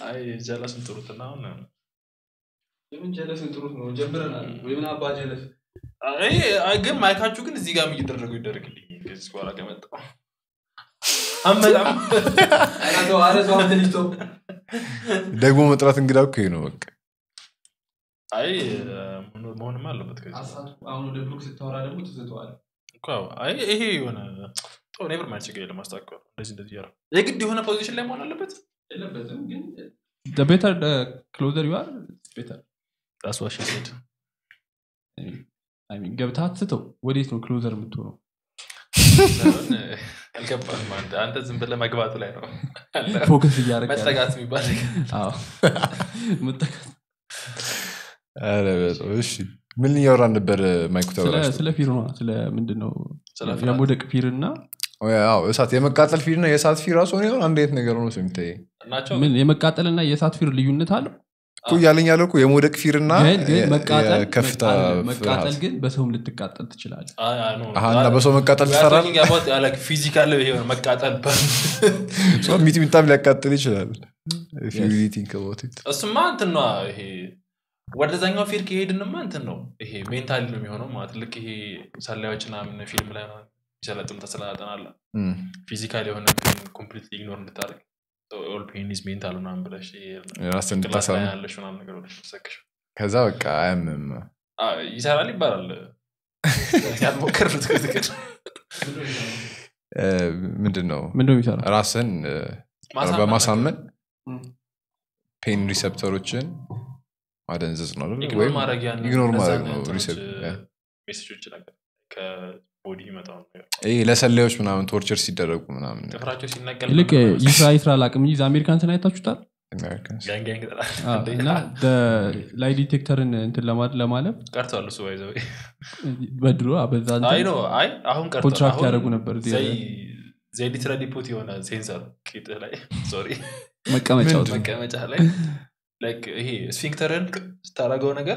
አይ ጀለስን ጥሩትና አሁን ለምን ጀለስን ጥሩት ነው ጀምረናል ወይ ምን አባ ጀለስ አይ አይ፣ ግን ማይካችሁ ግን እዚህ ጋር እየደረጉ ይደረግልኝ ከዚህ በኋላ ከመጣ አመጣም አረሰው አረሰው አንተ ልጅ ተው ደግሞ መጥራት እንግዳ እኮ ይሄ ነው በቃ አይ መሆን- መሆንም አለበት ከዚህ አሳቱ አሁን ወደ ብሩክ ስታወራ ደግሞ ትስተዋል እኮ አዎ። አይ ይሄ የሆነ ጥሩ ኔቨር ማይል ችግር የለም ማስታወቅ እንደዚህ እንደዚህ ያረ የግድ የሆነ ፖዚሽን ላይ መሆን አለበት የለበትም ግን the better the closer you are it's better ራስ ዋሽ ሴድ I mean ገብተህ አትስተው ወዴት ነው ክሎዘር የምትሆነው ሳይሆን አልገባህም አንተ አንተ ዝም ብለህ መግባቱ ላይ ነው ፎከስ እያደረግ መጠጋት የሚባል ነገር መጠጋት ኧረ በጣም እሺ ምን እያወራን ነበር ማይኩ ስለ- ተበላሽቶ ስለ ፊር ነው ስለ ምንድን ነው ስለ ፍርሃት። የመውደቅ ፊር እና አዎ እሳት የመቃጠል ፊር እና የእሳት ፊር ራሱ ሆነ አንድ አይነት ነገር ሆኖ የሚታይ ናቸው ምን የመቃጠል እና የእሳት ፊር ልዩነት አለው እኮ እያለኝ ያለው እኮ የመውደቅ ፊር እና ግን ግን የ- መቃጠል የከፍታ መቃጠል- መቃጠል ፍርሃት ግን በሰውም ልትቃጠል ትችላለህ አይ፣ አይ፣ no. አሀ፣ እና በሰው መቃጠል We are ትፈራለህ? talking about, uh, like, physical የሆነ መቃጠል ሰው ሚጥሚጣም ሊያቃጥል ይችላል If you really think about it. እሱማ እንትን ነው ይሄ ወደዛኛው ፊር ከሄድንማ እንትን ነው ይሄ ሜንታሊ ነው የሚሆነው ማለት ልክ ይሄ ሰላዮች ምናምን ፊልም ላይ ነው የሚሰለጥኑ ተሰላጠናለ እም። ፊዚካል የሆነ ኮምፕሊት ኢግኖር እንድታደርግ ኦል ፔን ኢዝ ሜንታል ምናምን ብለሽ ይሄ ራስን ጭንቅላት ላይ እንድታሳምን ያለሽ ምናምን ነገር ብለሽ ሰክሽ ከዛ በቃ አያምም ይሰራል ይባላል ያልሞከርት ክትክል እ፣ ምንድን ነው ምንድነው የሚሰራ ራስን እ፣ በማሳመን ፔን ሪሰፕተሮችን ማደንዘዝ ነው አይደል? ኢግኖር ወይም ማድረግ ያን ኢግኖር እነዛን ማድረግ ነው እንትኖች፣ ሪሰፕ- ያ። ሜሴጆች ነገር ከቦዲ ይመጣው ነገር ይሄ ለሰላዮች ምናምን ቶርቸር ሲደረጉ ምናምን ጥፍራቸው ሲነቀል ይልቅ ምናምን ይስራ ይስራ ላቅም እንጂ አሜሪካንስን አይታችሁታል አሜሪካንስ ጋንግ ጋንግ ይጠራል። አዎ፣ እና ላይ ዲቴክተርን እንትን ለማድ- ለማለፍ ቀርቷል እሱ ባይ ዘ ወይ። በድሮ አ፣ በዛ እንትን አይ ነው አይ አሁን ቀርቷል ኮንትራክት አሁን ያደረጉ ነበር እዚህ ዘይ ዘይ ሊትራሊ ፑት የሆነ ሴንሰር ቂጥህ ላይ ሶሪ መቀመጫው ምንድን? መቀመጫ ላይ ላይክ ይሄ ስፊንክተርን ስታደረገው ነገር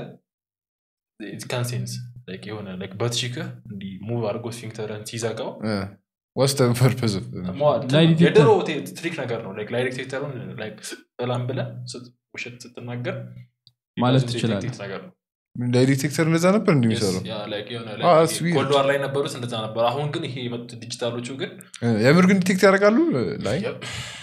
ካን ሴንስ የሆነ ላይክ በትሽክህ እንዲህ ሙቭ አድርጎ ስፊንክተርን ሲዘጋው ወስተ ፐርፐዝ ላይ ዲቴክተር- የድሮ ትሪክ ነገር ነው ላይክ ላይ ዲቴክተሩን ላይክ በላም ብለህ ስት- ውሸት ስትናገር ማለት የራሱ ትችላለህ። ዲቴክቲቭ ነገር ነው ዲቴክተር እንደዛ ነበር እንደሚሰራው Yes, yeah, like የሆነ Ah, like that's weird. ኮልድ ዋር ላይ ነበሩት እንደዛ ነበር አሁን ግን ይሄ የመጡት ዲጂታሎቹ ግን የምር ግን ዲቴክት ያደርጋሉ ላይ yep.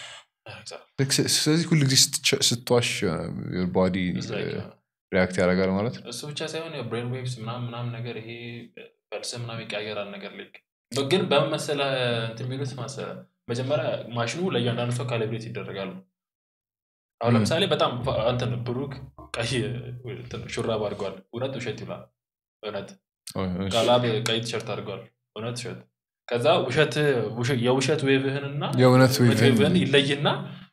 ልክ ስ- ስለዚህ ሁሉ ጊዜ ስትቸ- ስትዋሽ ቦዲ It's like, uh, ሪያክት ያደርጋል ማለት ነው እሱ ብቻ ሳይሆን የብሬን ዌቭስ ምናምን ምናምን ነገር ይሄ ፈልስ ምናምን ይቀያየራል ነገር ላይ ግን በምን መሰለህ እንትን የሚሉት መሰለህ መጀመሪያ ማሽኑ ለእያንዳንዱ ሰው ካሊብሬት ይደረጋሉ አሁን ም። ለምሳሌ በጣም ፋ- እንትን ብሩክ ቀይ እንትን ሹራብ አድርጓል እውነት ውሸት ይላል እውነት ኦ፣ እሺ። ቃላብ ቀይ ቲሸርት አድርጓል እውነት ውሸት ከዛ ውሸት ውሸ- የውሸት ዌቭህንና የእውነት እውነት ዌቭህን ዌቭህን ይለይና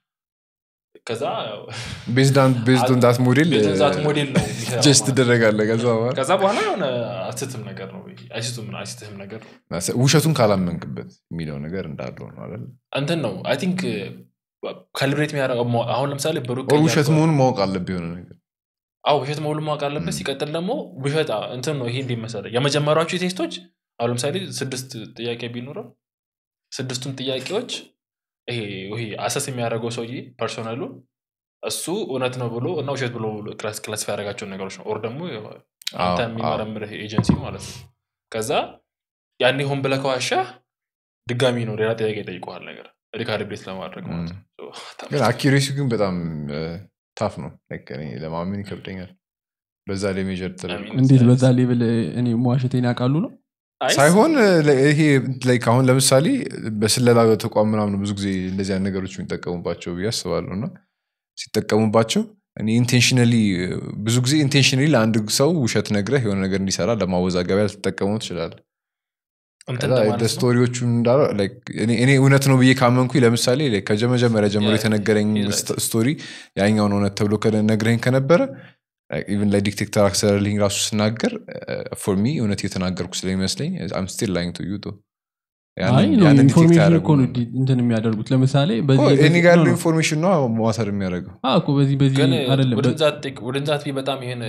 ከዛ ቤዝድ ኦን ዳት ሞዴል ዛት ሞዴል ነው የሚሰራው ጀስት ማለት ነው። ትደረጋለ ከዛ በኋላ ከዛ በኋላ የሆነ አስትትም ነገር ነው አይስቱም አይስትህም ነገር ነው ውሸቱን ካላመንክበት የሚለው ነገር እንዳለው ነው አይደል እንትን ነው አይ ቲንክ ካልብሬት የሚያደርገው ሞ- አሁን ለምሳሌ ብሩክ ኦር ቀይ ውሸት አድርጓል። መሆኑን ማወቅ አለብህ የሆነ ነገር አዎ ውሸት መሆኑን ማወቅ አለበት ሲቀጥል ደግሞ ውሸት አ- እንትን ነው ይሄ እንዲህ መሰለህ የመጀመሪያዎቹ ቴስቶች አሁን ለምሳሌ ስድስት ጥያቄ ቢኖረው ስድስቱን ጥያቄዎች ይሄ ይሄ አሰስ የሚያደርገው ሰውዬ ፐርሶናሉ እሱ እውነት ነው ብሎ እና ውሸት ብሎ ክላሲፋይ ያደረጋቸውን ነገሮች ነው ኦር ደግሞ አንተ አዎ፣ የሚመረምርህ ኤጀንሲ ማለት ነው ከዛ ያኔ ሆን ብለህ ከዋሻህ ድጋሚ ነው ሌላ ጥያቄ ይጠይቀዋል ነገር ሪካሊብሬት ለማድረግ ማለት ነው So, ግን አኪሬሲ ግን በጣም ታፍ ነው Like እኔ ለማመን ይከብደኛል በዛ ላይ ሜጀር I mean, እንዴት በዛ ሌቭል እኔ መዋሸቴን ያውቃሉ ነው አይ፣ ሳይሆን ለ- ይሄ like አሁን ለምሳሌ በስለላ ተቋም ምናምን ብዙ ጊዜ እንደዚህ አይነት ነገሮች የሚጠቀሙባቸው ብዬ አስባለሁ እና ሲጠቀሙባቸው እኔ ኢንቴንሽነሊ ብዙ ጊዜ ኢንቴንሽነሊ ለአንድ ሰው ውሸት ነግረህ የሆነ ነገር እንዲሰራ ለማወዛገቢያ ልትጠቀሙ ትችላል እንትን ለማለት ነው። ስቶሪዎቹ እንዳለ like እኔ እኔ እውነት ነው ብዬ ካመንኩኝ ለምሳሌ like ከመጀመሪያ ጀምሮ ያ- የተነገረኝ ይላል። ስቶ- ስቶሪ ያኛውን እውነት ተብሎ ነግረኝ ከነበረ ኢቨን ላይ ዲክቴክተር አክሰለርሊንግ ራሱ ስናገር ፎር ሚ እውነት የተናገርኩ ስለሚመስለኝ አም ስቲል ላይንግ ቱ ዩ አይ ነው ኢንፎርሜሽን እኮ ነው ዲ- እንትን የሚያደርጉት ለምሳሌ በዚህ እኔ በዚህ- ጋር no, ያለው no. ኢንፎርሜሽን ነው ማተር የሚያደርገው አዎ እኮ በዚህ በዚህ ግን አይደለም ወደንዛት ቢ በጣም ይሄን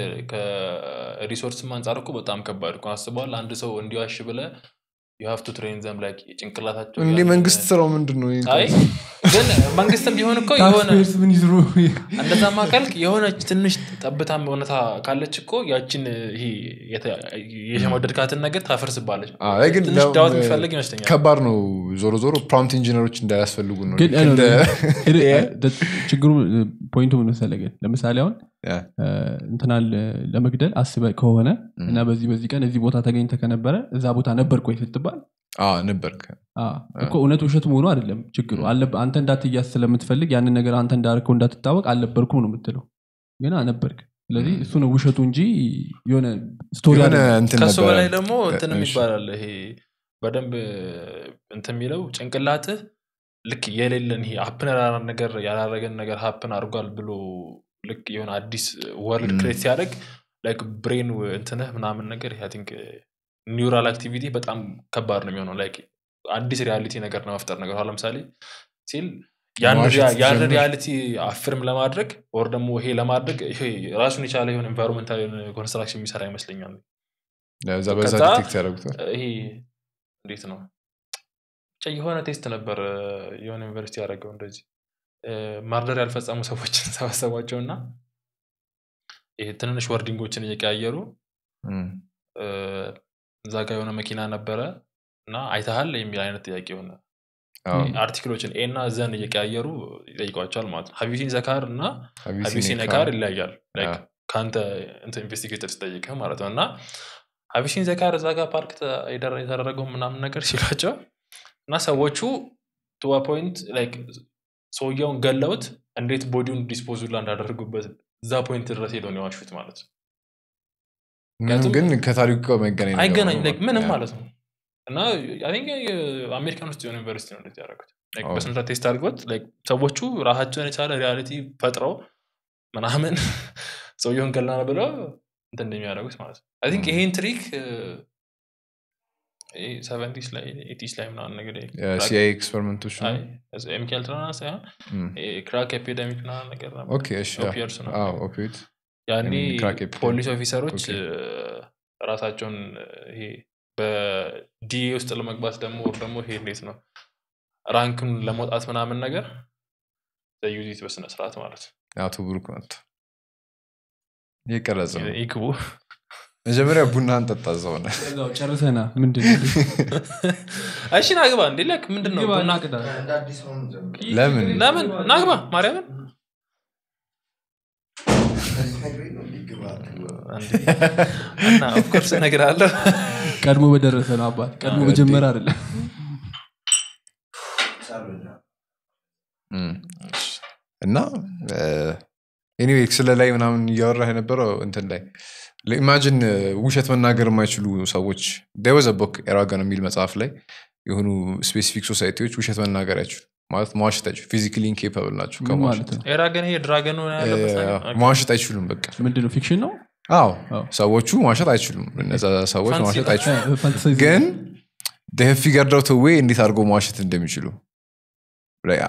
ከሪሶርስም አንጻር እኮ በጣም ከባድ እኮ አስበዋል አንድ ሰው እንዲዋሽ ብለ ዩ ሃቭ ቱ ትሬን ዘም ላይ ጭንቅላታቸው እንዲህ ያንን- መንግስት ስራው ምንድን ነው አይ ግን መንግስትም ቢሆን እኮ የሆነ ታክስፔርስ ምን ይዝሩ እንደዛማ ካልክ የሆነች ትንሽ ጠብታም እውነታ ካለች እኮ ያችን ይሄ የተ- የሸመደድካትን ነገር ታፈርስባለች አዎ፣ ላይ ግን ትንሽ ዳውም- ዳውት የሚፈልግ ይመስለኛል ከባድ ነው ዞሮ ዞሮ ፕሮምፕት ኢንጂነሮች እንዳያስፈልጉ ነው ግን ልክ እንደ- ችግሩ ፖይንቱ ምን መሰለህ ግን ለምሳሌ አሁን ያ፣ እንትናል ለመግደል አስበ ከሆነ ም። እና በዚህ በዚህ ቀን እዚህ ቦታ ተገኝተ ከነበረ እዛ ቦታ ነበር ቆይ ስትባል አዎ፣ ነበርክ አ፣ እኮ እውነት ውሸት መሆኑ አይደለም ችግሩ አለ- አንተ እንዳትያዝ ስለምትፈልግ ያንን ነገር አንተ እንዳርከው እንዳትታወቅ አልነበርኩም ነው የምትለው ግን ነበርክ ስለዚህ እሱ ነው ውሸቱ እንጂ የሆነ ስቶሪ የሆነ አይደለም። እንትን ከሱ ነበረ በላይ ደግሞ እንትንም እሺ። ይባላል ይሄ በደንብ እንትን የሚለው ጭንቅላትህ ልክ የሌለን ይሄ ሀፕን ያላረገን ነገር ያላረገን ነገር ሀፕን አድርጓል ብሎ ልክ የሆነ አዲስ ወርልድ ም። ክሬት ሲያደርግ ላይክ ብሬን እንትንህ ምናምን ነገር ቲንክ ኒውራል አክቲቪቲ በጣም ከባድ ነው የሚሆነው ላይክ አዲስ ሪያሊቲ ነገር ለመፍጠር ነገር አሁን ለምሳሌ ሲል ያን መዋሸት ሪያ- ያን ሲጀምር- ሪያሊቲ አፍርም ለማድረግ ወር ደግሞ ይሄ ለማድረግ ይሄ ራሱን የቻለ የሆነ ኤንቫይሮንመንታል ኮንስትራክሽን የሚሰራ ይመስለኛል እዛ በዛ ከዛ- ዲቴክት ያደረጉታል ይሄ እንዴት ነው ብቻ የሆነ ቴስት ነበር የሆነ ዩኒቨርሲቲ ያደረገው እንደዚህ ማርደር ያልፈጸሙ ሰዎችን ሰበሰቧቸው እና ይሄ ትንንሽ ወርዲንጎችን እየቀያየሩ እም፣ እ፣ እዛ ጋር የሆነ መኪና ነበረ እና አይተሃል የሚል አይነት ጥያቄ የሆነ አዎ፣ አርቲክሎችን ኤ እና ዘን እየቀያየሩ ይጠይቋቸዋል ማለት ነው ሀቢሲን ዘካር እና ሀቢሲኔ ሀቢሲን ካር፣ ዘካር ይለያያል Like አዎ። ከአንተ ኢንቨስቲጌተር ሲጠይቅህ ማለት ነው እና ሀቢሲን ዘካር እዛ ጋር ፓርክ ተ- የደረ- የተደረገው ምናምን ነገር ሲሏቸው እና ሰዎቹ ቱዋ ፖይንት ላይክ ሰውየውን ገለውት እንዴት ቦዲውን ዲስፖዙላ እንዳደረጉበት እዛ ፖይንት ድረስ ሄደው ነው የዋሹት ማለት ነው ምንም ምክንያቱም- ግን ከታሪኩ ጋር መገናኝ ነገር አይገናኝ ነው። like ምንም ያ፣ ማለት ነው እና አይ ቲንክ አሜሪካን ውስጥ የሆነ ዩኒቨርሲቲ ነው እንደዚህ ያደረጉት Like ኦ። በስንት ቴስት አድርጎት like ሰዎቹ ራሳቸውን የቻለ ሪያሊቲ ፈጥረው ምናምን ሰውየውን ገላና ብለው እንትን እንደሚያደርጉት ማለት ነው አይ ቲንክ ይሄን ትሪክ ሰቨንቲስ ላይ ኤቲስ ላይ ምናምን ነገር የሲአይኤ ኤክስፐሪመንቶች ነው። ሚካኤል ትራና ሳይሆን እም፣ ክራክ ኤፒደሚክ ምናምን ነገር ነበር ኦኬ፣ እሺ፣ ያ። ኦፒየርስ ነው አዎ፣ ኦፒዮይድ ያኔ የምን ክራክ ኤፒደሚክ? ፖሊስ ኦፊሰሮች ኦኬ። እ፣ ራሳቸውን እ፣ ይሄ በዲኤ ውስጥ ለመግባት ደግሞ ወር ደግሞ ይሄ እንዴት ነው ራንክን ለመውጣት ምናምን ነገር ዩዚት በስነ ስርዓት ማለት ነው አቶ ብሩክ ናት እየቀረጸ ነው። ይግቡ መጀመሪያ ቡናን ጠጣ እዛው ሆነ ከዛው ጨርሰና ምንድን ነው? እሺ ናግባ እንዴ ላክ ምንድን ነው ግባ ቡና- እና ቅዳ። እንደ አዲስ አሁን ጀምር። ለምን ለምን ናግባ ማርያምን ከዚህ ነግሬህ ነው እንዲህ ግባ እንዴ። እና ኦፍኮርስ እነግርሃለሁ ቀድሞ በደረሰ ነው አባት ቀድሞ አዎ፣ መጀመር አይደለም ሳሎና እም። እና ኤኒዌይ ስለ ላይ ምናምን እያወራህ የነበረው እንትን ላይ ኢማጂን ውሸት መናገር የማይችሉ ሰዎች ደወዘ ቦክ ኤራገን የሚል መጽሐፍ ላይ የሆኑ ስፔሲፊክ ሶሳይቲዎች ውሸት መናገር አይችሉ ማለት መዋሸት አይችሉ ፊዚካሊ ኢንኬፓብል ናቸው ምን ከመዋሸት ማለት ነው ኤራገን ይሄ ድራገን ሆነ ያለበት ነገር? ኦኬ። መዋሸት አይችሉም በቃ ምንድን ነው ፊክሽን ነው አዎ አዎ። ሰዎቹ መዋሸት አይችሉም እነዛ ሰዎች ፋንሲ መዋሸት ነው። አይችሉም ፋንታሳይዝ ግን ፊገርዳው ተዌ እንዴት አድርገው መዋሸት እንደሚችሉ Like,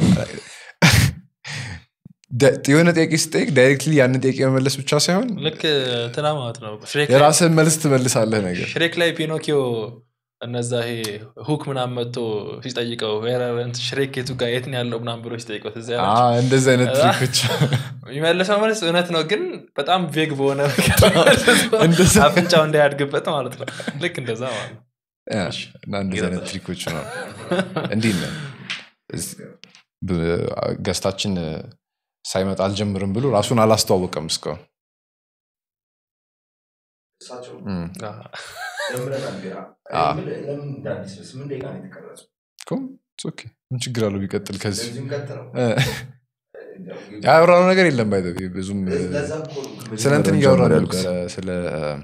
ደ- የሆነ ጥያቄ ስጠይቅ ዳይሬክትሊ ያንን ጥያቄ መመለስ ብቻ ሳይሆን ልክ እንትና ማለት ነው ሽሬክ ላይ- የራስህን መልስ ትመልሳለህ ነገር ሽሬክ ላይ ፒኖኪዮ እነዛ ይሄ ሁክ ምናምን መጥቶ ሲጠይቀው "ዌር አር- እንትን ሽሬክ የቱ ጋር የት ነው ያለው ምናምን ብሎ ሲጠይቀው ትዝ አ፣ ያላችሁ? እንደዚህ አይነት ትሪኮች የሚመልሰው መልስ እውነት ነው ግን በጣም ቬግ በሆነ መንገድ እንደዛ አፍንጫው እንዳያድግበት ማለት ነው ልክ እንደዛ ማለት ነው ያ፣ እና እንደዚህ አይነት ትሪኮች ነው እንዲህ ነው እዝ- ብ- ገስታችን ሳይመጣ አልጀምርም ብሎ ራሱን አላስተዋወቀም እስካሁን እሳቸው እም፣ ጀምረናል ቢራ አ። ምን- ለምን እንደ አዲስ ነው? ስምንት ደቂቃ ነው የተቀረጸው እኮ it's okay። ምን ችግር አለው ቢቀጥል ከዚህ ለዚህም ቀጥለው እ፣ ያወራነው ነገር የለም ባይ ብዙም እ፣ ለዛ እኮ ነው ስለ እንትን መጀመሪያውን እያወራ ጀምር ነበረ ያልኩት። ስለ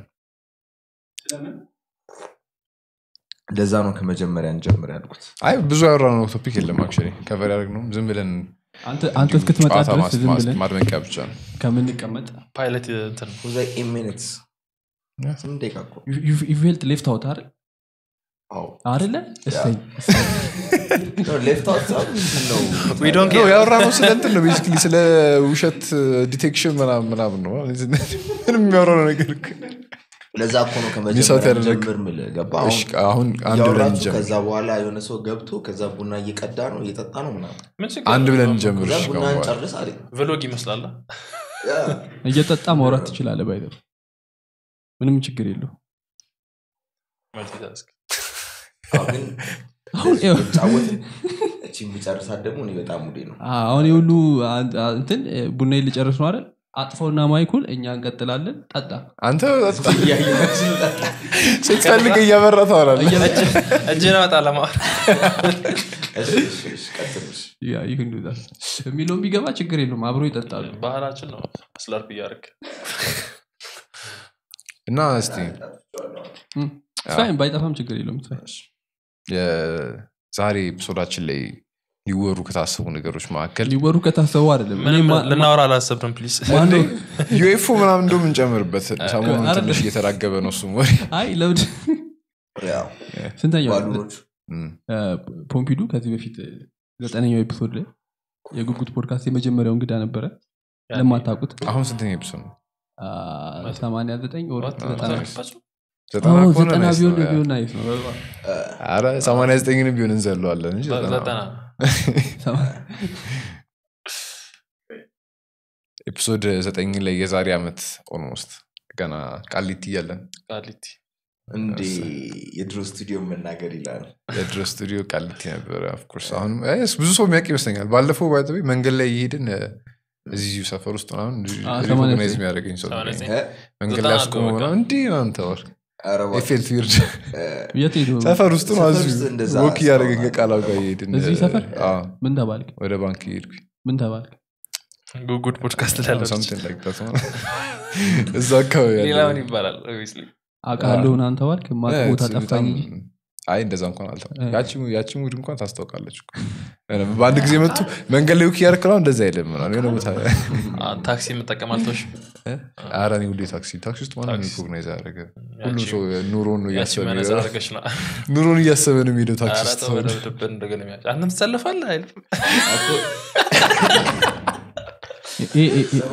ለዛ ነው ከመጀመሪያ እንጀምር ያልኩት አይ ብዙ ያወራነው ቶፒክ የለም አክቹዋሊ ከቨር ያደረግነው ዝም ብለን አንተ አንተ እስክትመጣ ጨዋታ ድረስ ማስ- ዝም ማስ- ብለን ማድመቂያ ብቻ ነው ከምንቀመጥ ፓይለት እንትን ሁዛ ሚኒትስ ስምንት ደቂቃ እኮ ዩቬልት ሌፍት አውት አይደል አዎ አይደለ እሰይ ሌፍት አውትሳይድ ምንድን ነው We don't ነው care. ያወራነው ስለ እንትን ነው ቤሲክሊ ስለ ውሸት ዲቴክሽን ምናምን ምናምን ነው ምንም የሚያወራው ነገር እኮ ለዛ እኮ ነው ሚሳት ከመጀመሪያ ያደረግ- ጀምር ምል ገባ እሺ፣ አሁን አንድ ብለን እያወራችሁ እንጀምር ከዛ በኋላ የሆነ ሰው ገብቶ ከዛ ቡና እየቀዳ ነው እየጠጣ ነው ምናምን ምን ችግር አንድ አለው? ብለን እንጀምር ከዛ እሺ፣ ቡና ከአሁን በኋላ። እንጨርስ አለ ቭሎግ ይመስላል ያ፣ እየጠጣ ማውራት ትችላለ ባይዘ ምንም ችግር የለው መልቲታስክ አዎ፣ ግን አሁን ይኸው- ጫወትን እቺን ቢጨርሳት ደግሞ እኔ በጣም ሙዴ ነው አሁን የሁሉ አን- አ- እንትን ቡና ልጨርስ ነው አይደል አጥፈውና ማይኩል እኛ እንቀጥላለን ጠጣ አንተ እያየናችሁ ጠጣ። ስትፈልግ እያበራ ታወራለህ እጅን አወጣ ለማወር እሺ፣ እሺ፣ እሺ፣ ቀጥል፣ እሺ። ያ ይህ እንደዛ የሚለውን ቢገባ ችግር የለውም አብሮ ይጠጣሉ ባህላችን ነው ስለርፕ እያደረግ እና እስቲ ስራይም ባይጠፋም ችግር የለውም ስራ የዛሬ ኤፒሶዳችን ላይ ሊወሩ ከታሰቡ ነገሮች መካከል ሊወሩ ከታሰቡ አይደለም እኔ ምንም ማ- ልናወራ አላሰብንም ፕሊዝ ማነው ዩኤፎ ምናምን እንደውም እንጨምርበት ሰሞኑን አይደለም። ትንሽ እየተራገበ ነው እሱም ወሬ አይ ለምድ ያው ስንተኛው ባሉኖቹ እም። ፖምፒዱ ከዚህ በፊት ዘጠነኛው ኤፒሶድ ላይ የጉጉት ፖድካስት የመጀመሪያው እንግዳ ነበረ ለማታውቁት አሁን ስንተኛ ኤፒሶድ ነው ሰማንያ ዘጠኝ ወር ዘጠና ዘጠና አዎ፣ ከሆነ ዘጠና nice ቢሆን ነው፣ ያ። ቢሆን ናይስ ነው ኧረ ሰማንያ ዘጠኝንም ቢሆን እንዘለዋለን እንጂ ዘጠና ዘጠና ኤፒሶድ ዘጠኝ ላይ የዛሬ ዓመት ኦልሞስት ገና ቃሊቲ እያለን ቃሊቲ እንዴ የድሮ ስቱዲዮ መናገር ይላል የድሮ ስቱዲዮ ቃሊቲ ነበረ ኦፍኮርስ አሁንም አይ፣ ብዙ ሰው የሚያውቅ ይመስለኛል ባለፈው ባይ መንገድ ላይ እየሄድን እዚሁ ሰፈር ውስጥ ምናምን አዎ፣ ሰማንያ ሪኮግናይዝ ዘጠኝ። የሚያደርገኝ ሰው ሰማንያ ነበረኝ። ዘጠኝ። እ? መንገድ ዘጠና ላይ አስቆሞ በቃ። ምናምን እንዲህ ምናምን ተባለ ኧረ እባክህ። ኤፌል ፊርድ እ፣ የት ሄዶ ሰፈር ውስጥ ነው ሰፈር እዚሁ ውስጥ እንደዛ ወክ እያደረግን ሰው ከቃላው ጋር እየሄድን እዚህ ሰፈር? አዎ፣ ምን ተባልክ ወደ ባንክ እየሄድኩኝ ምን ተባልክ ጉጉድ ፖድካስት ላይ ያለች something like that ማለት ነው። እዛ አካባቢ ያለ- ሌላ ምን ይባላል obviously። አውቃለሁ ምናምን ተባልክ ማቅ እ፣ ቦታ በጣም- ጠፋኝ እንጂ አይ እንደዛ እንኳን አልተ እ። ያቺ ሙድ እንኳን ታስታውቃለች እኮ። በአንድ ጊዜ መጡ መንገድ ላይ ውክ እያደረክ ነው እንደዛ አይልም ምናምን የሆነ ቦታ አ፣ ታክሲ የምጠቀም አልቶሽ ኧረ እኔ ሁሌ ታክሲ ታክሲ ውስጥ ማንም ታክሲ። ሪኮግናይዝ ያደረገ ሁሉም ያቺ- ሰው ኑሮን ነው ያቺ እያሰበ መነጽር የሚሄደው። አድርገሽ ነው ኑሮን እያሰበ ነው የሚሄደው ታክሲ ኧረ ውስጥ ተው በደብድብን እንደገና የሚያጭ አንተም ትሰልፋለህ አይልም እ- እ- እ-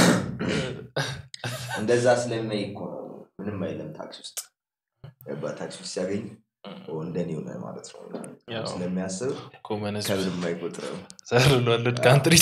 እንደዛ ስለሚያይ እኮ ነው ምንም አይለም ታክሲ ውስጥ ገባ ታክሲ ውስጥ ሲያገኝ ኦ፣ እንደኔ ሆነ ማለት ነው ያው። ስለሚያስብ ኮመንስ ከምንም አይቆጥርም ዘርሏልድ ካንትሪ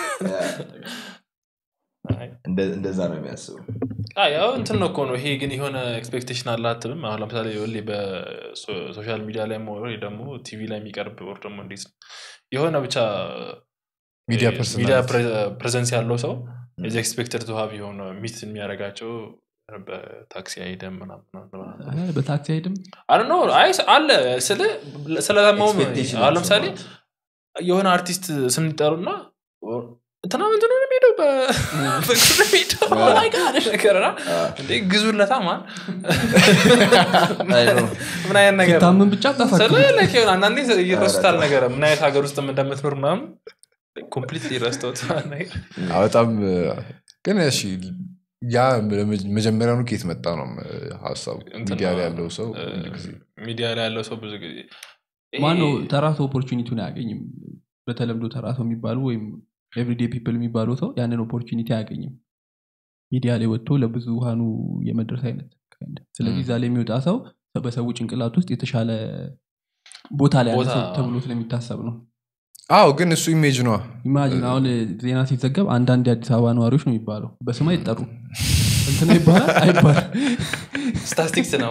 እንደ- እንደዛ ነው የሚያስበው ያው እንትን ነው እኮ ነው ይሄ ግን የሆነ ኤክስፔክቴሽን አለ አትልም አሁን ለምሳሌ ሁሌ በሶሻል ሚዲያ ላይ ወይ ደግሞ ቲቪ ላይ የሚቀርብ ወር ደግሞ እንዴት ነው የሆነ ብቻ ሚዲያ እ፣ personality። ሚዲያ ፕሬዘንስ ያለው ሰው እዚ ኤክስፔክተድ ቱ ሀብ የሆነ ሚት የሚያደርጋቸው በታክሲ አይደም ምናምን እ፣ በታክሲ አይድም አይ ነው አይ አለ ስለ ስለሰማውም Expectation አሁን ለምሳሌ ማለት የሆነ አርቲስት ስንጠሩና እንትና ምንትን ነው የሚሄደው በ- በእግሩ ነው የሚሄደው Oh my God ነገርና እንዴ ግዙለታ ማን አይ ነው። ምን አይነት ነገር ነው? ታምን ብቻ ጠፋ ስለ like የሆነ አንዳንዴ ይረሱታል ነገር ምን አይነት ሀገር ውስጥ እንደምትኖር ምናምን ኮምፕሊትሊ ረስተውት ነገር አዎ፣ በጣም እ፣ ግን እሺ ያ መጀመሪያውኑ ከየት መጣ ነው እ፣ ሀሳቡ እንትን ሚዲያ ላይ ነው፣ ያለው ሰው እ፣ ሁል ጊዜ ሚዲያ ላይ ያለው ሰው ብዙ ጊዜ ይሄ- ማነው ተራሰው ኦፖርቹኒቲውን አያገኝም በተለምዶ ተራሰው የሚባሉ ወይም ኤቭሪዴ ፒፕል የሚባለው ሰው ያንን ኦፖርቹኒቲ አያገኝም ሚዲያ ላይ ወጥቶ ለብዙሃኑ የመድረስ አይነት kind of። ስለዚህ ም። እዛ ላይ የሚወጣ ሰው በሰው ጭንቅላት ውስጥ የተሻለ ቦታ ላይ ያለ ቦታ- ሰው ተብሎ ስለሚታሰብ ነው አዎ ግን እሱ ኢሜጅ ነዋ ኢማጂን አሁን ዜና ሲዘገብ አንዳንድ የአዲስ አበባ ነዋሪዎች ነው የሚባለው በስም አይጠሩ እንትና ይባላል አይባል ስታስቲክስ ነው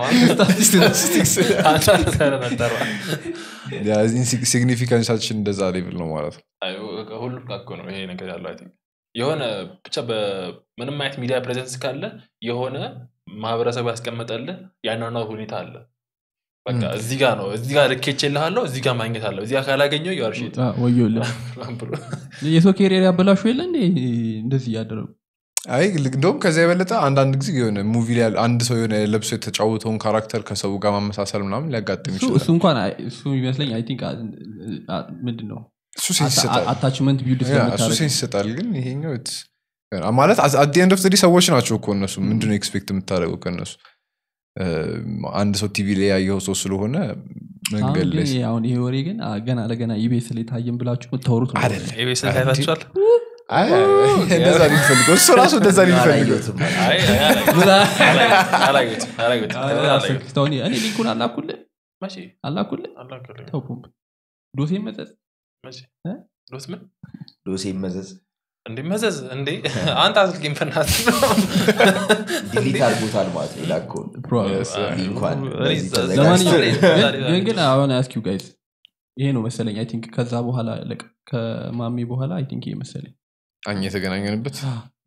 ሲግኒፊካንሳችን እንደዛ ሌቭል ነው ማለት ነው አይ፣ ሁሉም ጋር እኮ ነው ይሄ ነገር ያለው አይ ቲንክ። የሆነ ብቻ በምንም አይነት ሚዲያ ፕሬዘንስ ካለ የሆነ ማህበረሰቡ ያስቀመጠልህ ያኗኗር ሁኔታ አለ በቃ ም። እዚህ ጋር ነው እዚህ ጋር ልኬች ልሃለሁ እዚህ ጋር ማግኘት አለው እዚህ ጋር ካላገኘው የዋርሽት ወዮለ የሰው ኬሪየር ያበላሹ የለ እንዴ እንደዚህ እያደረጉ አይ ልክ- እንደውም ከዚያ የበለጠ አንዳንድ ጊዜ የሆነ ሙቪ ላይ ያለ- አንድ ሰው የሆነ ለብሶ የተጫወተውን ካራክተር ከሰው ጋር ማመሳሰል ምናምን ሊያጋጥም እሱ ይችላል እሱ እንኳን አይ- እሱ ይመስለኝ አይ ቲንክ ምንድን ነው እሱ ሴንስ ይሰጣል አታችመንት ቢልድ ያ፣ እሱ ሴንስ ይሰጣል ግን ይሄኛው it's- ማለት አት ኤንድ ኦፍ ሰዎች ናቸው እኮ እነሱ ምንድነው ኤክስፔክት የምታደርገው ከእነሱ እ፣ አንድ ሰው ቲቪ ላይ ያየው ሰው ስለሆነ መንገድ ላይ አሁን ይሄ ወሬ ግን አ፣ ገና ለገና ኢቤስ ላይ ታየን ብላችሁ የምታወሩት ነው አይደለም ኤቤስን ታይታችኋል አይ፣ እንደዛ ነው የሚፈልገው እሱ ራሱ እንደዛ ነው የሚፈልገው አላየሁትም። አይ፣ አይ፣ አላየሁትም። አላየሁትም። አላየሁትም። አላየሁትም። አስክተውን እኔ ሊንኩን አላኩልህ መቼ? አላኩልህ አላውቅም። ተው ፖምፕ ዶሴ መጠጥ መቼ? እ? ዶት ምን ዶሴ መዘዝ እንዴ መዘዝ እንዴ አንተ አስልኪኝ በእናትህ ዲሊት አድርጎታል ማለት ነው የላከውን Yes, yeah. ሊንኳን እኔ በዚህ ዘ- ተዘጋጅቶ- ለማንኛውም ዛሬ- ግን- ግን ግን አሁን አስኪው ጋይዝ ይሄ ነው መሰለኝ አይ ቲንክ ከዛ በኋላ ለቅ ከማሚ በኋላ አይ ቲንክ ይሄ መሰለኝ አኛ የተገናኘንበት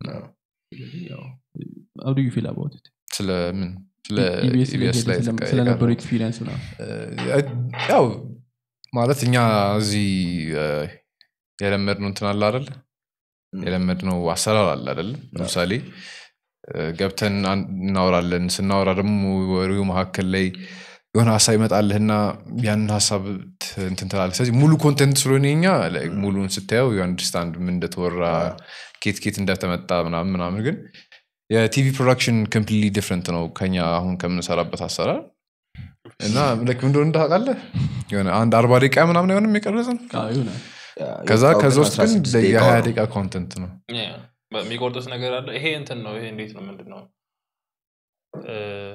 አው ዱ ዩ ፊል አባውት ኢት ስለምን ስለ ኢቢኤስ ኢቢኤስ ላይ ላይ የተቀ- ስለነበረው የቀረበው። ኤክስፒሪየንስ ነው ያው ማለት እኛ እዚህ የለመድነው እንትን አለ አይደል ም። የለመድነው አሰራር አለ አይደል ለምሳሌ እ፣ ገብተን አን- እናወራለን ስናወራ ደግሞ ወሬው መካከል ላይ የሆነ ሀሳብ ይመጣልህና ያንን ሀሳብ ት- እንትን ትላለህ ስለዚህ ሙሉ ኮንቴንት ስለሆነ የኛ like ሙሉን ስታየው አንድርስታንድ ምን እንደተወራ ኬት ኬት እንደተመጣ ምናምን ምናምን ግን የቲቪ ፕሮዳክሽን ኮምፕሊትሊ ዲፍረንት ነው ከኛ አሁን ከምንሰራበት አሰራር እና ልክ እንደሆነ እንዳውቃለህ የሆነ አንድ አርባ ደቂቃ ምናምን አይሆንም የቀረጽን ይሆናል ያ፣ ከዛ የወጣው ከዛ ግን ውስጥ ግን 16 ደቂቃ የሀያ ነው። ደቂቃ ኮንተንት ነው ያ፣ የሚቆርጡት ነገር አለ ይሄ እንትን ነው ይሄ እንዴት ነው ምንድን ነው እ፣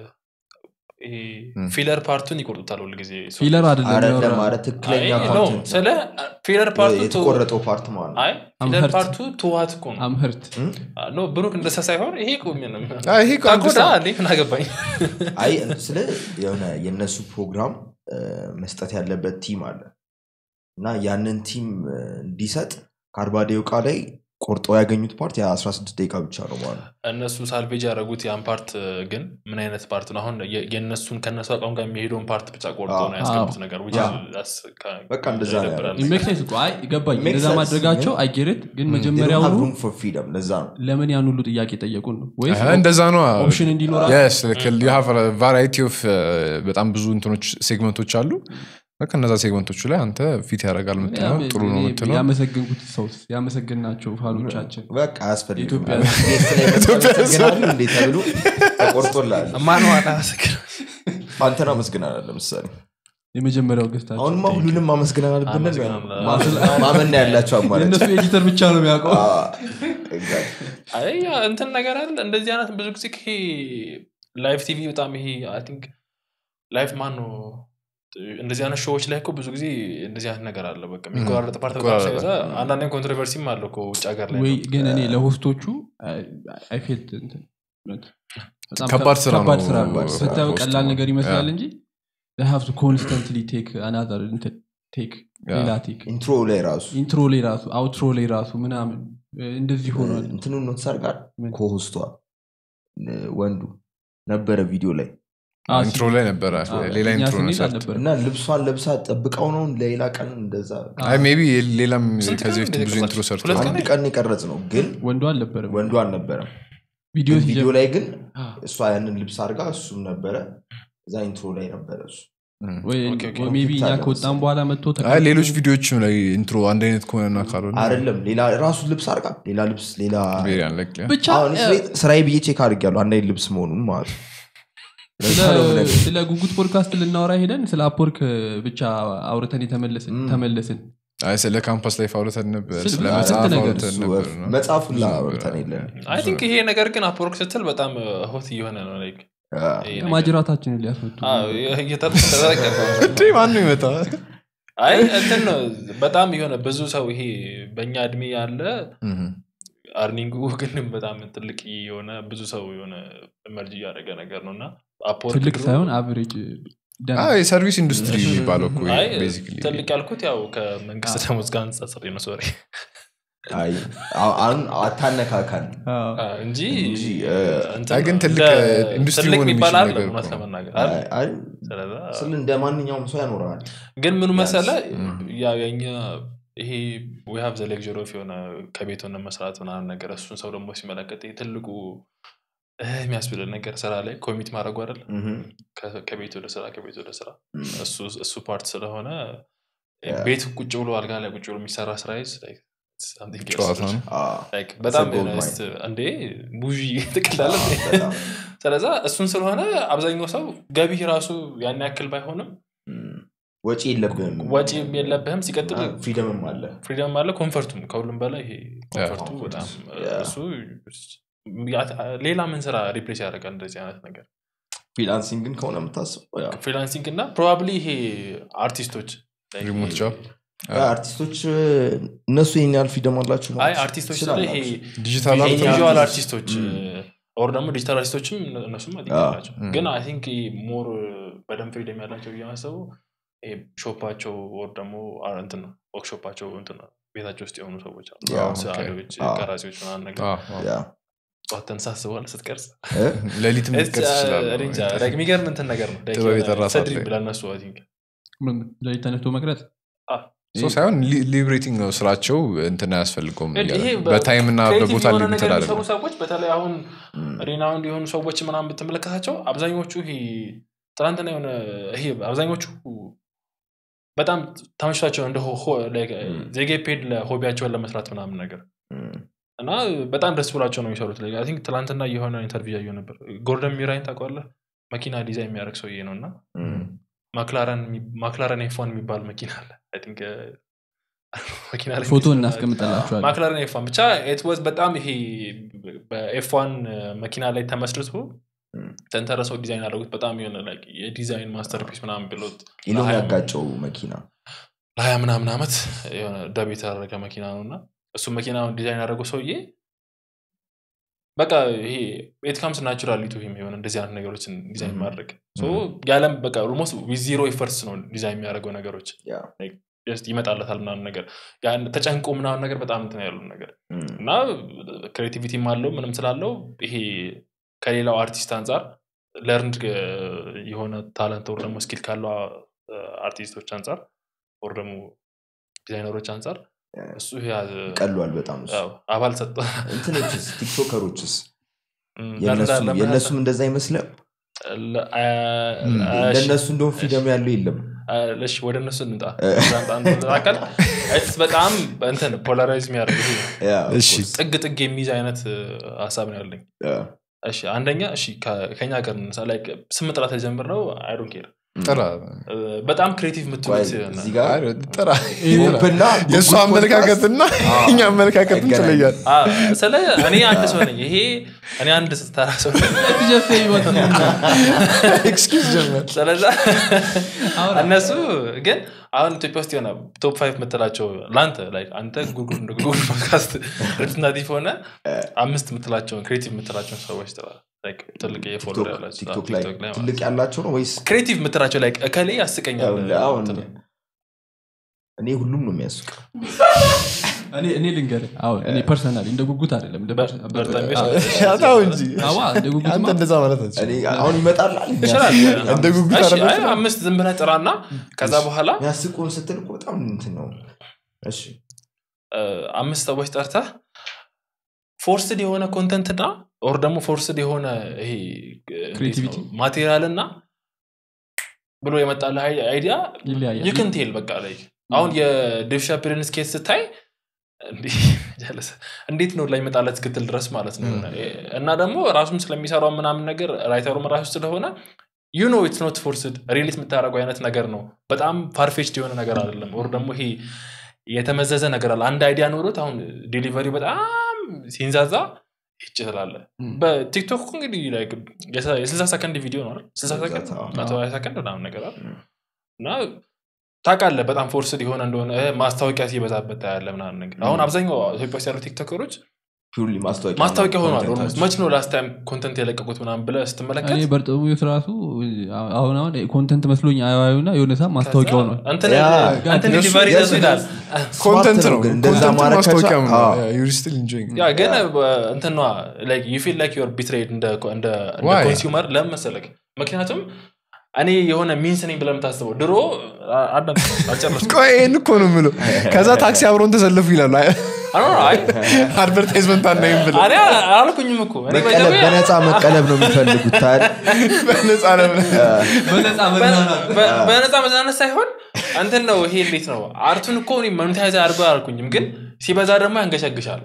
ይሄ ም። ፊለር ፓርቱን ይቆርጡታል ሁል ጊዜ ፊለር አይደለም አይደለም ያወራው። ማለት ትክክለኛ አይ፣ content ነው ነው። ስለ ፊለር ፓርቱ ቱ- የተቆረጠው ፓርት ማለት ነው አይ I'm ፊለር hurt. ፓርቱ ትዋት እኮ ነው አምህርት ም? ኖ ብሩክ እንደሳ ሳይሆን ይሄ እኮ ምንም አይ፣ ይሄ እኮ ታኮዳ understand- እንዴ ምን አገባኝ አይ ስለ የሆነ የእነሱ ፕሮግራም እ፣ መስጠት ያለበት ቲም አለ እና ያንን ቲም እ፣ እንዲሰጥ ከአርባ ደቂቃ ላይ ቆርጠው ያገኙት ፓርት የ16 ደቂቃ ብቻ ነው ማለት ነው እነሱ ሳልቬጅ ያደረጉት ያን ፓርት ግን ምን አይነት ፓርት ነው አሁን የ- የእነሱን ከእነሱ አቋም ጋር የሚሄደውን ፓርት ብቻ ቆርጦ ነው አዎ። ያስገቡት ነገር which አዎ። is- that's kind of በቃ እንደዛ ነው ይደብራል። ያደረጉት። ሜክ ሴንስ እኮ አይ ገባኝ Make እንደዛ sense, ማድረጋቸው ግን- አይጌረት ግን They don't have መጀመሪያውኑ room for freedom ለዛ ነው ለምን ያን ሁሉ ጥያቄ ጠየቁን ነው ወይስ አይ፣ እንደዛ ነው ኦፕሽን እንዲኖራ ቫራይቲ ኦፍ በጣም ብዙ እንትኖች ሴግመንቶች አሉ በቃ እነዛ ሴግመንቶቹ ላይ አንተ ፊት ያደርጋል ምትለው ጥሩ ነው ምትለው ያመሰግንኩት ሰውስ ያመሰግናቸው ፋኖቻችን በቃ አያስፈልግም ኢትዮጵያ- ጌስት ላይ መሰገናሉ እንዴ ተብሎ ተቆርጦላል ማንዋል አመሰግናለሁ። አንተን አመስግናል ለምሳሌ የመጀመሪያው ገዝታቸው አሁንማ ሁሉንም አመስግናል ብንል አመስግናለሁ። ማመን ነው ያላቸው አማራጭ የእነሱ ኤዲተር ብቻ ነው የሚያውቀው አዎ፣ exactly። አይ ያ እንትን ነገር አለ እንደዚህ አይነት ብዙ ጊዜ ይሄ ላይቭ ቲቪ በጣም ይሄ አይ ቲንክ ላይቭ ማን ነው እንደዚህ አይነት ሾዎች ላይ እኮ ብዙ ጊዜ እንደዚህ አይነት ነገር አለ በቃ የሚቆራረጥ ፓርት በጣም ይቆራረጣል። ሲበዛ አንዳንዴም ኮንትሮቨርሲም አለው እኮ ውጭ ሀገር ላይ ወይ ነው። ግን እኔ ለሆስቶቹ አይፌት ከባድ ስራ ከባድ ነው ስራ ነው ሆስት ስታየው ማለት። ቀላል ነገር ይመስላል ያ። እንጂ ሀብቱ ኮንስተንትሊ ቴክ አናዘር ቴክ ያ። ሌላ ቴክ ኢንትሮ ላይ ራሱ ኢንትሮ ላይ ራሱ አውትሮ ላይ ራሱ ምናምን እንደዚህ ሆኗል እንትኑን ኖትስ አድርጋል ምን? ኮሆስቷ ወንዱ ነበረ ቪዲዮ ላይ አዎ፣ ኢንትሮ ላይ ነበረ አዎ፣ ሌላ እኛ ኢንትሮ ነው ስንሄድ ሰርቶ አልነበረም። እና ልብሷን ለብሳ ጠብቀው ነው ሌላ ቀን እንደዛ አይ ሜቢ ሌላም ስንት ከዚህ ቀን በፊት ብዙ እንደተቀረጸ? ኢንትሮ ሰርቶ ሁለት ቀን? አንድ ቀን የቀረጽ ነው ግን ወንዱ አልነበረም ወንዱ አልነበረም ቪዲዮ ግን ቪዲዮ ሲጀምር ላይ ግን አዎ። እሷ ያንን ልብስ አድርጋ እሱም ነበረ እዛ ኢንትሮ ላይ ነበረ እሱ ወይ ኦኬ፣ ኦኬ። ወይ ሜቢ እኛ ኮንፍሊክት አለ ከወጣም መሰለኝ። በኋላ መጥቶ አይ ተቀምጦ- ሌሎች ቪዲዮዎችም ላይ ኢንትሮ አንድ አይነት ከሆነና ካልሆነ አይደለም ሌላ ራሱ ልብስ አድርጋ ሌላ ልብስ ሌላ very unlikely። ብቻ አሁን እ፣ ስራዬ- ስራዬ ብዬ ቼክ አድርጌያለሁ አንድ አይነት ልብስ መሆኑን ማለት ነው ለዛ ነው ስለ- የምነግርህ። ስለ ጉጉት ፖድካስት ልናወራ ሄደን ስለ አፕወርክ ብቻ አውርተን የተመለስን ም። ተመለስን አይ ስለ ካምፓስ ላይፍ አውርተን ነበር ስለ- ስለ ስንት መጽሐፍ ነገር አውርተን እሱ ነበር ነው። መጽሐፉን ብዙ ነገር ላወርተን አለ። የለን አይ ቲንክ ይሄ ነገር ግን አፕወርክ ስትል በጣም ሆት እየሆነ ነው like ይሄ ነገር። ማጅራታችንን ሊያስመጡ አዎ፣ እየተጠቀቀ ነው። እንዴ ማነው ይመጣ አይ እንትን ነው በጣም የሆነ ብዙ ሰው ይሄ በእኛ እድሜ ያለ አርኒንጉ ግን በጣም ትልቅ የሆነ ብዙ ሰው የሆነ መርጅ እያደረገ ነገር ነው እና አፕወርክ ትልቅ ድሮ- ሳይሆን አቨሬጅ የሰርቪስ ኢንዱስትሪ የሚባለው እኮ አይ ቤዚክሊ ትልቅ ያልኩት ያው ከመንግስት ደሞዝ ጋር አንጻጽሬ ነው ሶሪ አይ አሁ- አሁን አታነካካን እንጂ እንጂ፣ እ፣ እንትን አይ ግን ነው። ትልቅ እንደ- ኢንዱስትሪ ትልቅ መሆን የሚባል የሚችል አለ ነገር እውነት እኮ ነው። ለመናገር አይ አይደል? አይ፣ ስለዛ ስል እንደ ማንኛውም ሰው ያኖረዋል ግን ምኑ መሰለ ም። ያው የኛ ይሄ ዊሃብ ዘ ሌክዥር ኦፍ የሆነ ከቤት ሆነ መስራት ምናምን ነገር እሱን ሰው ደግሞ ሲመለከት ይሄ ትልቁ እህ የሚያስብልን ነገር ስራ ላይ ኮሚት ማድረጉ አይደል እህም፣ ከ- ከቤት ወደ ስራ ከቤት ወደ ስራ እም፣ እሱ- እሱ ፓርት ስለሆነ ያ። ቤት ቁጭ ብሎ አልጋ ላይ ቁጭ ብሎ የሚሰራ ስራ ይዝ like something else ጨዋታ ነው አ፣ like በጣም gold የሆነ mine. ስ- እንዴ ቡዢ ትቅላለ አ፣ በጣም፣ ስለዛ እሱን ስለሆነ አብዛኛው ሰው ገቢህ ራሱ ያን ያክል ባይሆንም እም፣ ወጪ የለብህም ወጪ የለብህም ሲቀጥል ፍሪደምም አለ ፍሪደም አለ ኮንፈርቱም ከሁሉም በላይ ይሄ ኮንፈርቱ በጣም ያ። እሱ ያ- ሌላ ምን ስራ ሪፕሌስ ያደርጋል እንደዚህ አይነት ነገር ፍሪላንሲንግን ከሆነ የምታስበው ያው ፍሪላንሲንግ እና ፕሮባብሊ ይሄ አርቲስቶች like ሪሞት ጆብ አርቲስቶች እነሱ ይህን ያህል ፍሪደም አላችሁ አይ አርቲስቶች ስለ ይሄ ዲጂታል አርት ቪዥዋል አርቲስት- አርቲስቶች ም። ኦር ደግሞ ዲጂታል አርቲስቶችም እነሱም አዎ። አላቸው ም። ግን አይ ቲንክ ሞር በደንብ ፍሪደም ያላቸው እያመሰቡ ሾፓቸው ኦር ደግሞ አ- እንትን ነው ወርክሾፓቸው እንትን ነው ቤታቸው ውስጥ የሆኑ ሰዎች አሉ ያ፣ ኦኬ። ሰዓሊዎች አዎ። ቀራጺዎች ምናምን ነገር ያ ጠዋት ተንሳስበዋል ስትቀርጽ እ? ሌሊት ምትቀርጽ እኔ ይችላል እንጃ፣ like የሚገርም እንትን ነገር ነው Like ጥበብ የሆነ የጠራ ሰዓት ሰድሪ ላይ። ብለነሱ አይ ቲንክ ለሊት ተነስቶ መቅረጽ ሶ ሳይሆን ሊብሬቲንግ ነው ስራቸው እንትን አያስፈልገውም ይሄ በታይም እና creative በቦታ የሆነ ሊሚትድ ነገር አይደለም የሚሰሩ ሰዎች በተለይ አሁን ም፣ ሪናውንድ የሆኑ ሰዎች ምናምን ብትመለከታቸው አብዛኞቹ ይሄ ትናንትና የሆነ ይሄ አብዛኞቹ በጣም ተመችቷቸው እንደ ዜጌ ፔድ ለሆቢያቸውን ለመስራት ምናምን ነገር ም፣ እና በጣም ደስ ብሏቸው ነው የሚሰሩት ላይ ቲንክ ትናንትና የሆነ ኢንተርቪው ያየሁ ነበር ጎርደን ሚራይን ታውቀዋለህ መኪና ዲዛይን የሚያደርግ ሰውዬ ነው እና ም። ማክላረን ኤፎን የሚባል መኪና አለ I think, እ፣ መኪና ላይ ፎቶ የሚሰራ- እናስቀምጠላቸዋል ማክላረን ኤፏን ብቻ ኤት ዋዝ በጣም ይሄ በኤፏን መኪና ላይ ተመስርቶ ም። ተንተረሰው ዲዛይን ያደረጉት በጣም የሆነ like የዲዛይን ማስተርፒስ ምናምን ብሎት ኢሎን ለሀያ- ያጋጨው መኪና ለሀያ ምናምን ዓመት የሆነ ደብ የተደረገ መኪና ነው እና እሱ መኪና ዲዛይን ያደረገው ሰውዬ በቃ ይሄ ኤት ካምስ ናቹራሊቱ የሆነ እንደዚህ አይነት ነገሮችን ዲዛይን Mhm. ማድረግ So ያለም በቃ ኦልሞስት ዚሮ ኤፈርትስ ነው ዲዛይን የሚያደርገው ነገሮች ያ። Like just ይመጣለታል ምናምን ነገር ያን ተጨንቆ ምናምን ነገር በጣም እንትን ያሉ ነገር ም፣ እና ክሬቲቪቲም አለው ምንም ስላለው ይሄ ከሌላው አርቲስት አንጻር ለርንድ የሆነ ታለንት ወር ደግሞ ስኪል ካለው አርቲስቶች አንጻር ወር ደግሞ ዲዛይነሮች አንጻር እሱ ያ- ቀሏል በጣም እሱ። ያው አባል ሰጠ እንትኖችስ ቲክቶከሮችስ እም፣ የእነሱ- ለምን- ለምን- የእነሱም እንደዛ አይመስልም ለ- አ- እም፣ እሺ፣ ለእነሱ እንደውም ፍሪደም ያለው የለም አ- እሺ ወደ እነሱ እንምጣ እ። ቃል በጣም እንትን ፖላራይዝ የሚያደርግ ይሄ ያ፣ of እሺ። course። ጥግ ጥግ የሚይዝ አይነት እ፣ ሀሳብ ነው ያለኝ ያ፣ እሺ አንደኛ እሺ ከ- ከኛ ሀገር እንነሳ like ስም ጥራት የጀምር ነው አይዶን ኬር ጥራ በጣም ክሬቲቭ ቆይ፣ የምትሉት እዚህ ጋር አይ፣ ጥራ ኦፕና የእሱ ጉጉት አመለካከትና እኛ አመለካከት አይገናኝም። ትለያል አ፣ ስለ እኔ አንድ ሰው ነኝ ይሄ እኔ አንድ ተራ ሰው ነኝ። ኤክስኪዝ ጀመር ስለዛ እነሱ ግን አሁን ኢትዮጵያ ውስጥ የሆነ ቶፕ ፋይቭ የምትላቸው ለአንተ like አንተ ጉጉል እንደ ጉጉል ፖድካስት ሪፕሬዘንታቲቭ ሆነ አምስት የምትላቸውን ክሬቲቭ የምትላቸውን ሰዎች ጥራ Like ትልቅ የፎሎወር ቲክቶክ ያላቸው ቲክቶክ ላይ ቲክቶክ ላይ ማለት ትልቅ ያላቸው ነው ወይስ ክሬቲቭ የምትላቸው ላይ እከሌ ያስቀኛል ያው አሁን እንትን እኔ ሁሉም ነው የሚያስቅ እኔ እኔ ልንገርህ አሁን እኔ ፐርሰናሊ እንደ ጉጉት አይደለም እንደ በር- ፐርሰ- በርጠሚዎስ አዎ። ያታው እንጂ አዋ እንደ ጉጉት አንተ እንደዛ ማለት እኔ አትችልም። አሁን ይመጣል ይችላል እንደ ጉጉት እሺ፣ አይደለም አይ፣ ስራ? አምስት ዝም ብለህ ጥራና ከዛ በኋላ የሚያስቁን ስትል እኮ በጣም እንትን ነው እሺ እ፣ አምስት ሰዎች ጠርተህ ፎርስድ የሆነ ኮንተንት እና ኦር ደግሞ ፎርስድ የሆነ ይሄ Creativity? ማቴሪያል እና ብሎ የመጣልህ አይዲያ ይለያያል ይክንቴል በቃ ላይ አሁን የዴቭ ሻፔልን ስኬት ስታይ እንዲህ ጀለሰ እንዴት ነው ላይ መጣለት እስክትል ድረስ ማለት ነው እና ደግሞ ራሱም ስለሚሰራው ምናምን ነገር ራይተሩም ራሱ ስለሆነ ዩ ኖ ኢትስ ኖት ፎርስድ ሪሊት የምታደርገው አይነት ነገር ነው በጣም ፋርፌችድ የሆነ ነገር አይደለም ወር ደግሞ ይሄ የተመዘዘ ነገር አለ አንድ አይዲያ ኖሮት አሁን ዴሊቨሪ በጣም ሲንዛዛ ይጭ ትላለ ም። በቲክቶክ እኮ እንግዲህ like የሰ- የስልሳ ሰከንድ ቪዲዮ ነው አይደል? ስልሳ ሰከንድ አዎ። መቶ ሀያ ሰከንድ ምናምን ነገር አይደል? ም። እና ታውቃለህ በጣም ፎርስድ የሆነ እንደሆነ እ፣ ማስታወቂያ ሲበዛበት ታያለህ ምናምን ነገር አሁን አብዛኛው ኢትዮጵያ ውስጥ ያሉ ቲክቶከሮች ፒውርሊ ማስታወቂያ ማስታወቂያ ሆኗል ኮንተንታቸው። ኦልሞስት መች ነው ላስት ታይም ኮንተንት የለቀቁት ምናምን ብለህ እኔ ስትመለከት በርጠሚዎስ ራሱ አሁን አሁን ኮንተንት መስሎኝ አያዩና የሆነ ሰዓት ማስታወቂያ ሆኗል እንትን ያ፣ እንትን የሱ- ዲሊቨሪ የሱ- ደሱ ይላል ኮንተንት ስማርት ነው ግን እንደዛ ኮንተንት ማድረግ ማስታወቂያም ነው ከቻ- ዩር ስቲል ኢንጆይንግ ያ ግን እንትኗ ዩ ፊል ላይክ ዩር ቢትሬድ እንደ Why? ኮንሱመር ለምን መሰለክ ምክንያቱም እኔ የሆነ ሚንስ ነኝ ብለህ የምታስበው ድሮ አ- አዳም አልጨረስኩም ቆይ ይህን እኮ ነው የምለው ከዛ ታክሲ አብረውን ተሰለፉ ይላሉ አይ አይ አድቨርታይዝመንት አናይም ብለ እኔ አላልኩኝም እኮ እኔ by the መቀለብ way በነፃ መቀለብ ነው የሚፈልጉት ታዲያ በነፃ ለምን በነፃ በ- በነፃ መዝናነት ሳይሆን እንትን ነው ይሄ እንዴት ነው አርቱን እኮ እኔ ሞኔታይዝ አድርጎ አላልኩኝም ግን ሲበዛ ደግሞ ያንገሸግሻል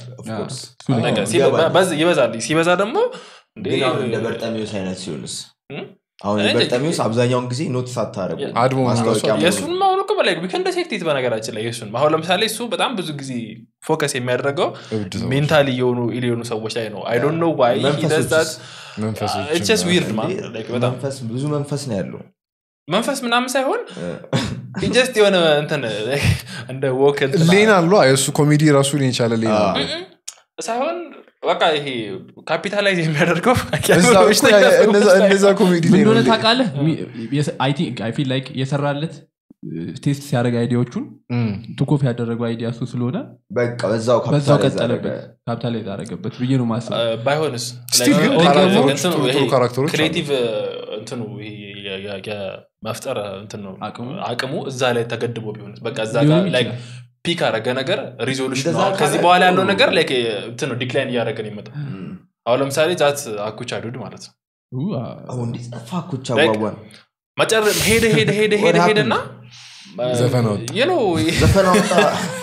በቃ ሲበ- ይገባል። በዝ- ይበዛል ሲበዛ ደግሞ እንዴ ግን አሁን እንደ በርጠሚዎስ አይነት ሲሆንስ እም? አሁን እኔ- በርጠሚውስ አብዛኛውን ጊዜ ኖቲስ አታደረጉ አድሞ ማስታወቂያ ራሱ የእሱን አሁን እኮ በላይ ዊከንድ ሴክቲት በነገራችን ላይ የእሱን አሁን ለምሳሌ እሱ በጣም ብዙ ጊዜ ፎከስ የሚያደርገው እብድ ሰዎች፣ ሜንታሊ የሆኑ ኢል የሆኑ ሰዎች ላይ ነው አይ ዶንት ኖ ዋይ መንፈሶችስ? መንፈሶች ጀስት ዊርድ ማን እንዴ፣ Like በጣም መንፈስ ብዙ መንፈስ ነው ያለው መንፈስ ምናምን ሳይሆን ጀስት የሆነ እንትን like እንደ ወክ ሌና አሉ የእሱ ኮሜዲ ራሱ ሊን የቻለ ሌና አዎ። አለው። ሳይሆን በቃ ይሄ ካፒታላይዝ የሚያደርገው እዛ እኮ ያ- እነዛ- እነዛ ኮሜዲ ምን ላይ ነው እንደሆነ ሌ- ታውቃለህ አይ ፊል ላይክ የሰራለት ቴስት ሲያደርግ አይዲያዎቹን እም። ቱኮፍ ያደረገው አይዲያ እሱ ስለሆነ በቃ በዛው በዛው capitalize ቀጠለበት አደረገ። ካፒታላይዝ አደረገበት ብዬ ነው ማስብ Still ባይሆንስ ግን ካራክተሮች ጥሩ ጥሩ ካራክተሮች አሉ። ክሬቲቭ እንትኑ ይሄ የ- የ- የመፍጠር እንትን ነው አቅሙ? አቅሙ እዛ ላይ ተገድቦ ቢሆንስ በቃ እዛ ሊሆን ጋር like ይችላል። ፒክ አረገ ነገር ሪዞሉሽን እንደዛ ነው ከዚህ ካለ በኋላ ያለው ጥሩ ነገር ነው። like እንትን ነው ዲክላይን እያደረገ ነው ይመጣ እም። አሁን ለምሳሌ ዛት አኩቻ ዱድ ማለት ነው ኡ፣ አ፣ አሁን እንዴት ጠፋ ኩቻ Like- ጓጓን መጨረ ሄደ ሄደ ሄደ ሄደ What ሄደና ዘፈን አወጣ። የኖ ዘፈን አውጣ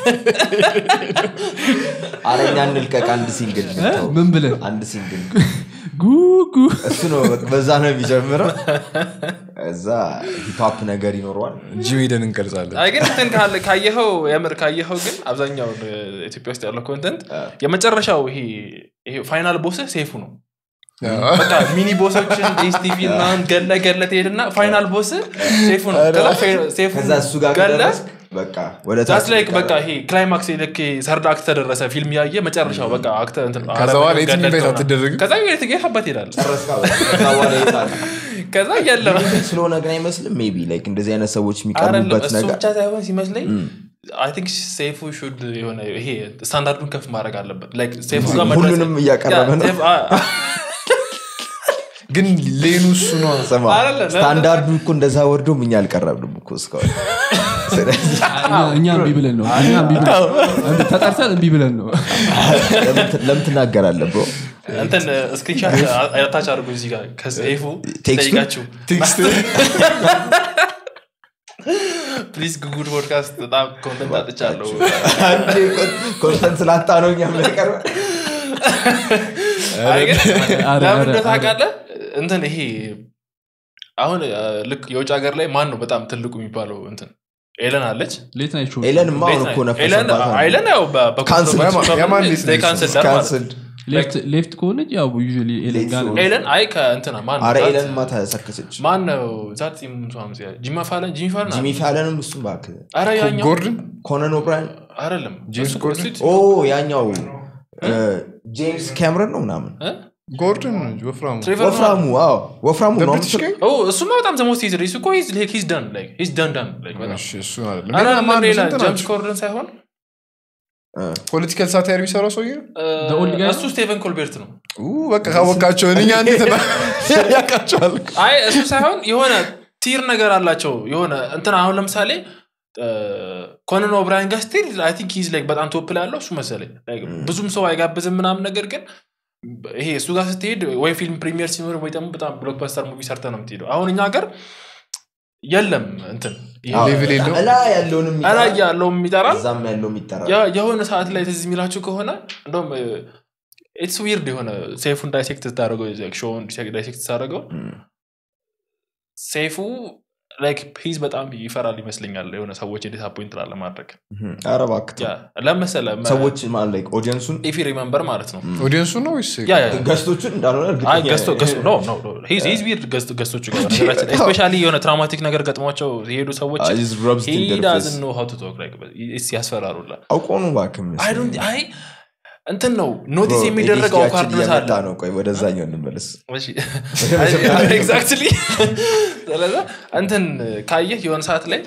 አረኛ እንልቀቅ አንድ ሲንግል እ? ምን ብለን አንድ ሲንግል ጉጉ እሱ ነው በቃ በዛ ነው የሚጀምረው እዛ ሂፕሀፕ ነገር ይኖረዋል ጂም ሄደን እንቀርጻለን አይ ግን እንትን ካለ- ካየኸው የምር ካየኸው ግን አብዛኛውን እ፣ ኢትዮጵያ ውስጥ ያለው ኮንተንት አ። የመጨረሻው ይሄ ይሄ ፋይናል ቦስ ሴፉ ነው አዎ። በቃ ሚኒ ቦሶችን ዲስቲቪ ምናምን ገለ ገለ ትሄድና ፋይናል ቦስ ሴፉ ነው ከዛ ፌ- ሴፉ ከዛ እሱ ጋር ገለ ከደረስክ በቃ ወደ ዛት ታች ላይክ ይቀራል። በቃ ይሄ ክላይማክስ ልክ ሰርድ አክት ተደረሰ ፊልም ያየ መጨረሻው በቃ አክተ እንትን ከዛ አረመኔው በኋላ የትም ገደልከው ኢንቫይት ምናምን። አትደረግም? ከዛ ቤት ጌታበት ይሄዳል ጨረስካ በቃ። ከዛ በኋላ የት አለ? ከዛ የለም ስለሆነ ግን አይመስልም ሜቢ ላይክ እንደዚህ አይነት ሰዎች አይደለም የሚቀርቡበት እሱ ነገር ብቻ ሳይሆን ሲመስለኝ እም። አይ ቲንክ ሴፉ ሹድ የሆነ ይሄ ስታንዳርዱን ከፍ ማድረግ አለበት Like ሴፉ ጋር መድረስ- ሁሉንም እያቀረበ ያ፣ ነው ሴፍ- አ- ግን ሌኑ እሱ ነው ስማ አይደለም፣ ስታንዳርዱ እኮ እንደዛ ወርዶም እኛ አልቀረብንም እኮ እስካሁን ስለዚህ እኛ- እኛ እምቢ ብለን ነው እኛ እምቢ ብለን ተጠርተን እምቢ ብለን ነው ለምን ት- ለምን ትናገራለህ ብሮ እንትን ስክሪንሻት አታች አድርጎ እዚህ ጋር ከሴፉ ቴክስቱ? ጠይቃችሁ ቴክስት ፕሊዝ ጉጉድ ፖድካስት በጣም ኮንተንት አጥቻለሁ አንዴ ኮንተንት ስላጣ ነው እኛ የምንቀርበ አይ ግን አረ፣ ለምን አረ፣ እንደሆነ ታውቃለህ እንትን ይሄ አሁን አ፣ ልክ የውጭ ሀገር ላይ ማን ነው በጣም ትልቁ የሚባለው እንትን ኤለን አለች ሌት ናይት ሾው ኤለንማ አሁን እኮ ኤለን ነፈሰባት ኤለን ያው በ- በ- Cancel. በ- የማን ሊስት ነው? ካንስል ዳር ማለት ነው። ካንስልድ ሌፍት- ሌፍት ከሆነች ያው ዩዥዋሊ ኤለን ጋር ነው Late ኤለን አይ ከእንትና ማን አረ ዛት- ኤለን ማ ተሰከሰች ማን ነው ዛት ጂማ ፋለን ጂሚ ፋለን ጂሚ ፋለንም እሱም እባክህ አረ ያኛው ጎርድን ኮነን ኦብራያን አይደለም ጄምስ እሱ- ኮርደን? እሱ- ኦ ያኛው እ፣ ጄምስ ካምረን ነው ምናምን እ? ጎርድን ወፍራሙ ትሬቨር ወፍራሙ አዎ ወፍራሙ ነው ብሪቲሽ ጋይ ኦ እሱማ በጣም ዘሞስት ሂዝ እሱ እኮ ሂዝ ሂዝ ደን ላይክ ሂዝ ደን ደን ላይክ በጣም እሺ፣ እሱ አይደለም አረ ሌላ ማን ሌላ ስንት ጄምስ ናቸው? ኮርደን ሳይሆን ፖለቲካል ሳታየር የሚሰራው ሰውዬ ነው እ፣ The old guy እሱ ስቴቨን ኮልቤርት ነው ኡ፣ በቃ ካወቃቸው እኛ እንዴት ና- ያውቃቸዋል አይ እሱ ሳይሆን የሆነ ቲር ነገር አላቸው የሆነ እንትን አሁን ለምሳሌ ኮነን ኦብራያን ጋር ስቲል አይ ቲንክ ሂዝ ላይክ በጣም ቶፕ ላይ ያለው እሱ መሰለኝ Like ብዙም ሰው አይጋብዝም ምናምን ነገር ግን ይሄ እሱ ጋር ስትሄድ ወይ ፊልም ፕሪሚየር ሲኖር ወይ ደግሞ በጣም ብሎክበስተር ሙቪ ሰርተ ነው የምትሄደው አሁን እኛ ሀገር የለም እንትን ይሄ ሌቭል የለውም? እላ ያለውንም እላይ ያለውም ይጠራል እዛም ያለውም ይጠራል ያ- የሆነ ሰዓት ላይ ትዝ የሚላችሁ ከሆነ እንደውም ኢትስ ዊርድ የሆነ ሴፉን ዳይሴክት ስታደረገው ሾውን ዳይሴክት ስታደረገው እም። ሴፉ ላይክ ሂዝ በጣም ይፈራል ይመስለኛል የሆነ ሰዎች ዲስአፖይንት ላለማድረግ እም። ኧረ እባክህ ያ ለመሰለ ሰዎች ማለት ላይ ኦዲየንሱን ኢፊ ሪመምበር ማለት ነው ኦዲየንሱ ነው ወይስ ያ ያ ገስቶቹን እንዳልሆነ እርግጠኛ አይ ገዝቶ ገዝቶ ኖ ኖ ኖ ሂዝ ሂዝ ዊርድ ገዝቶ ገዝቶቹ ጋር ነገራችን ስፔሻሊ የሆነ ትራውማቲክ ነገር ገጥሟቸው የሄዱ ሰዎች Ah, he's rubs he in their doesn't face. know how to talk like it's ያስፈራሩላ አውቆ ነው እባክህ አይ ዶንት አይ እንትን ነው ኖቲስ የሚደረገው አውካርድነስ አለ ነው ቆይ ወደዛኛው እንመለስ ኤግዛክትሊ ስለዛ እንትን ካየህ የሆነ ሰዓት ላይ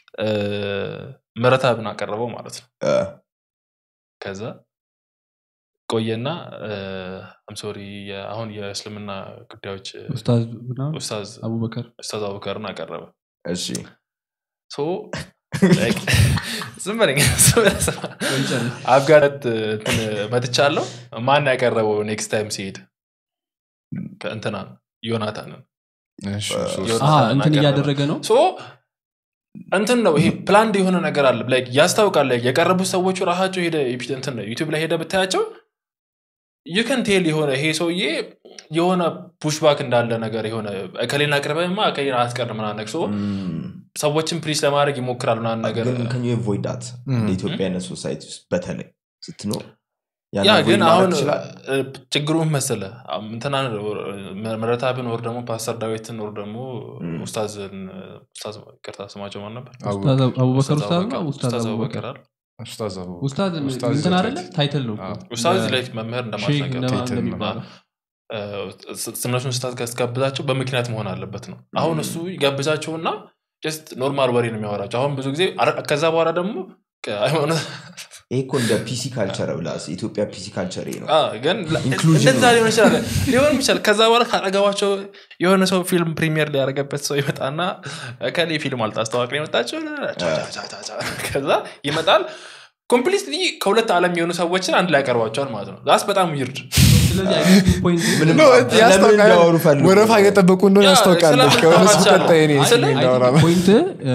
ምረታብን አቀረበው ማለት ነው እ፣ ከዛ ቆየና አምሶሪ አሁን የእስልምና ጉዳዮች ኡስታዝ ምናምን ኡስታዝ አቡበከር ኡስታዝ አቡበከርን አቀረበ እሺ ሶ like ዝም በለኝ ዝም በለኝ ስማ። አብጋረት እንትን መትቻለሁ ማን ያቀረበው ኔክስት ታይም ሲሄድ ከእንትና ዮናታንን እሺ፣ እሱ- አሀ፣ ዮናታንን እንትን አቀረበ። እያደረገ ነው ሶ እንትን ነው ይሄ ፕላንድ የሆነ ነገር አለ like ያስታውቃል like የቀረቡት ሰዎቹ ራሳቸው ሄደ እንትን ዩቲብ ላይ ሄደ ብታያቸው ዩከን ቴል የሆነ ይሄ ሰውዬ የሆነ ፑሽባክ እንዳለ ነገር የሆነ እከሌን አቅርበህማ እከሌን አትቀር ምናምን ነገር ሰው ሰዎችን ፕሪስ ለማድረግ ይሞክራል ምናምን ነገር ግን ከኙ ቮይድ ዳት ም። እንደ ኢትዮጵያ አይነት ሶሳይቲ ውስጥ በተለይ ስትኖር ያ ያንን ግን avoid አሁን ማድረግ ትችላለህ? እ፣ ችግሩ ምን መሰለህ አም- እንትና መረታብን ወር ደግሞ ፓስተር ዳዊትን ወር ደግሞ ም። ኡስታዝን ኡስታዝ ይቅርታ ስማቸው ማን ነበር ኡስታዝ አቡበከር ኡስታዝ ኡስታዝ ነው አቡበከር- ኡስታዝ ኡስታዝ አቡበከር አቡበከር አይደል? ኡስታዝ አቡ ኡስታዝ ኡስታዝ እንትን ዘ አይደለ ታይትል። ታይትል ነው እኮ። አዎ። ኡስታዝ እ፣ ላይ መምህር ሼክ እንደማለት ነገር እንደማ- ታይትል ነው። እንደሚባለው እነሱን ስታት ጋብዛቸው በምክንያት መሆን አለበት ነው አሁን እሱ ይጋብዛቸውና ጀስት ኖርማል ወሬ ነው የሚያወራቸው አሁን ብዙ ጊዜ አረ- ከዛ በኋላ ደግሞ ከሃይማኖት ይሄ እኮ እንደ ፒሲ ካልቸር ብላስ ኢትዮጵያ ፒሲ ካልቸር ይሄ ነው አ፣ ግን Inclusion እንደዛ ነው። ሊሆን ይችላል ሊሆን ይችላል ከዛ በኋላ ካጠገባቸው የሆነ ሰው ፊልም ፕሪሚየር ሊያደረገበት ሰው ይመጣና ከሌ ፊልም አልታስተዋቅ የመጣቸው ከዛ ይመጣል ኮምፕሊትሊ ከሁለት ዓለም የሆኑ ሰዎችን አንድ ላይ ያቀርቧቸዋል ማለት ነው ዛስ በጣም ይርድ ስለዚህ አይነት ፖይንት ምንም ነው፣ ለምን ያስታውቃል። እንዲያወሩ ፈልጉ ወረፋ እየጠበቁ እንደሆነ ያ፣ ያስታውቃል ስለምን ከሆነ ሰው ታወራቻለህ? ቀጣይ እኔ ስለ- ስሜ እንዳወራ ነው። ፖይንት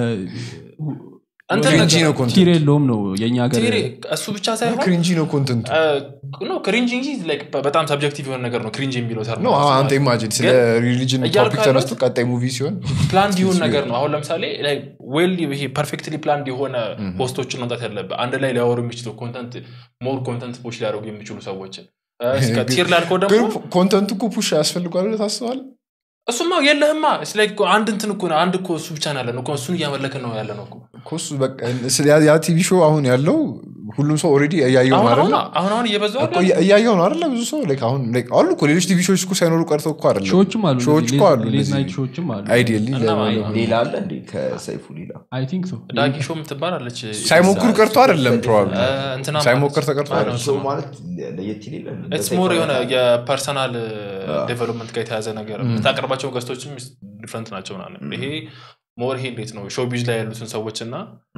እንትን ክሪንጂ ነገር- ነው ኮንተንት ቲር የለውም ነው የእኛ ሀገር ቲሪ እሱ ብቻ ሳይሆን ክሪንጂ ነው ኮንተንቱ ነው ክሪንጅ እንጂ like በጣም ሰብጀክቲቭ የሆነ ነገር ነው ክሪንጅ የሚለው ተርም ነው አንተ ኢማጂን ስለ ሪሊጅን እያልኩ ቶፒክ ያለሁት- ተነስቶ ቀጣይ ሙቪ ሲሆን ፕላንድ የሆን ነገር ነው አሁን ለምሳሌ ዌል ይሄ ፐርፌክትሊ ፕላንድ የሆነ ፖስቶችን መምጣት ያለበት አንድ ላይ ሊያወሩ የሚችሉ ኮንተንት ሞር ኮንተንት ፖች ሊያደርጉ የሚችሉ ሰዎችን እ፣ እስከ ቲር ላልከው ግን ደግሞ ኮንተንቱ እኮ ፑሽ ያስፈልጓል ብለህ ታስባለህ እሱማ የለህማ ስለ አንድ እንትን እኮ ነው አንድ እኮ እሱ ብቻ ነው ያለ ነው እኮ እሱን እያመለክን ነው ያለ ነው እኮ እኮ እሱ በቃ ስለ- ያ- ያ ቲቪ ሾው አሁን ያለው ሁሉም ሰው ኦልሬዲ እያየው ነው አሁን አይደለ አሁን አሁን አሁን እየበዛው እኮ እያ- እያየው ነው አይደለ ብዙ ሰው like አሁን like አሉ እኮ ሌሎች ቲቪ ሾዎች እኮ ሳይኖሩ ቀርተው እኮ አይደለም ሾዎችም አሉ ሾዎች እኮ አሉ ሌዝ እንደዚህ ናይት ሾዎችም አሉ አይዲየሊ እና ማይ- ሌላ አለ እንዴ ከሰይፉ ሌላ አይ ቲንክ ሶ ዳጊ ሾው የምትባላለች ሳይሞክሩ ቀርቶ አይደለም ፕሮባብሊ እ፣ እንትና ሳይሞክር ተቀርቶ ማነው አይደለም ሰው ስሟ? ማለት ለየት ይሌለ ኢትስ ሞር የሆነ የፐርሰናል ዴቨሎፕመንት ጋር የተያዘ ነገር የምታቀርባቸው ገስቶችም ዲፍረንት ናቸው ምናምን ይሄ ሞር ይሄ እንዴት ነው ሾው ቢዝ ላይ ያሉትን ሰዎች እና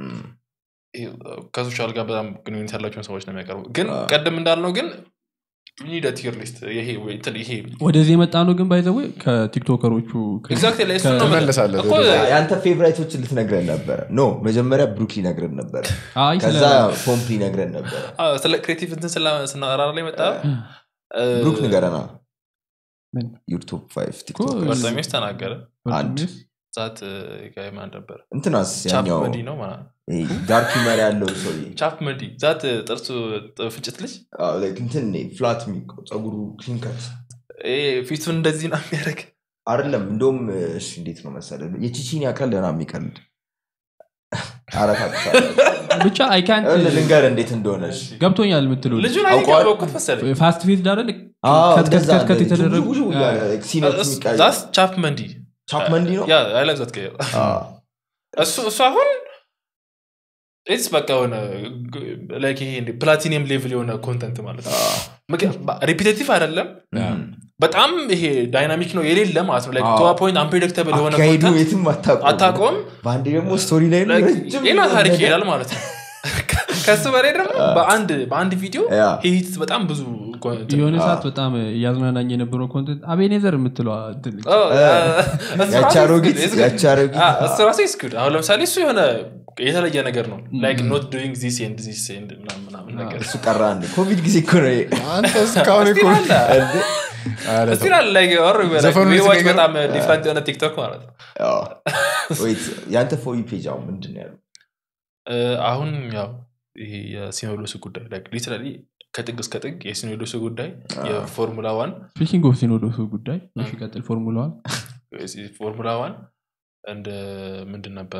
ከሶሻል ጋር በጣም ግንኙነት ያላቸውን ሰዎች ነው የሚያቀርቡ ግን ቀደም እንዳልነው ግን ኒድ ቲር ሊስት ይሄ ወይ እንትን ይሄ ወደዚህ የመጣ ነው ግን ባይዘዌ ከቲክቶከሮቹ ኤግዛክት ላይ እሱ ነው ትመለሳለህ እኮ ወደዛ። የአንተ ፌቨራይቶችን ልትነግረን ነበረ ኖ መጀመሪያ ብሩክ ሊነግረን ነበረ አይ ስለ ከዛ ፖምፕ ሊነግረን ነበረ አ፣ ስለ ክሬቲቭ እንትን ስላ- ስናወራ ላይ መጣ ብሩክ ንገረና ምን? ዩር ቶፕ ፋይቭ ቲክቶክ እኮ- በርጠሜስ ተናገረ አንድ። ዛት ጋይ ማን ነበር እንትናስ ቻፕ ያኛው መዲ ነው ማለት ይሄ ዳርክ መሪ ያለው ሰውዬ ቻፕ መዲ ዛት ጥርሱ ጥ- ፍጭት ልጅ አዎ፣ like እንትን ፍላት የሚቀው ፀጉሩ ክሊንከት ይሄ ፊቱን እንደዚህ ነው የሚያደርግ አይደለም እንደውም እሺ እንዴት ነው መሰለ የቺቺን ያቀል ደና የሚቀልድ አረታ ብቻ አይ ካንት ልንገር እንዴት እንደሆነች ገብቶኛል የምትለው ልጁን አውቀዋል? አይወቅት መሰለኝ ፋስት ፌዝ ዳረል አዎ፣ ከት ከት እንደዛ ከት ከት እንደ የተደረጉ ዥው ዥው እያለ like ሲነቱ የሚቀያየር። ዛስ ቻፕ መንዲ ቻፕ መንዲ ነው ያ አይ ላይክ ዛት ጋይ አዎ። እሱ እሱ አሁን ኢትስ በቃ የሆነ ላይክ ይሄ እንደ ፕላቲኒየም ሌቭል የሆነ ኮንተንት ማለት ነው ሪፒቴቲቭ አይደለም እም። በጣም ይሄ ዳይናሚክ ነው የሌለ ማለት ነው ላይክ አዎ። ቱ ፖይንት አንፕሬዲክተብል የሆነ አካሄዱ ኮንተንት የትም አታውቀውም። አታውቀውም በአንዴ ደግሞ ስቶሪ ላይ ነው Like ረጅም ሌላ ታሪክ ነገር። ይሄዳል ማለት ነው ከሱ በላይ ደግሞ በአንድ በአንድ ቪዲዮ ያ። ሂት በጣም ብዙ ኮንተንት የሆነ ሰዓት በጣም እያዝናናኝ የነበረው ኮንተንት አቤኔዘር የምትለዋ እንትን ልጅ። ኦ፣ እ፣ እሱ ያቺ ራሱ አሮጊት is good, is good. ያቺ አሮጊት አ፣ እሱ ራሱ is good። አሁን ለምሳሌ እሱ የሆነ የተለየ ነገር ነው ላይክ ኖት ዱይንግ ዚስ ኤንድ ዚስ ኤንድ ምናምን ምናምን ነገር እሱ ቀራ አንድ ኮቪድ ጊዜ እኮ ነው ይሄ። አንተ እስካሁን እኮ Still አለ። እንዴ? ኧረ እስቲ ላል like or like ዘፈኑን we watch ስቀይረው- በጣም ዲፍረንት የሆነ ቲክቶክ ማለት ነው አዎ። Wait፣ የአንተ ፎሪ ፔጅ አሁን ምንድን ነው ያለው እ፣ አሁን ያው ይሄ የሲኖዶሱ ጉዳይ ሊትራሊ ከጥግ እስከ ጥግ የሲኖዶሱ ጉዳይ የፎርሙላ ዋን ስፒኪንግ ኦፍ ሲኖዶሱ ጉዳይ እሺ ቀጥል ፎርሙላዋን ፎርሙላ ዋን እንደ ምንድን ነበረ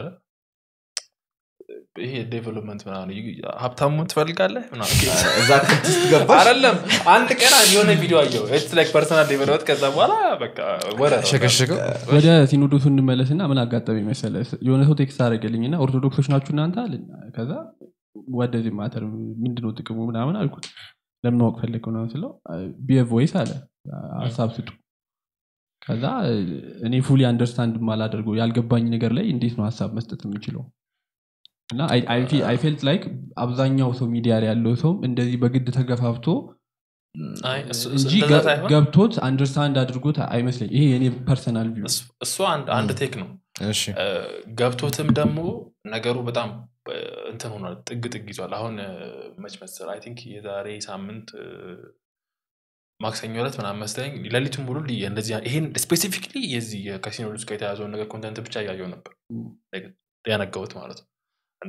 ይሄ ዴቨሎፕመንት ምናምን ሀብታሙ ትፈልጋለህ ምናምን እዛ ክልት ገባሽ አይደለም አንድ ቀን የሆነ ቪዲዮ አየው ላይክ ፐርሰናል ዴቨሎፕመንት ከዛ በኋላ በቃ ወረ ነው። ሸከሸከው ወደ ሲኖዶሱ እንመለስና ምን አጋጠመኝ መሰለ የሆነ ሰው ቴክስት አደረገልኝ እና ኦርቶዶክሶች ናችሁ እናንተ አለኝ ከዛ ወደዚህ ማተር ምንድነው ጥቅሙ ምናምን አልኩት ለምን ማወቅ ፈለግ ምናምን ስለው ቢየ ቮይስ አለ ሀሳብ ስጡ ከዛ እኔ ፉሊ አንደርስታንድ ማላደርገው ያልገባኝ ነገር ላይ እንዴት ነው ሀሳብ መስጠት የምችለው እና አይ ፌልት ላይክ አብዛኛው ሰው ሚዲያ ላይ ያለው ሰውም እንደዚህ በግድ ተገፋፍቶ አይ፣ እሱ- እሱ እንጂ እንደዛ ገ- ሳይሆን ገብቶት አንደርስታንድ አድርጎት አይመስለኝ ይሄ የኔ ፐርሰናል ቪው እሱ- እሱ አንድ አንድ ቴክ ነው እሺ እ፣ ገብቶትም ደግሞ ነገሩ በጣም እ፣ እንትን ሆኗል ጥግ ጥግ ይዟል አሁን እ፣ መች መሰል አይ ቲንክ የዛሬ ሳምንት እ፣ ማክሰኞ ዕለት ምናምን መሰለኝ ሌሊቱን ሙሉ ሊ- እንደዚህ ይሄን ስፔሲፊክሊ የዚህ የካሲኖ ውስጥ ጋር የተያዘውን ነገር ኮንተንት ብቻ እያየው ነበር Like ያነገቡት ማለት ነው እና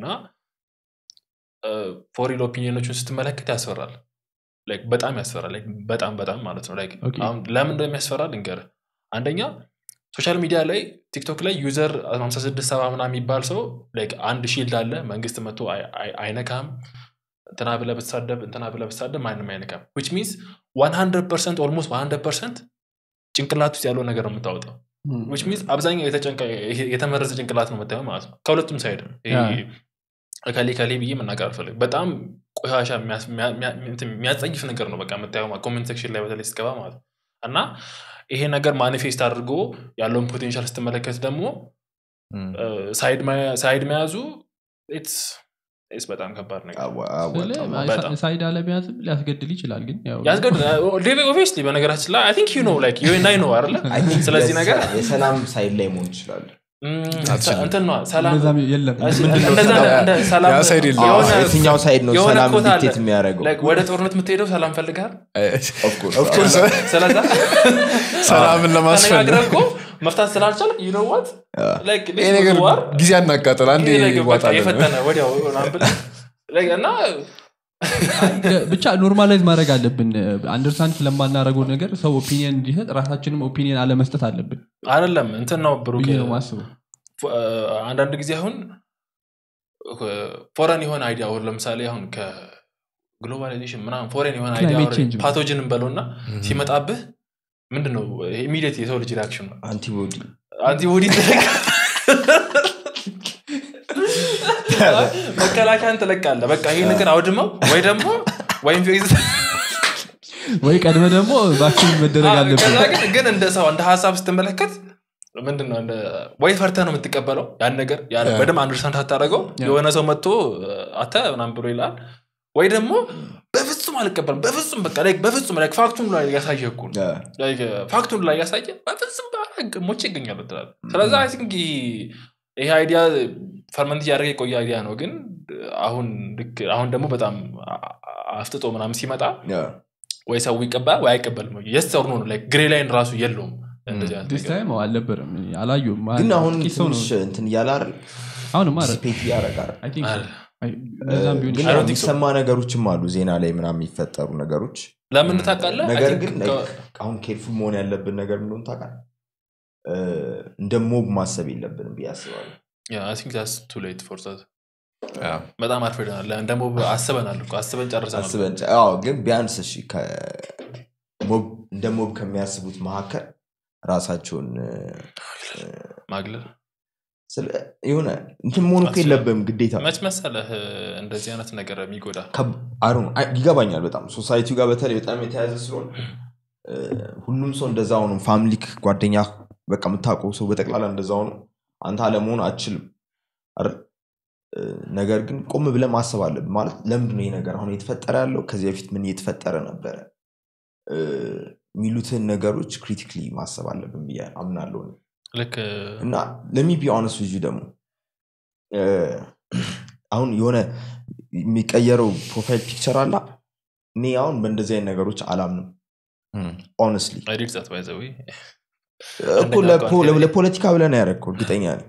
ፎሪል ኦፒኒዮኖችን ስትመለከት ያስፈራል Like በጣም ያስፈራል Like በጣም በጣም ማለት ነው Like Okay. አሁን ለምን እንደሚያስፈራ ልንገርህ አንደኛ ሶሻል ሚዲያ ላይ ቲክቶክ ላይ ዩዘር 56 ሰባ ምናምን የሚባል ሰው like አንድ ሺልድ አለ መንግስት መጥቶ አይ- አይ- አይነካም እንትና ብለህ ብትሳደብ እንትና ብለህ ብትሳደብ ማንም አይነካም ዊች ሚንስ 100 ፐርሰንት ኦልሞስት 100 ፐርሰንት ጭንቅላት ውስጥ ያለው ነገር ነው የምታወጣው ዊች ሚንስ አብዛኛው የተጨንቀ- ይሄ- የተመረዘ ጭንቅላት ነው የምታየው ማለት ነው ከሁለቱም ሳይድ ያ። ከሌ ከሌ ብዬ መናገር አልፈልግም በጣም ቆሻሻ የሚያስ- የሚያ- የሚያ- እንትን የሚያስጸይፍ ነገር ነው በቃ የምታየው ኮሜንት ሴክሽን ላይ በተለይ ስትገባ ማለት ነው እና ይሄ ነገር ማኒፌስት አድርጎ ያለውን ፖቴንሻል ስትመለከት ደግሞ እም። ሳይድ መያ- ሳይድ መያዙ ኢትስ ኢትስ በጣም ከባድ ነገር አዋ- አወጣም። በጣም። ሳይድ አለመያዝም ሊያስገድል ይችላል ግን ያው ያስገድ ኦብቪየስሊ በነገራችን ላይ አይ ቲንክ ዩ ኖ ላይክ ዩ እና ነው አይደለ I think ስለዚህ የሰ- ነገር የሰላም ሳይድ ላይ መሆን ይችላል እም፣ አትችልም። እንትን ነው ሰላም እንደዛም የለም እሺ፣ ምንድነው እንደዛ ሰላም? እንደ ሰላም ያ ሳይድ የለም። የሆነ የትኛው ሳይድ ነው የሆነ ሰላም ኮታ አለ። ዲክቴት የሚያደርገው like ወደ ጦርነት የምትሄደው ሰላም ፈልጋል Of course. Of course, ስለዛ ሰላምን ለማስፈል ተነጋግረህ እኮ መፍታት ስላልቻል ዩ ኖ ዋት ይሄ ነገር ጊዜ አናቃጠል አንድ ይዋጣለን የፈጠነ ወዲያው ምናምን ብለህ like እና ብቻ ኖርማላይዝ ማድረግ አለብን አንደርስታንድ ስለማናደረገው ነገር ሰው ኦፒኒየን እንዲሰጥ ራሳችንም ኦፒኒየን አለመስጠት አለብን አይደለም እንትን ነው ብሩክ ብዬ ነው ማስበው ፎ- አንዳንድ ጊዜ አሁን ፎረን የሆነ አይዲያ አሁን ለምሳሌ አሁን ከግሎባላይዜሽን ምናምን ፎሬን የሆነ Climate አይዲያ change ነው። ፓቶጅን እንበለው እና ሲመጣብህ ምንድን ነው ኢሚዲየት የሰው ልጅ ሪያክሽን ነው አንቲቦዲ አንቲቦዲ ትለቅ መከላከያን ትለቃለ በቃ ይሄ ነገር አውድመው ወይ ደግሞ ወይም ወይ ቀድመ ደግሞ ቫክሲን መደረግ አለብን ከዛ ግን ግን እንደ ሰው እንደ ሀሳብ ስትመለከት ምንድን ነው እንደ ወይ ፈርተህ ነው የምትቀበለው ያን ነገር ያን ያ። በደንብ አንደርስታንድ ሳታደረገው ያ። የሆነ ሰው መጥቶ አተ ምናምን ብሎ ይላል ወይ ደግሞ በፍጹም አልቀበልም በፍጹም በቃ like በፍጹም like ፋክቱን ላይ ያሳየ እኮ ነው Like, ፋክቱን ላይ ያሳየ በፍጹም ባረግ ሞቼ ይገኛሉ ትላል ስለዚ አይ ቲንክ ይሄ አይዲያ ፈርመንት እያደረገ የቆየ አይዲያ ነው ግን አሁን ልክ አሁን ደግሞ በጣም አ- አፍጥጦ ምናምን ሲመጣ ወይ ሰው ይቀበላል ወይ አይቀበልም የስ ኦር ኖ ነው like ግሬ ላይን ራሱ የለውም እንደዚህ አይነት ዲስ ነገር። ታይም አልነበረም አላየሁም ግን አሁን ጥቂት ሰው ነው ትንሽ እንትን እያለ አይደል አሁንም አረ ዲሲፔት እያደረጋል I think so. አለ። አይ፣ እንደዛም ቢሆን ግን I don't think የሚሰማ ነገሮችም አሉ ዜና ላይ ምናምን የሚፈጠሩ ነገሮች ለምን ታውቃለህ I ነገር think ግን ከ- like አሁን ኬርፉል መሆን ያለብን ነገር ምንሆን ታውቃለህ እ፣ እንደ ሞብ ማሰብ የለብንም ብዬ አስባለሁ Yeah, I think that's too late for that. በጣም አርፍደናል ደግሞ አስበናል እኮ አስበን ጨርሰናል አስበን ጨ- አዎ ግን ቢያንስ እሺ ከ- ሞብ- እንደ ሞብ ከሚያስቡት መካከል ራሳቸውን እ፣ ማግለል ስለ- የሆነ እንትን መሆን እኮ አስበን- የለብም ግዴታ መች መሰለህ እንደዚህ አይነት ነገር የሚጎዳ ከብ- አይ ዶንት ኖ፣ አይ- ይገባኛል በጣም ሶሳይቲው ጋር በተለይ በጣም የተያዘ ስለሆነ እ፣ ሁሉም ሰው እንደዛ ሆኑ ፋሚሊክ ጓደኛ በቃ የምታውቀው ሰው በጠቅላላ እንደዛ ሆኑ አንተ አለመሆን አችልም አይደል? እ፣ ነገር ግን ቆም ብለህ ማሰብ አለብን ማለት ለምንድነው ይህ ነገር አሁን እየተፈጠረ ያለው ከዚህ በፊት ምን እየተፈጠረ ነበረ እ፣ የሚሉትን ነገሮች ክሪቲክሊ ማሰብ አለብን ብዬ አምናለሁ እኔ። ልክ እና ለሚ ቢ ኦነስ ልጁ ደግሞ እ፣ አሁን የሆነ የሚቀየረው ፕሮፋይል ፒክቸር አላ እኔ አሁን በእንደዚህ አይነት ነገሮች አላምንም ኦነስትሊ አይዲድ ዛት ባይ ዘ ወይ እኮ ለፖ- ለፖለቲካ ብለን ያደረግከው እርግጠኛ ነኝ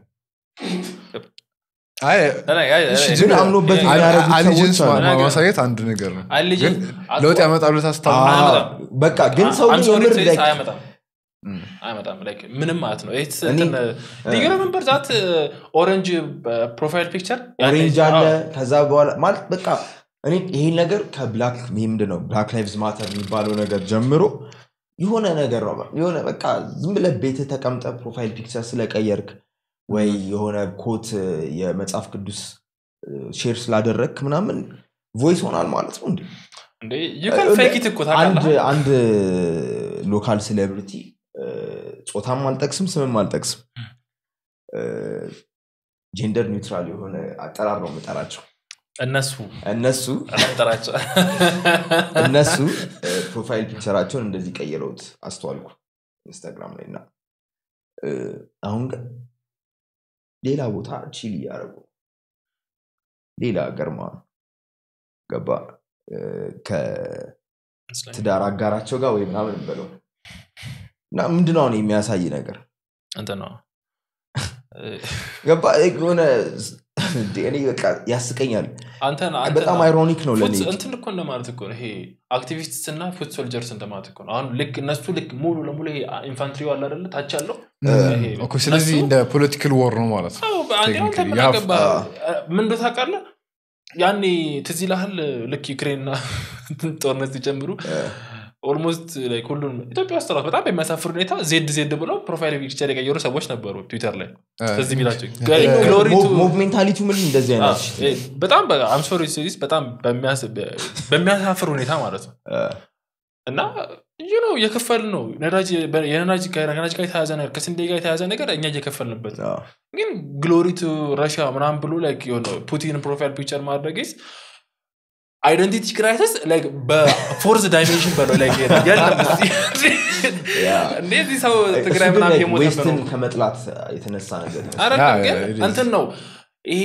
ግን አምኖበት የሚያደርጉት አሊጀንስ ሰዎች አሉ። ነገር- ማሳየት አንድ ነገር ነው ግን አልጅ ለውጥ ያመጣሉ ታስታው አዎ፣ አያመጣም። በቃ ግን ሰው I'm sorry የምር to say like- አያመጣም እም። አይመጣም like ምንም ማለት ነው It's እኔ- እንትን ዲግሪ መንበር ዛት ኦረንጅ ፕሮፋይል ፒክቸር ኦሬንጅ አለ ከዛ በኋላ ማለት በቃ እኔ ይሄን ነገር ከብላክ ምንድን ነው ብላክ ላይቭዝ ማተር የሚባለው ነገር ጀምሮ የሆነ ነገር ነው የሆነ በቃ ዝም ብለህ ቤት ተቀምጠ ፕሮፋይል ፒክቸር ስለቀየርክ ወይ የሆነ ኮት የመጽሐፍ ቅዱስ ሼር ስላደረግክ ምናምን ቮይስ ሆናል ማለት ነው እንዴ እንዴ you can fake it እኮ አንድ ታውቃለህ አንድ ሎካል ሴሌብሪቲ ጾታም አልጠቅስም ስምም አልጠቅስም ጀንደር ኒውትራል የሆነ አጠራር ነው የምጠራቸው እነሱ እነሱ አላጠራቸው እነሱ ፕሮፋይል ፒክቸራቸውን እንደዚህ ቀይረውት አስተዋልኩ ኢንስታግራም ላይ እና እ፣ አሁን ግን ሌላ ቦታ ቺል እያደረጉ ነው። ሌላ ገርማ ገባ እ፣ ከ- ይመስለኛል። ትዳር አጋራቸው ጋር ወይ ምናምን በለው እና ምንድነው አሁን የሚያሳይ ነገር እንትን ነው ገባ የሆነ እንዴ፣ እኔ በቃ ያስቀኛል አንተን በጣም አይሮኒክ ነው ለእኔ እንትን እኮ እንደማለት እኮ ነው ይሄ አክቲቪስትስ እና ፉት ሶልጀርስ እንደማለት እኮ ነው አሁን ልክ እነሱ ልክ ሙሉ ለሙሉ ይሄ ኢንፋንትሪ አለ አይደለ ታች ያለው ይሄ ኦኬ፣ ስለዚህ እነሱ- እንደ ፖለቲካል ወር ነው ማለት ነው አዎ፣ በአንዴ አሁን Technically, ተምን you have- አገባህ? ምን እንደው ታውቃለህ ያኔ ትዝ ይልሃል ልክ ዩክሬንና ጦርነት ሲጀምሩ ኦልሞስት ላይክ ሁሉም ኢትዮጵያ ውስጥ ራሱ በጣም በሚያሳፍር ሁኔታ ዜድ ዜድ ብለው ፕሮፋይል ፒክቸር የቀየሩ ሰዎች ነበሩ ትዊተር ላይ ትዝ የሚላቸው ግሎሪ ቱ ሞቭ ሜንታሊቱ ምን እንደዚህ አዎ፣ አይነት shit እ- በጣም አምሶሪ ሲሪስ በጣም በሚያስ- በሚያሳፍር ሁኔታ ማለት ነው እ፣ እና ይህ ነው የከፈል ነው ነዳጅ የነዳጅ ጋር ከነዳጅ ጋር የተያዘ ነገር ከስንዴ ጋር የተያዘ ነገር እኛ እየከፈልንበት ነው አዎ። ግን ግሎሪ ቱ ረሽያ ምናምን ብሎ ላይክ የሆነ ፑቲን ፕሮፋይል ፒክቸር ማድረግስ አይደንቲቲ ክራይሲስ በፎርዝ ዳይሜንሽን በለው ላይ የለም ያ። እንደዚህ ሰው እሱ ትግራይ ግን ምናምን like የሞተበት ዌስትን ነው ከመጥላት የተነሳ ነገር ይመስላል። አይደለም ያ, ግን it is. እንትን ነው ይሄ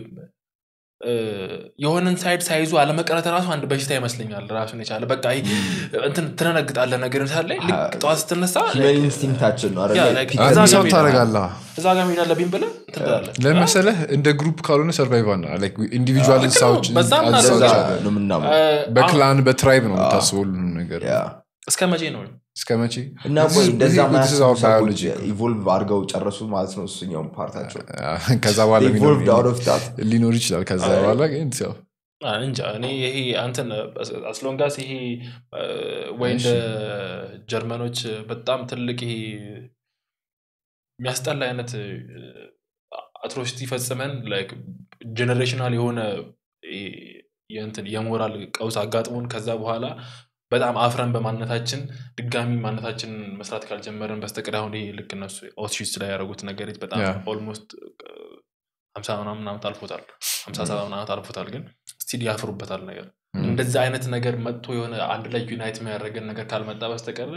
እ፣ የሆነን ሳይድ ሳይዙ አለመቅረት ራሱ አንድ በሽታ ይመስለኛል ራሱን የቻለ በቃ ይሄ እንትን ትነነግጣለ ነገር ሳለ ልክ ጠዋት ስትነሳ ሂውመን ኢንስቲንክታችን ነው አይደለ? ያ, like ፒክ እዛ አንድ ሰው ጋር ታደረጋለህ እዛ ጋር መሄድ አለብኝ ብለህ እንትን ትላለህ ለመሰለህ እንደ ግሩፕ ካልሆነ ሰርቫይቭ አና ኢንዲቪጁዋል ልክ ነው። እንስሳዎች በዛም እንስሳዎች እንደዛ አሉ። ነው የምናምነው። እ፣ አሁን በክላን በትራይብ ነው የምታስበው ሁሉንም ነገር ያ። እስከ መቼ ነው እስከ መቼ እና This ቆይ is- እንደዛ this is ማያስቡ our ሰዎች biology. ኢቮልቭ አድርገው ጨረሱ ማለት ነው እሱኛውን ፓርታቸው ከዛ በኋላ የሚኖር ኢቮልቭድ አውት ኦፍ ዳት ሊኖር ይችላል ከዛ አይ። በኋላ ግን ያው አ፣ እንጃ እኔ ይሄ አንተን አስሎንጋስ ይሄ እ፣ ወይ እንደ ጀርመኖች በጣም ትልቅ ይሄ የሚያስጠላ አይነት አትሮሲቲ ፈጽመን ጀኔሬሽናል የሆነ ይሄ የእንትን የሞራል ቀውስ አጋጥሞን ከዛ በኋላ በጣም አፍረን በማንነታችን ድጋሚ ማንነታችንን መስራት ካልጀመረን በስተቀር አሁን ይሄ ልክ እነሱ ኦትሺስ ላይ ያደረጉት ነገር በጣም ያ። ኦልሞስት ሀምሳ ምናምን ዓመት አልፎታል ሀምሳ ሰባ ምናምን ዓመት አልፎታል ግን ስቲል ያፍሩበታል ነገር እንደዚህ አይነት ነገር መጥቶ የሆነ አንድ ላይ ዩናይት የሚያደርገን ነገር ካልመጣ በስተቀር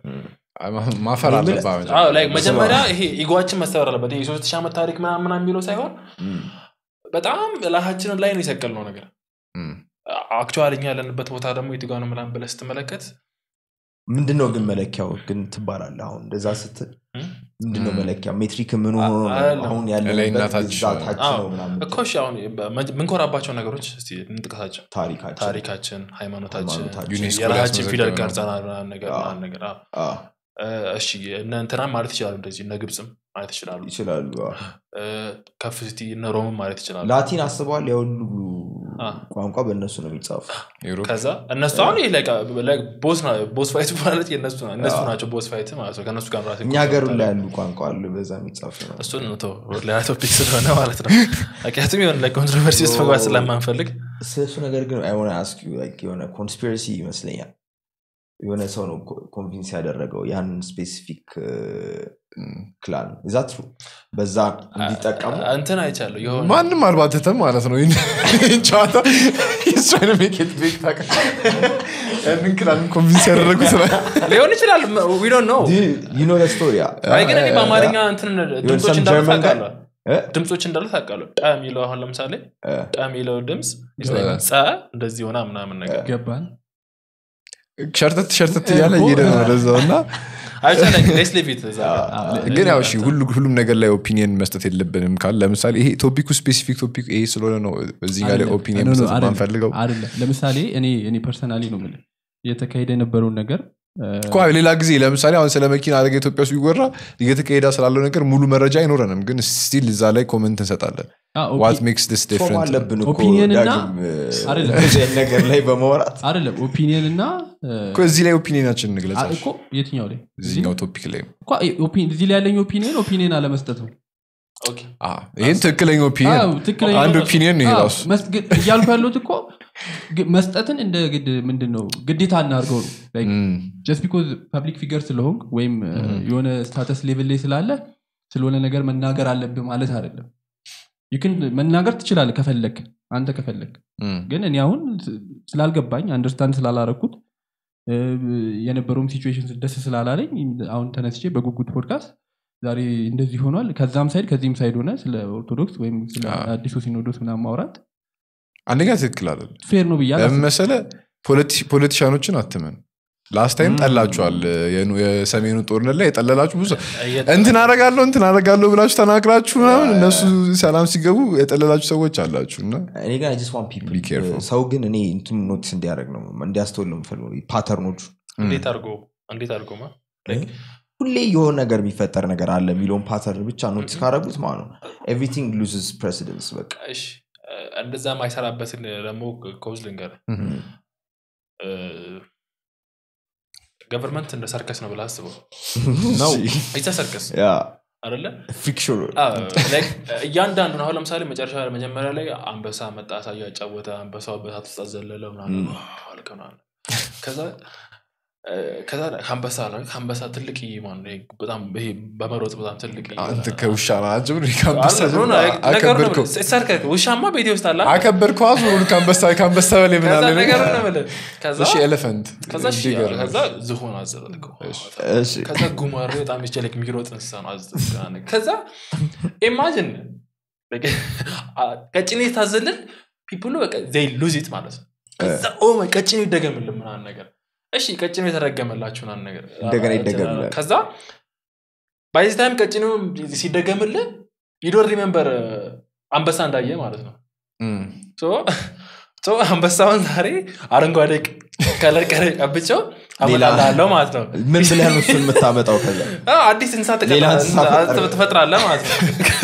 ማፈር እኔ አለባ አዎ፣ like መጀመሪያ ይሄ ኢጓችን መሰበር አለበት ይሄ የሶስት ሺህ ዓመት ታሪክ ምናምን ምናምን የሚለው ሳይሆን በጣም ላታችንን ላይ ነው የሰቀልነው ነገር አክቹዋሊ እኛ ያለንበት ቦታ ደግሞ የትጋ ነው ምናምን ብለህ ስትመለከት ምንድን ነው ግን መለኪያው ግን ትባላለህ አሁን እንደዛ ስትል እም? ምንድን ነው እም። መለኪያ ሜትሪክ ምን ሆኖ ነው አይደለም። አሁን ላይና ያለንበት ታች እዛ ታች አዎ። ነው ምናምን እኮ እሺ አሁን ምንኮራባቸው ነገሮች እስቲ እንጥቀሳቸው ታሪካችን ታሪካችን ሃይማኖታችን ሃይማኖታችን፣ ዩኔስኮ የራሳችን ፊደል ሊያስመዘግበው ነው። ቀርጸናል ምናምን ነገር አዎ። ምናምን ነገር አዎ። አዎ፣ እ፣ እሺ እነ እንትናም ማለት ይችላሉ እንደዚህ እነ ግብፅም ማለት ይችላሉ ይችላሉ አዎ። እ፣ ከፍ ስቲ እነ ሮምም ማለት ይችላሉ ላቲን አስበዋል የሁሉ አዎ። ቋንቋ በእነሱ ነው የሚጻፉ ዩሮፕ ከዛ እነሱ አሁን ይሄ like, like ቦስ ና- ቦስ ፋይት ማለት የእነሱ ና- እነሱ አዎ። ናቸው ቦስ ፋይት ማለት ነው ከእነሱ ጋር ራሴ እኛ ሀገር ላይ ያሉ ቋንቋ አሉ በዛ የሚጻፉ ነው እሱን ነው ተው፣ ሌላ ቶፒክ ስለሆነ ማለት ነው ምክንያቱም የሆነ ኮንትሮቨርሲ ውስጥ መግባት ስለማንፈልግ ስለሱ ነገር ግን አይ ዋና አስክ ዩ ላይክ የሆነ ኮንስፒረሲ ይመስለኛል የሆነ ሰው ነው ኮንቪንስ ያደረገው ያንን ስፔሲፊክ ክላን እዛ ትሩ በዛ እንዲጠቀሙ እንትን አይቻለሁ የሆነ ማንም አልባተተም ማለት ነው ይህን ጨዋታ የእሷን ሜኬት ቤት ያንን ክላን ኮንቪንስ ያደረጉት ነው ሊሆን ይችላል ዊ ዶንት ኖ ዩኖ ስቶሪያ አይ ግን እኔ በአማርኛ እንትን ድምፆች some እንዳሉ German guy- ታውቃለህ ድምፆች እንዳሉ ታውቃለህ ጠ የሚለው አሁን ለምሳሌ እ። ጠ የሚለው ድምፅ እ። ጸ እንደዚህ ሆና ምናምን ነገር ገባን ሸርተት ሸርተት እያለ እየሄደ ነው ወደዛው እና አይቻለ ሌስ ሊቪት እዛ ጋር። ግን ያው እሺ ሁሉ- ሁሉም ነገር ላይ ኦፒኒየን መስጠት የለብንም ካል ለምሳሌ ይሄ ቶፒኩ ስፔሲፊክ ቶፒክ ይሄ ስለሆነ ነው እዚህ ጋር ላይ አይደለም። ኦፒኒየን ኖ፣ ኖ፣ መስጠት አይደለም። ማንፈልገው አይደለም ለምሳሌ እኔ እኔ ፐርሰናሊ ነው የምልህ እየተካሄደ የነበረውን ነገር እ፣ እኮ ሌላ ጊዜ ለምሳሌ አሁን ስለ መኪና አደጋ ኢትዮጵያ ውስጥ ቢወራ እየተካሄዳ ስላለው ነገር ሙሉ መረጃ አይኖረንም ግን ስቲል እዛ ላይ ኮመንት እንሰጣለን አ፣ ኦፒ- ዋት ሜክስ ስ ፎም ዲፍረንት አለብን እኮ ኦፒኒየን እና- ዳግም እ፣ አይደለም። እንደዚህ አይነት ነገር ላይ በማውራት አይደለም ኦፒኒየን እና እ፣ እዚህ ላይ ኦፒኒየናችን እንግለጽ አ- እኮ የትኛው ላይ እዚህኛው ቶፒክ ላይ እኮ ኦፒ- እዚህ ላይ ያለኝ ኦፒኒየን ኦፒኒየን አለመስጠት ነው ኦኬ። አ፣ ይህን ትክክለኛ አዎ፣ ኦፒኒየን ትክክለኛ አንድ ኦፒኒየን ነው ይሄ አዎ፣ ራሱ መስ- ግን እያልኩ ያለሁት እኮ ግ- መስጠትን እንደ ግድ ምንድን ነው ግዴታ እናድርገው ነው እም፣ ጀስት ቢኮዝ ፐብሊክ ፊገር ስለሆንክ ወይም እ፣ የሆነ ስታተስ ሌቭል ላይ ስላለ ስለሆነ ነገር መናገር አለብህ ማለት አይደለም ይክን መናገር ትችላለህ ከፈለግ አንተ ከፈለግ እም፣ ግን እኔ አሁን ስ- ስላልገባኝ አንደርስታንድ ስላላረኩት እ፣ የነበረውም ሲቹዌሽን ደስ ስላላለኝ አሁን ተነስቼ በጉጉት ፖድካስት ዛሬ እንደዚህ ሆኗል ከዛም ሳይድ ከዚህም ሳይድ ሆነ ስለ ኦርቶዶክስ ወይም ስለ አዎ። አዲሱ ሲኖዶስ ምናምን ማውራት አንደኛ ትክክል አለ ፌር ነው ብያ ለምን መሰለ ፖለቲ- ፖለቲሻኖችን አትመን ላስት ታይም ጠላችኋል የኑ- የሰሜኑ ጦርነት ላይ የጠለላችሁ ብዙ እንትን አረጋለሁ እንትን አረጋለሁ ብላችሁ ተናግራችሁ ምናምን እነሱ ሰላም ሲገቡ የጠለላችሁ ሰዎች አላችሁ እና እኔ ግን ጀስት ዋን ፒፕል Be careful. ሰው ግን እኔ እንትን ኖቲስ እንዲያደርግ ነው እንዲያስተውል ነው የምፈልገው ፓተርኖቹ እንዴት አድርጎ እንዴት አድርጎ ማ ሁሌ የሆነ ነገር የሚፈጠር ነገር አለ የሚለውን ፓተርን ብቻ ኖቲስ ካደረጉት ማለት ነው ኤቭሪቲንግ ሉዝስ ፕሬሲደንስ በቃ እሺ እንደዛ ማይሰራበትን ደግሞ ኮዝ ልንገር ገቨርንመንት እንደ ሰርከስ ነው ብለህ አስበው ነው ይዛ ሰርከስ ያ አደለ ፊክሽን እያንዳንዱን አሁን ለምሳሌ መጨረሻ መጀመሪያ ላይ አንበሳ መጣ አሳየ ያጫወተ አንበሳው በሳት ውስጥ አዘለለ ምናምን አልከ ምናምን ከዛ እ፣ ከዛ ከአንበሳ ላይ ከአንበሳ ትልቅ ማን ነው? በጣም ይሄ በመሮጥ በጣም ትልቅ አንተ ከውሻ ናቸው ከአንበሳ አለ፣ ሆነ፣ ጀምሮ ነገሩ ነው አከበርከው የምልህ። ሰርከስ ውሻማ ቤቴ ውስጥ አለ አከበርከው አዙሩን ከአንበሳ ከአንበሳ በላይ ምን ከዛ አለ ነገሩ ነው የምልህ። ከዛ እሺ ኤሌፈንት ከዛ እሺ፣ ከዛ ዝሆን አዘለልከው ከዛ ጉማሬ በጣም ይችላል የሚሮጥ እንስሳ ነው አዘ- ከዛ ኢማጅን ቀጭኔ ታዘልን ፒፕሉ ዘይ ሉዝ ኢት ማለት ነው ከዛ ኦ ማይ ቀጭኔ ይደገምልን ምናምን ነገር እሺ ቀጭኔ የተረገመላችሁ ምናምን ነገር እንደገና ይደገምላል። ከዛ ባይዚ ታይም ቀጭኔው ሲደገምልን ይዶን ሪሜምበር አንበሳ እንዳየ ማለት ነው ሶ ሶ አንበሳውን ዛሬ አረንጓዴ ከለር ቀረ ቀብቸው ሌላ- አመጣልሃለሁ ማለት ነው ምን ብለህ ነው እሱን የምታመጣው ከዛ አዎ፣ አዲስ እንስሳ ሌላ እንስሳ ፈጠረ። ትፈጥራለህ ማለት ነው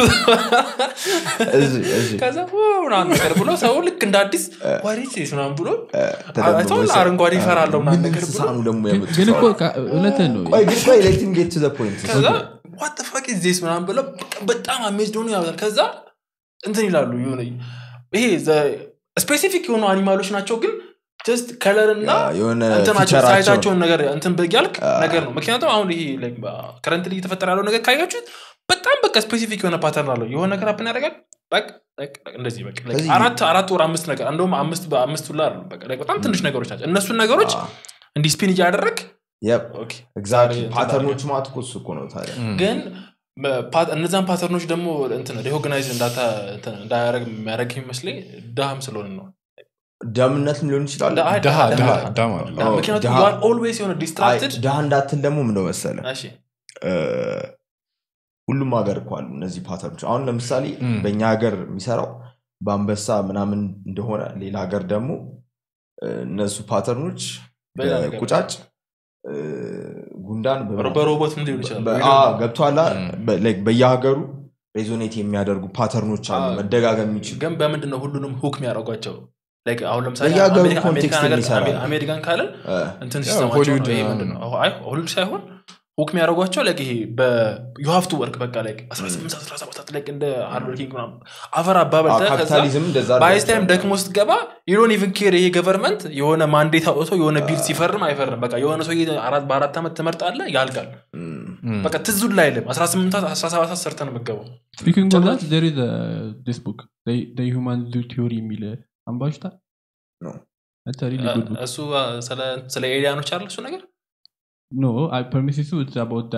እዚህ እዚህ ከዛ ኦ ምናምን ነገር ብሎ ሰው ልክ እንደ አዲስ ዋሪት ምናምን ብሎ ተደብቆ አይተኸው ይሰራል። አረንጓዴ ይፈራለሁ ምናምን ምን ነገር እንስሳ ብሎ ነው ደግሞ ያመጡት? ግን እኮ ካ- እውነትህን ነው ቆይ ግን ቆይ let him get to the point. ከዛ ዋት ፋክ ዚስ ምናምን ብለው በቃ በጣም አሜዝድ ሆኑ ያወጣል ከዛ እንትን ይላሉ የሆነ ይሄ ስፔሲፊክ የሆኑ አኒማሎች ናቸው ግን ጀስት ከለር እና ያ፣ የሆነ እንትናቸው ፊቸራቸውን- ሳይታቸውን ነገር እንትን ብያልክ ነገር ነው ምክንያቱም አሁን ይሄ ከረንት እየተፈጠረ ያለው ነገር ካያችሁት በጣም በቃ ስፔሲፊክ የሆነ ፓተርን አለው የሆነ ነገር አፕን ያደርጋል በቃ በቃ እንደዚህ በቃ like ከዚህ- አራት አራት ወር አምስት ነገር እንደውም አምስት በአምስት ሁላ አይደሉም በቃ like በጣም ትንሽ ነገሮች ናቸው እነሱን ነገሮች አዎ። እንዲህ ስፒን እያደረግ Yep, ኦኬ exactly. እንትን ፓተርኖቹ ማለት እኮ እሱ እኮ ነው ታዲያ ግን ፓ- እነዛን ፓተርኖች ደግሞ ሪኮግናይዝ እንዳያደረግ የሚያደረግ ይመስለኝ ድሃም ስለሆነ ነው ደምነትም ሊሆን ይችላል ዳ- አይ፣ ድሃ ድሃ- ድሃ ድሃ- ድሃ ማለት ነው ድሃ። ኦ፣ ምክንያቱም ድሃ- ኦልዌይስ የሆነ አይ፣ ዲስትራክትድ ድሃ እንዳትል ደግሞ ምንደ መሰለ እሺ እ፣ ሁሉም ሀገር እኮ አሉ እነዚህ ፓተርኖች አሁን ለምሳሌ ም። በእኛ ሀገር የሚሰራው በአንበሳ ምናምን እንደሆነ ሌላ ሀገር ደግሞ እ፣ እነሱ ፓተርኖች በሌላ ነገር ቁጫጭ እ፣ ጉንዳን በምናምን- በሮቦት ምን ሊሆን ይችላል በ- ወይ አ፣ ደግሞ- ገብቶሃል አ? ም። በ- like በየሀገሩ ሬዞኔት የሚያደርጉ ፓተርኖች አሉ አ፣ መደጋገም የሚችሉ ግን በምንድን ነው ሁሉንም ሁክ የሚያደርጓቸው Like አሁን ለምሳሌ በየሀገሩ አሜሪካ- ኮንቴክስት አሜሪካን ሀገር- የሚሰራ አሜ- ነው። አሜሪካን ካለን እ፣ እንትን ያው ሲስተማቸው ሆሊውድ ነው ይሄ ምናምን ምንድን ነው ነው። አይ ሆሊውድ ሳይሆን ሁክ የሚያደርጓቸው like ይሄ በዩሀፍቱ ወርክ በቃ like 18 17 ሰዓት like እንደ ሃርድ ወርኪንግ ምናምን አፈር አ፣ አባበልተ ከዛ ካፒታሊዝም እንደዛ በአይስ ታይም አድርጓቸዋል። ደክሞ ስትገባ ዩዶን ኢቭን ኬር ይሄ ገቨርንመንት የሆነ ማንዴት አውጥቶ የሆነ ቢል ሲፈርም አይፈርም በቃ የሆነ ሰው በአራት ዓመት ትመርጣለ ያልቃል ም፣ በቃ ትዙን ላይ አይልም 18 17 ሰዓት ሰርተን የምገባው ስፒኪንግ ኦፍ ዛት ዜር ኢዝ ዲስ ቡክ ሁማን ዙ ቲዮሪ የሚል አንባሽታ No. እሱ ስለ- ስለ ኤሊያኖች አለ እሱ ነገር ኖ ፐርሚሲሱ አባውት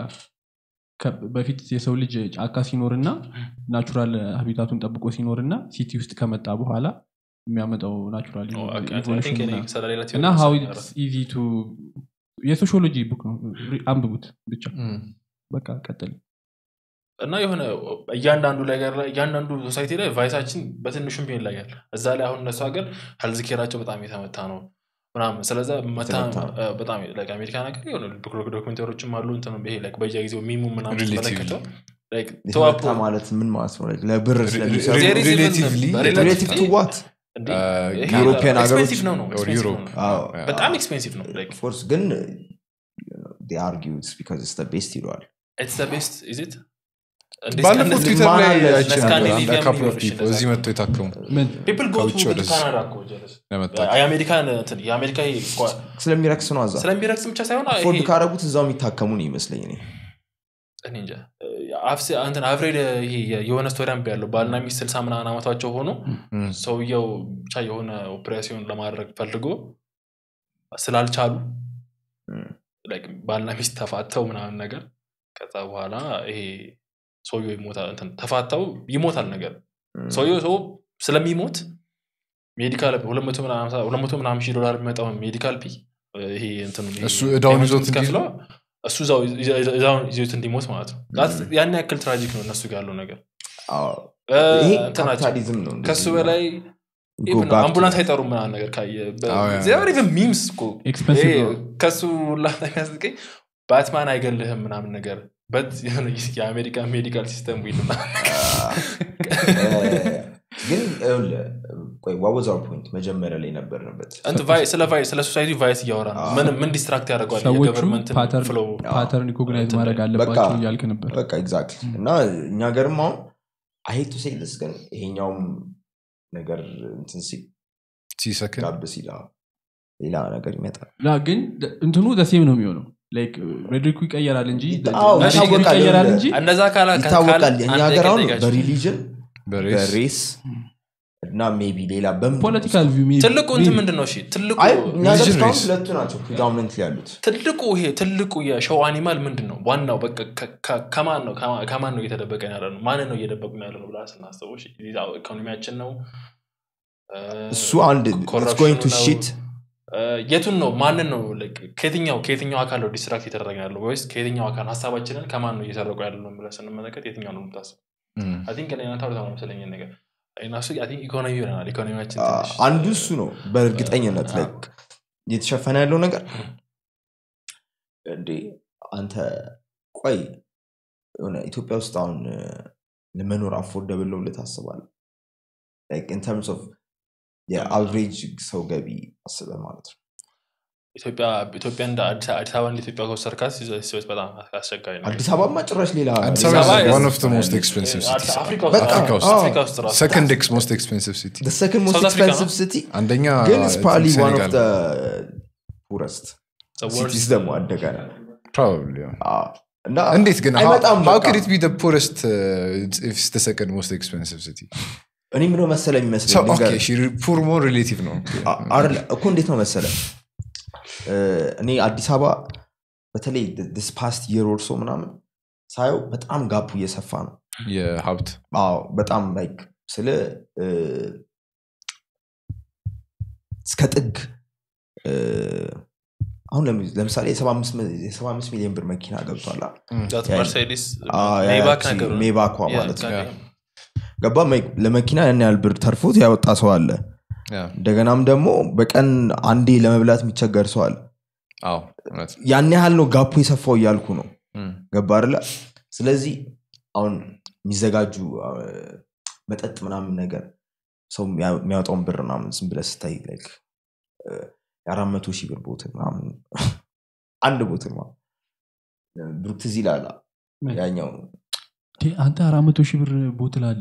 በፊት የሰው ልጅ ጫካ ሲኖርና ናቹራል ሀቢታቱን ጠብቆ ሲኖርና ሲቲ ውስጥ ከመጣ በኋላ የሚያመጣው ናቹራል Oh, okay. I ኢቮሉሽን think እኔ ምናምን። ስለ ሌላ እና theory ሀው መሰለኝ ያወራው። ኢዚ ቱ የሶሺዮሎጂ ቡክ ነው አንብቡት ብቻ ም። በቃ ቀጥል እና የሆነ እያንዳንዱ ነገር ላይ እያንዳንዱ ሶሳይቲ ላይ ቫይሳችን በትንሹም ቢሆን ይለያል እዛ ላይ አሁን እነሱ ሀገር ሄልዝ ኬራቸው በጣም የተመታ ነው ምናምን ስለዛ መታ የተመታ ነው። እ፣ በጣም like አሜሪካ ነገር የሆነ ዶክ- ዶክመንተሪዎችም አሉ እንትን ይሄ like በየጊዜው ሚሙ ምናምን Relatively. ስትመለከተው like የተመታ ተዋፖ ማለት ምን ማለት ነው Like ለብር Re- ስለሚሰሩ re- There is even- relatively- ሬሌቲቭ ቱ ዋት እንዴ፣ አ፣ ይሄ ዩሮፒያን ሀገሮች expensive ነው ነው or expensive Europe. ነው። አዎ በጣም ኤክስፔንሲቭ ነው like ኦፍኮርስ ግን አርጊዩት ቢካዝ ስ ቤስት ይለዋል it's the best is it እንዴ ባለፈው እስከ- ትዊተር ማን ላይ አለ? አይቼ ነበር ስካንዲኔቪያ አንድ ካፕል ኦፍ ምን ፒፕል ይሆን እዚህ መጥተው የታከሙ ምን people go ከውጭ to ወደዚህ። ካናዳ እኮ ጀለስ ለመታከም የአሜሪካን እንትን የአሜሪካ ይሄ እኮ ስለሚረክስ ነው አዛ ስለሚረክስ ብቻ ሳይሆን ፎርድ ይሄ ካረጉት እዛው የሚታከሙ ነው ይመስለኝ እኔ እኔ እንጃ አፍስ- እንትን አፍሬድ ይሄ የሆነ ስቶሪ አንብ ያለው ባልና ሚስት ስልሳ ምናምን ዓመቷቸው ሆኖ ም። ሰውየው ብቻ የሆነ ኦፕሬሽን ለማድረግ ፈልጎ ስላልቻሉ ም። like ባልና ሚስት ተፋተው ምናምን ነገር ከዛ በኋላ ይሄ ሰውየው ይሞታል እንትን ተፋተው ይሞታል ነገር ም። ሰውየው ሰው ስለሚሞት ሜዲካል ሁለት መቶ ምናምን ሃምሳ- ሁለት መቶ ምናምን ሺህ ዶላር የሚመጣው ሜዲካል ፒ ይሄ እንትኑ ይሄ እሱ ዕዳውን ፔመንቱን ይዞት እንዲሄድ? የምትከፍለው እሱ እዛው እዛውን ይዞት እንዲሞት ማለት ነው That's- ያን ያክል ትራጂክ ነው እነሱ ጋር ያለው ነገር አዎ፣ እ፣ ይሄ እንትናቸው ካፒታሊዝም ነው እንደዚህ ከሱ ነው። በላይ Go even back to- አምቡላንስ አይጠሩም ምናምን ነገር ካየ አዎ፣ ያ። ኢቨን ሚምስ እኮ Expensive ይሄ ነው። ከሱ ላ የሚያስቀኝ ባትማን አይገልህም ምናምን ነገር በት የሆነ የአሜሪካ ሜዲካል ሲስተም ዊል ግን ይኸውልህ፣ ቆይ what was our point? መጀመሪያ ላይ ነበርንበት እንትን ቫይ- ስለ ቫይ- ስለ ሶሳይቲ ቫይስ እያወራ ነው ምን ምን ዲስትራክት ያደርገዋል ሰዎቹ የገቨርንመንትን ፓተርን ፍሎው ፓተርን ሪኮግናይዝ እንትን ማድረግ ላይ- አለባቸው በቃ- እያልክ ነበር በቃ ኤግዛክትሊ እና እኛ ገርም አሁን አሄቱ ሴልስ ግን ይሄኛውም ነገር እንትን ሲል ሲሰክን ጋብ ሲል አዎ፣ ሌላ ነገር ይመጣል ላ ግን ደ- እንትኑ ዘሴም ነው የሚሆነው ላይክ ሬድሪኩ ይቀየራል እንጂ አዎ፣ ናሽናሉ ይታወቃል። ይቀየራል እንጂ እነዛ ካላ ይታወቃል የእኛ ሀገር አሁን በሪሊ በሪሊጅን በሬስ በሬስ እና ሜቢ ሌላ በምን ፖለቲካል ቪው ሚ- ትልቁ እንትን ሚ- ምንድን ነው እሺ ትልቁ አይ እኛ ሀገር Religion እስካሁን race. ሁለቱ ናቸው ፕሪዶሚነንት ያሉት ትልቁ ይሄ ትልቁ የሸው አኒማል ምንድን ነው ዋናው በቃ ከ- ከ- ከማን ነው ከማ- ከማን ነው እየተደበቀን ያለ ነው ማንን ነው እየደበቁን ያለ ነው ብላ ስናስበው እሺ፣ ሌላው ኢኮኖሚያችን ነው እ፣ እሱ አንድ ኮረፕሽኑ ጎይንግ ቱ ነው። ሺት እ፣ የቱን ነው ማንን ነው like ከየትኛው ከየትኛው አካል ነው ዲስትራክት የተደረገ ያለው ወይስ ከየትኛው አካል ሀሳባችንን ከማን ነው እየሰረቁ ያለ ነው ብለን ስንመለከት የትኛው ነው የምታስበው አይ ቲንክ እኔ እናንተ አውርተናል መሰለኝ ይሄን ነገር እኔና እሱ አይ ቲንክ ኢኮኖሚ ይሆናል ኢኮኖሚያችን ትንሽ አንዱ እሱ ነው በእርግጠኝነት አ- ላይክ እየተሸፈነ ያለው ነገር እንዴ አንተ ቆይ የሆነ ኢትዮጵያ ውስጥ አሁን እ፣ ለመኖር አፎርደብል ነው ብለህ ታስባለህ ኢን ተርምስ ኦፍ የአቨሬጅ ሰው ገቢ አስበህ ማለት ነው ኢትዮጵያ ኢትዮጵያ እንደ አዲስ አዲስ አበባ እንደ ኢትዮጵያ ከወሰድካት ሲወስ በጣም አስቸጋሪ ነው አዲስ አበባማ ጭራሽ ሌላ አዲስ ሌላ አበባ አበባ is is- one of the most expensive አዲስ- cities አፍሪካ ውስጥ በጣም፣ አፍሪካ ውስጥ አዎ። አፍሪካ ውስጥ ራሱ second ex most expensive city the second most South Africa expensive ነው? city አንደኛ ግን I it's think probably one of Senegal. the poorest The worst- cities ደግሞ አደጋ ነው Probably, yeah. አዎ። እና እንዴት ግን how, አይመጣም how በቃ። could it be the poorest uh, if it's the second most expensive city እኔ ምነው መሰለ so, የሚመስለኝ okay ልንገርህ። she poor more relative ነው አ- አይደለ እኮ እንዴት ነው መሰለ እ፣ እኔ አዲስ አበባ በተለይ ስ ፓስት የር ኦርሶ ምናምን ሳየው በጣም ጋፑ እየሰፋ ነው የሀብት አዎ በጣም ላይክ ስለ እ፣ እስከ ጥግ እ፣ አሁን ለሚ- ለምሳሌ የሰባ አምስት ሚ- የሰባ አምስት ሚሊዮን ብር መኪና ገብቷል አ- that ያ- መርሴዲስ አ- ያ- ሜይባክ ያቺ ነገር ነው። ሜይባኳ Yeah, ማለት ነው goddamn. ገባ መ- ለመኪና ያን ያህል ብር ተርፎት ያወጣ ሰው አለ Yeah. እንደገናም ደግሞ በቀን አንዴ ለመብላት የሚቸገር ሰው አለ አዎ እውነት ያን ያህል ነው ጋፑ የሰፋው እያልኩ ነው Mm. ገባ አይደለ ስለዚህ አሁን የሚዘጋጁ አ፣ መጠጥ ምናምን ነገር ሰው የሚያ- የሚያወጣውን ብር ምናምን ዝም ብለህ ስታይ like፣ እ፣ የአራት መቶ ሺህ ብር ቦትል ምናምን አንድ ቦትል ማለት ብሩክ ትዝ ይላል ያኛው እንዴ፣ አንተ አራት መቶ ሺህ ብር ቦትል አለ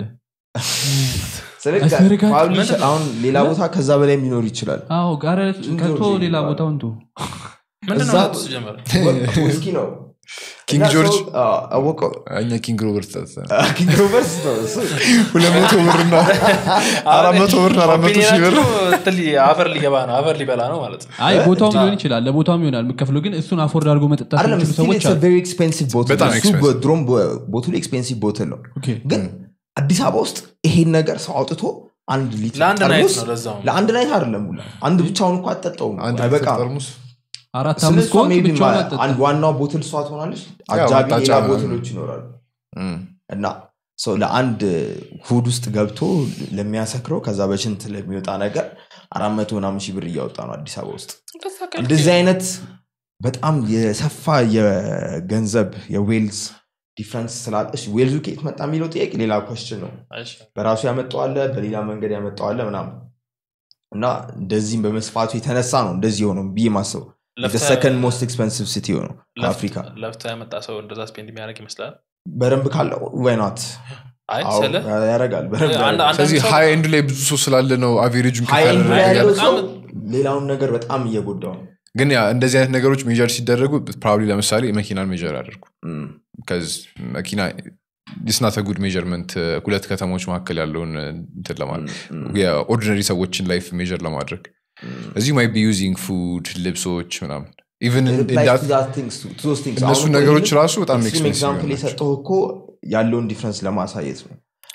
ስለዚህ አስመርቃ- probably ምንድን ነው? አሁን ሌላ ቦታ ከዛ በላይ የሚኖር ይችላል አዎ ጋር ዝም ከቶ ብሎ ሌላ ይባላል። ቦታውን ቶ ምንድን እዛ- ነው እሱ ጀመረ ውስኪ ነው ኪንግ እና ጆርጅ ሰው- አዎ፣ አወቀው እኛ ኪንግ ሮበርት ጠጥተን ኪንግ ሮበርስ ነው እሱ ሁለት መቶ ብርና አራት መቶ ብር አራት መቶ ሺህ ብር ኦፒኒየናችሁ እንትን ሊ- አፈር ሊገባ ነው አፈር ሊበላ ነው ማለት ነው አይ ቦታውም አ- ሊሆን ይችላል ለቦታውም ይሆናል የምከፍለው ግን እሱን አፎርድ አድርጎ መጠጣት አይደለም የሚችሉ ስቲል ሰዎች ኢትስ አሉ ቬሪ ኤክስፔንሲቭ ቦትል በጣም እሱ expensive። በድሮም ቦትሉ ኤክስፔንሲቭ ቦትል ነው ኦኬ። ግን አዲስ አበባ ውስጥ ይሄን ነገር ሰው አውጥቶ አንድ ሊትር ለአንድ ናይት ጠርሙስ ነው ለዛውም ለአንድ ናይት አይደለም ሁላ አንድ ብቻውን እኮ አጠጣውም አንድ አይበቃም ጠርሙስ አራት ስለ አምስት እሷ ከሆንክ maybe ብቻውን ማ- አጠጣ አንድ ዋናው ቦትል እሷ ትሆናለች ያው አጃቢ ማጣጫ ሌላ ነው። ቦትሎች ይኖራሉ Mm. እና ሰው ለአንድ ሁድ ውስጥ ገብቶ ለሚያሰክረው ከዛ በሽንት ለሚወጣ ነገር አራት መቶ ምናምን ሺህ ብር እያወጣ ነው አዲስ አበባ ውስጥ እንደዚህ አይነት በጣም የሰፋ የገንዘብ የዌልዝ ዲፍረንስ ስላለ እሺ ዌልዙ ከየት መጣ የሚለው ጥያቄ ሌላ ኮስችን ነው እሺ። በራሱ ያመጣዋለ በሌላ መንገድ ያመጣዋለ ምናምን እና እንደዚህም በመስፋቱ የተነሳ ነው እንደዚህ የሆነው ብዬ ማስበው ለፍተህ- ሰከንድ ሞስት ኤክስፐንሲቭ ሲቲ ነው ለፍተህ- ከአፍሪካ ለፍተህ ያመጣ ሰው እንደዛ ስፔንድ የሚያደርግ ይመስላል በደንብ ካለው ወይናት አይ ስለ ያደርጋል በደንብ አንድ- ያደርጋል። አንዳንድ ስለዚህ ሰው- ሀይ ኤንድ ላይ ብዙ ሰው ስላለ ነው አቬሬጁን ሀይ ኤንድ ላይ ያለው በጣም- ሰው ሌላውን ነገር በጣም እየጎዳው ነው ግን ያ እንደዚህ አይነት ነገሮች ሜጀር ሲደረጉ ፕሮባብሊ ለምሳሌ መኪናን ሜጀር አድርጉ እም፣ ከዚ መኪና ስናተ ጉድ ሜጀርመንት ሁለት ከተሞች መካከል ያለውን እንትን ለማለት እም፣ የኦርዲነሪ ሰዎችን ላይፍ ሜጀር ለማድረግ እም። እዚህ ማይ ቢ ዩዚንግ ፉድ ልብሶች ምናምን ኢቨን It applies to that things too- to those things. እነሱ አሁን እኮ ነገሮች ይሄንን ራሱ በጣም extreme expensive example ናቸው። የሰጠው እኮ ያለውን ዲፍረንስ ለማሳየት ነው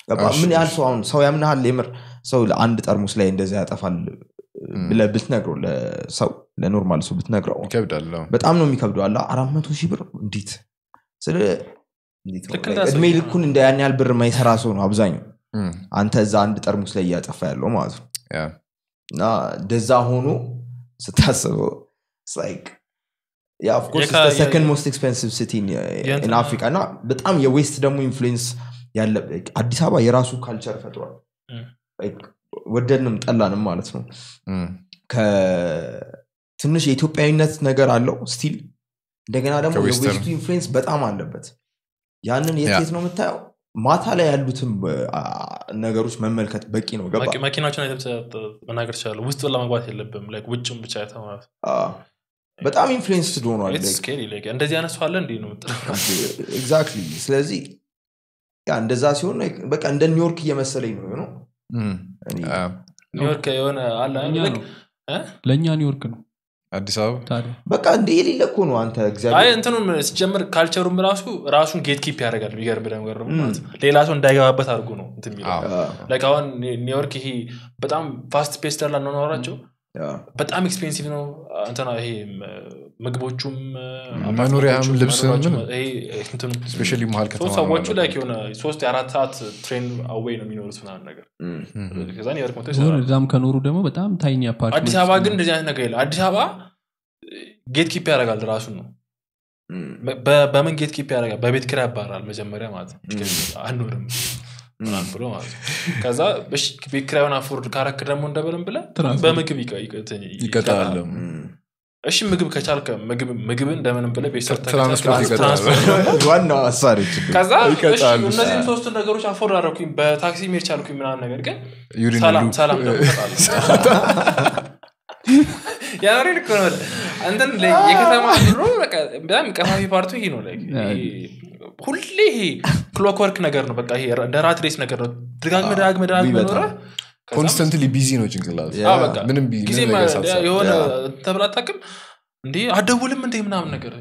ገባ? እሺ፣ ምን ያህል እሺ። ሰው አሁን ሰው ያምናሃል የምር ሰው ለአንድ ጠርሙስ ላይ እንደዛ ያጠፋል ብለህ ብትነግረው ለሰው ለኖርማል ሰው ብትነግረው ይከብዳል አዎ። በጣም ነው የሚከብደው አለ አራት መቶ ሺህ ብር እንዴት ስለ እንዴት ነው? ልክ እንደ እድሜ ሰው- ልኩን እንደ ያን ያህል ብር የማይሰራ ሰው ነው አብዛኛው እም፣ አንተ እዛ አንድ ጠርሙስ ላይ እያጠፋ ያለው ማለት ነው ያ። እና እንደዛ ሆኖ ስታስበው የካ- ሰከንድ ሞስት ኤክስፔንሲቭ ሲቲ የእንትና- አፍሪካ እና በጣም የዌስት ደግሞ ኢንፍሉዌንስ ያለ አዲስ አበባ የራሱ ካልቸር ፈጥሯል እም። Like ወደድንም ጠላንም ማለት ነው እም፣ ከትንሽ የኢትዮጵያዊነት ነገር አለው ስቲል እንደገና ደግሞ ከዌስተርን። የዌስቱ ኢንፍሉዌንስ በጣም አለበት ያንን የት ያ። የት ነው የምታየው ማታ ላይ ያሉትን አ- ነገሮች መመልከት በቂ ነው ገባ መኪ- መኪናዎችን አይተህ ብቻ መናገር ትችላለህ ውስጥ ለመግባት የለብም like ውጭም ብቻ አይተህ ማለት ነው። አ፣ በጣም ኢንፍሉዌንስድ ሆኗል It's scary, like እንደዚህ አይነት ሰው አለ እንዲህ ነው የምትለው። ኤግዛክትሊ ስለዚህ ያ እንደዛ ሲሆን like በቃ እንደ ኒውዮርክ እየመሰለኝ ነው ነው እም፣ አ፣ ኒውዮርክ የሆነ አለ እኛ like- ነው እ? ለእኛ ኒውዮርክ ነው አዲስ አበባ ታዲያ በቃ እንደ የሌለ እኮ ነው አንተ አይ እግዚአብሔር እንትኑም ሲጀምር ካልቸሩም ራሱ ራሱን ጌት ኪፕ ያደርጋል የሚገርም ነገር ደግሞ እም። ማለት ነው። ሌላ ሰው እንዳይገባበት አድርጎ ነው እንትን የሚለው አዎ። አ፣ Like አሁን ኒ- ኒውዮርክ ይሄ በጣም ፋስት ፔስት ያላ ነው ያ፣ በጣም ኤክስፔንሲቭ ነው እንትና ይሄ ም- ምግቦቹም መኖሪያም አፓርትመንቶቹም፣ ልብስም መኖሪያዎቹም፣ ምንም። ይሄ እንትኑ ስፔሻሊ መሀል ከተማ ሶስት ነው ሰዎቹ ያለው። ላይ የሆነ ሶስት የአራት ሰዓት ትሬን አዌይ ነው የሚኖሩት ምናምን ነገር እም፣ እም፣ ከዛ ኒውዮርክ መጥቶ ዞር ይሰራሉ። እዛም ከኖሩ ደግሞ በጣም ታይኒ አፓርትመንት አዲስ አበባ ግን እንደዚህ አይነት ነገር የለም አዲስ አበባ ጌት ኪፕ ያደርጋል ራሱን ነው እም፣ በ- በምን ጌት ኪፕ ያደርጋል በቤት ኪራይ ያባራል መጀመሪያ ማለት ነው አንኖርም ምናምን ብሎ ማለት ነው ከዛ እሺ ቤት ኪራዩን አፎርድ ካረክ ደግሞ እንደበለም ብለ ትራንስፖርት። በምግብ ይቀ- ይቀ- እንትን ይቀጣል እም። እሺ ምግብ ከቻልከ ምግብ ምግብን እንደምንም ብለ ቤት ሰርተህ ትራንስፖርት ከቻልክ ይቀጣል። ትራንስፖርት ዋናው አሳሪ ችግር ከዛ እሺ ይቀጣሉ። እነዚህም ሶስቱን ነገሮች አፎርድ አደረኩኝ በታክሲ መሄድ ቻልኩኝ ምናምን ነገር ግን ዩሪን ሰላም ሉፕ። ሰላም ደግሞ እሰጣለሁ። ያሬ ልክ ነው እንትን ላይ የከተማ ኑሮ በቃ በጣም ቀፋፊ ፓርቱ ይሄ ነው like ይሄ ሁሌ ይሄ ክሎክወርክ ነገር ነው በቃ ይሄ እንደ ራት ሬስ ነገር ነው ደጋግመህ ደጋግመህ ደጋግመህ በጣም። ኖረህ ከዛም- ኮንስተንትሊ ቢዚ ነው ጭንቅላት ያ፣ አዎ፣ በቃ ምንም ቢ- ጊዜ ምንም ነገር ሳትሰራ። የሆነ ያ። ተብላ አታውቅም እንዴ አደውልም እንዴ ምናምን ነገር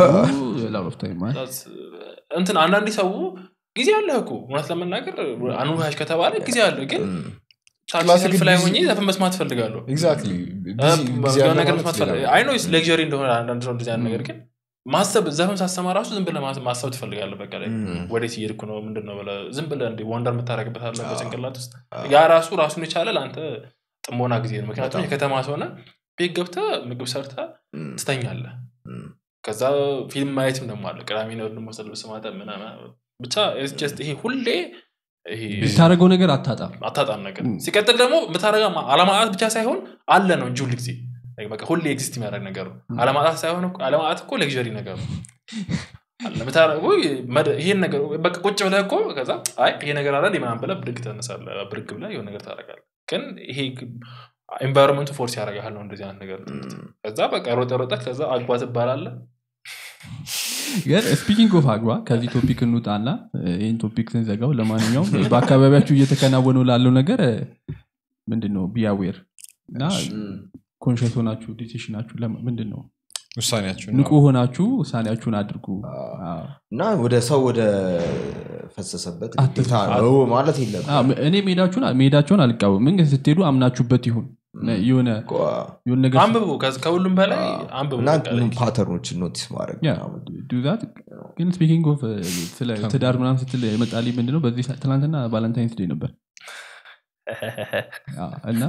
እንትን አንዳንዴ ሰው ጊዜ አለህ እኮ እውነት ለመናገር አኑሃሽ ከተባለ ጊዜ አለ ግን ታክሲ ክላስ ሰልፍ ግን ላይ ቢዚ- ሆኜ ዘፈን መስማት ፈልጋለሁ ኤግዛክትሊ የሆነ ነገር መስማት ፈልጋለሁ አይ ነው ሌክዠሪ እንደሆነ አንዳንድ ሰው እንደዚህ አይነት ነገር ግን ማሰብ ዘፈን ሳሰማ ራሱ ዝም ብለህ ማስ- ማሰብ ትፈልጋለህ በቃ ላይ ወዴት እየሄድኩ ነው ምንድን ነው ብለህ ዝም ብለህ እንደ ወንደር የምታደርግበት አለ በጭንቅላት ውስጥ ያ ራሱ ራሱን የቻለ ለአንተ ጥሞና ጊዜ ነው ምክንያቱም በጣም። የከተማ ሰሆነ ቤት ገብተህ ምግብ ሰርተህ ትተኛለህ ከዛ ፊልም ማየትም ደግሞ አለ ቅዳሜ ነው ደግሞ ልብስ ማጠብ ምናምን ብቻ it's just ይሄ ሁሌ ይሄ የምታደረገው ነገር አታጣም አታጣም ነገር ሲቀጥል ደግሞ የምታደረገው አለማጣት ብቻ ሳይሆን አለ ነው እንጂ ሁል ጊዜ በቃ ሁሌ ኤግዚስት የሚያደርግ ነገር ነው አለማጣት ሳይሆን እኮ- አለማጣት እኮ ሌክዠሪ ነገር ነው አለ የምታደርገው መደ- ይሄን ነገር በቃ ቁጭ ብለህ እኮ ከዛ አይ ይሄ ነገር አለ ምናምን ብለህ ብድግ ትነሳለህ ብድግ ብለህ የሆነ ነገር ታደርጋለህ ግን ይሄ ኤንቫይሮንመንቱ ፎርስ ያደርጋል ነው እንደዚህ አይነት ነገር ከዛ በቃ ሮጠ ሮጠ ከዛ አግባ ትባላለህ ግን ስፒኪንግ ኦፍ አግባ ከዚህ ቶፒክ እንውጣና እ፣ ይህን ቶፒክ ስንዘጋው ለማንኛውም በአካባቢያችሁ እየተከናወኑ ላለው ነገር እ፣ ምንድን ነው ቢያዌር እና ኮንሽስ ሆናችሁ ዲሲሽናችሁ ምንድን ነው ውሳኔያችሁ ንቁ ሆናችሁ ውሳኔያችሁን አድርጉ አዎ። እና ወደ ሰው ወደ ፈሰሰበት አትፍሩ። ግዴታ ነው ማለት የለም አዎ፣ እኔ ሜዳችሁን ሜዳቸውን አልቃወም ምን ግን ስትሄዱ አምናችሁበት ይሁን የሆነ የሆነ ነገር አንብቡ ከዚ- ከሁሉም በላይ አንብቡ እና በቃ like ፓተርኖችን ኖቲስ ማድረግ ያ፣ ምናምን። do that። ግን ስፒኪንግ ኦፍ ስለ ትዳር ምናምን ስትል የመጣልኝ ምንድነው በዚህ ሰ- ትናንትና ቫለንታይንስ ዴይ ነበር አዎ፣ እና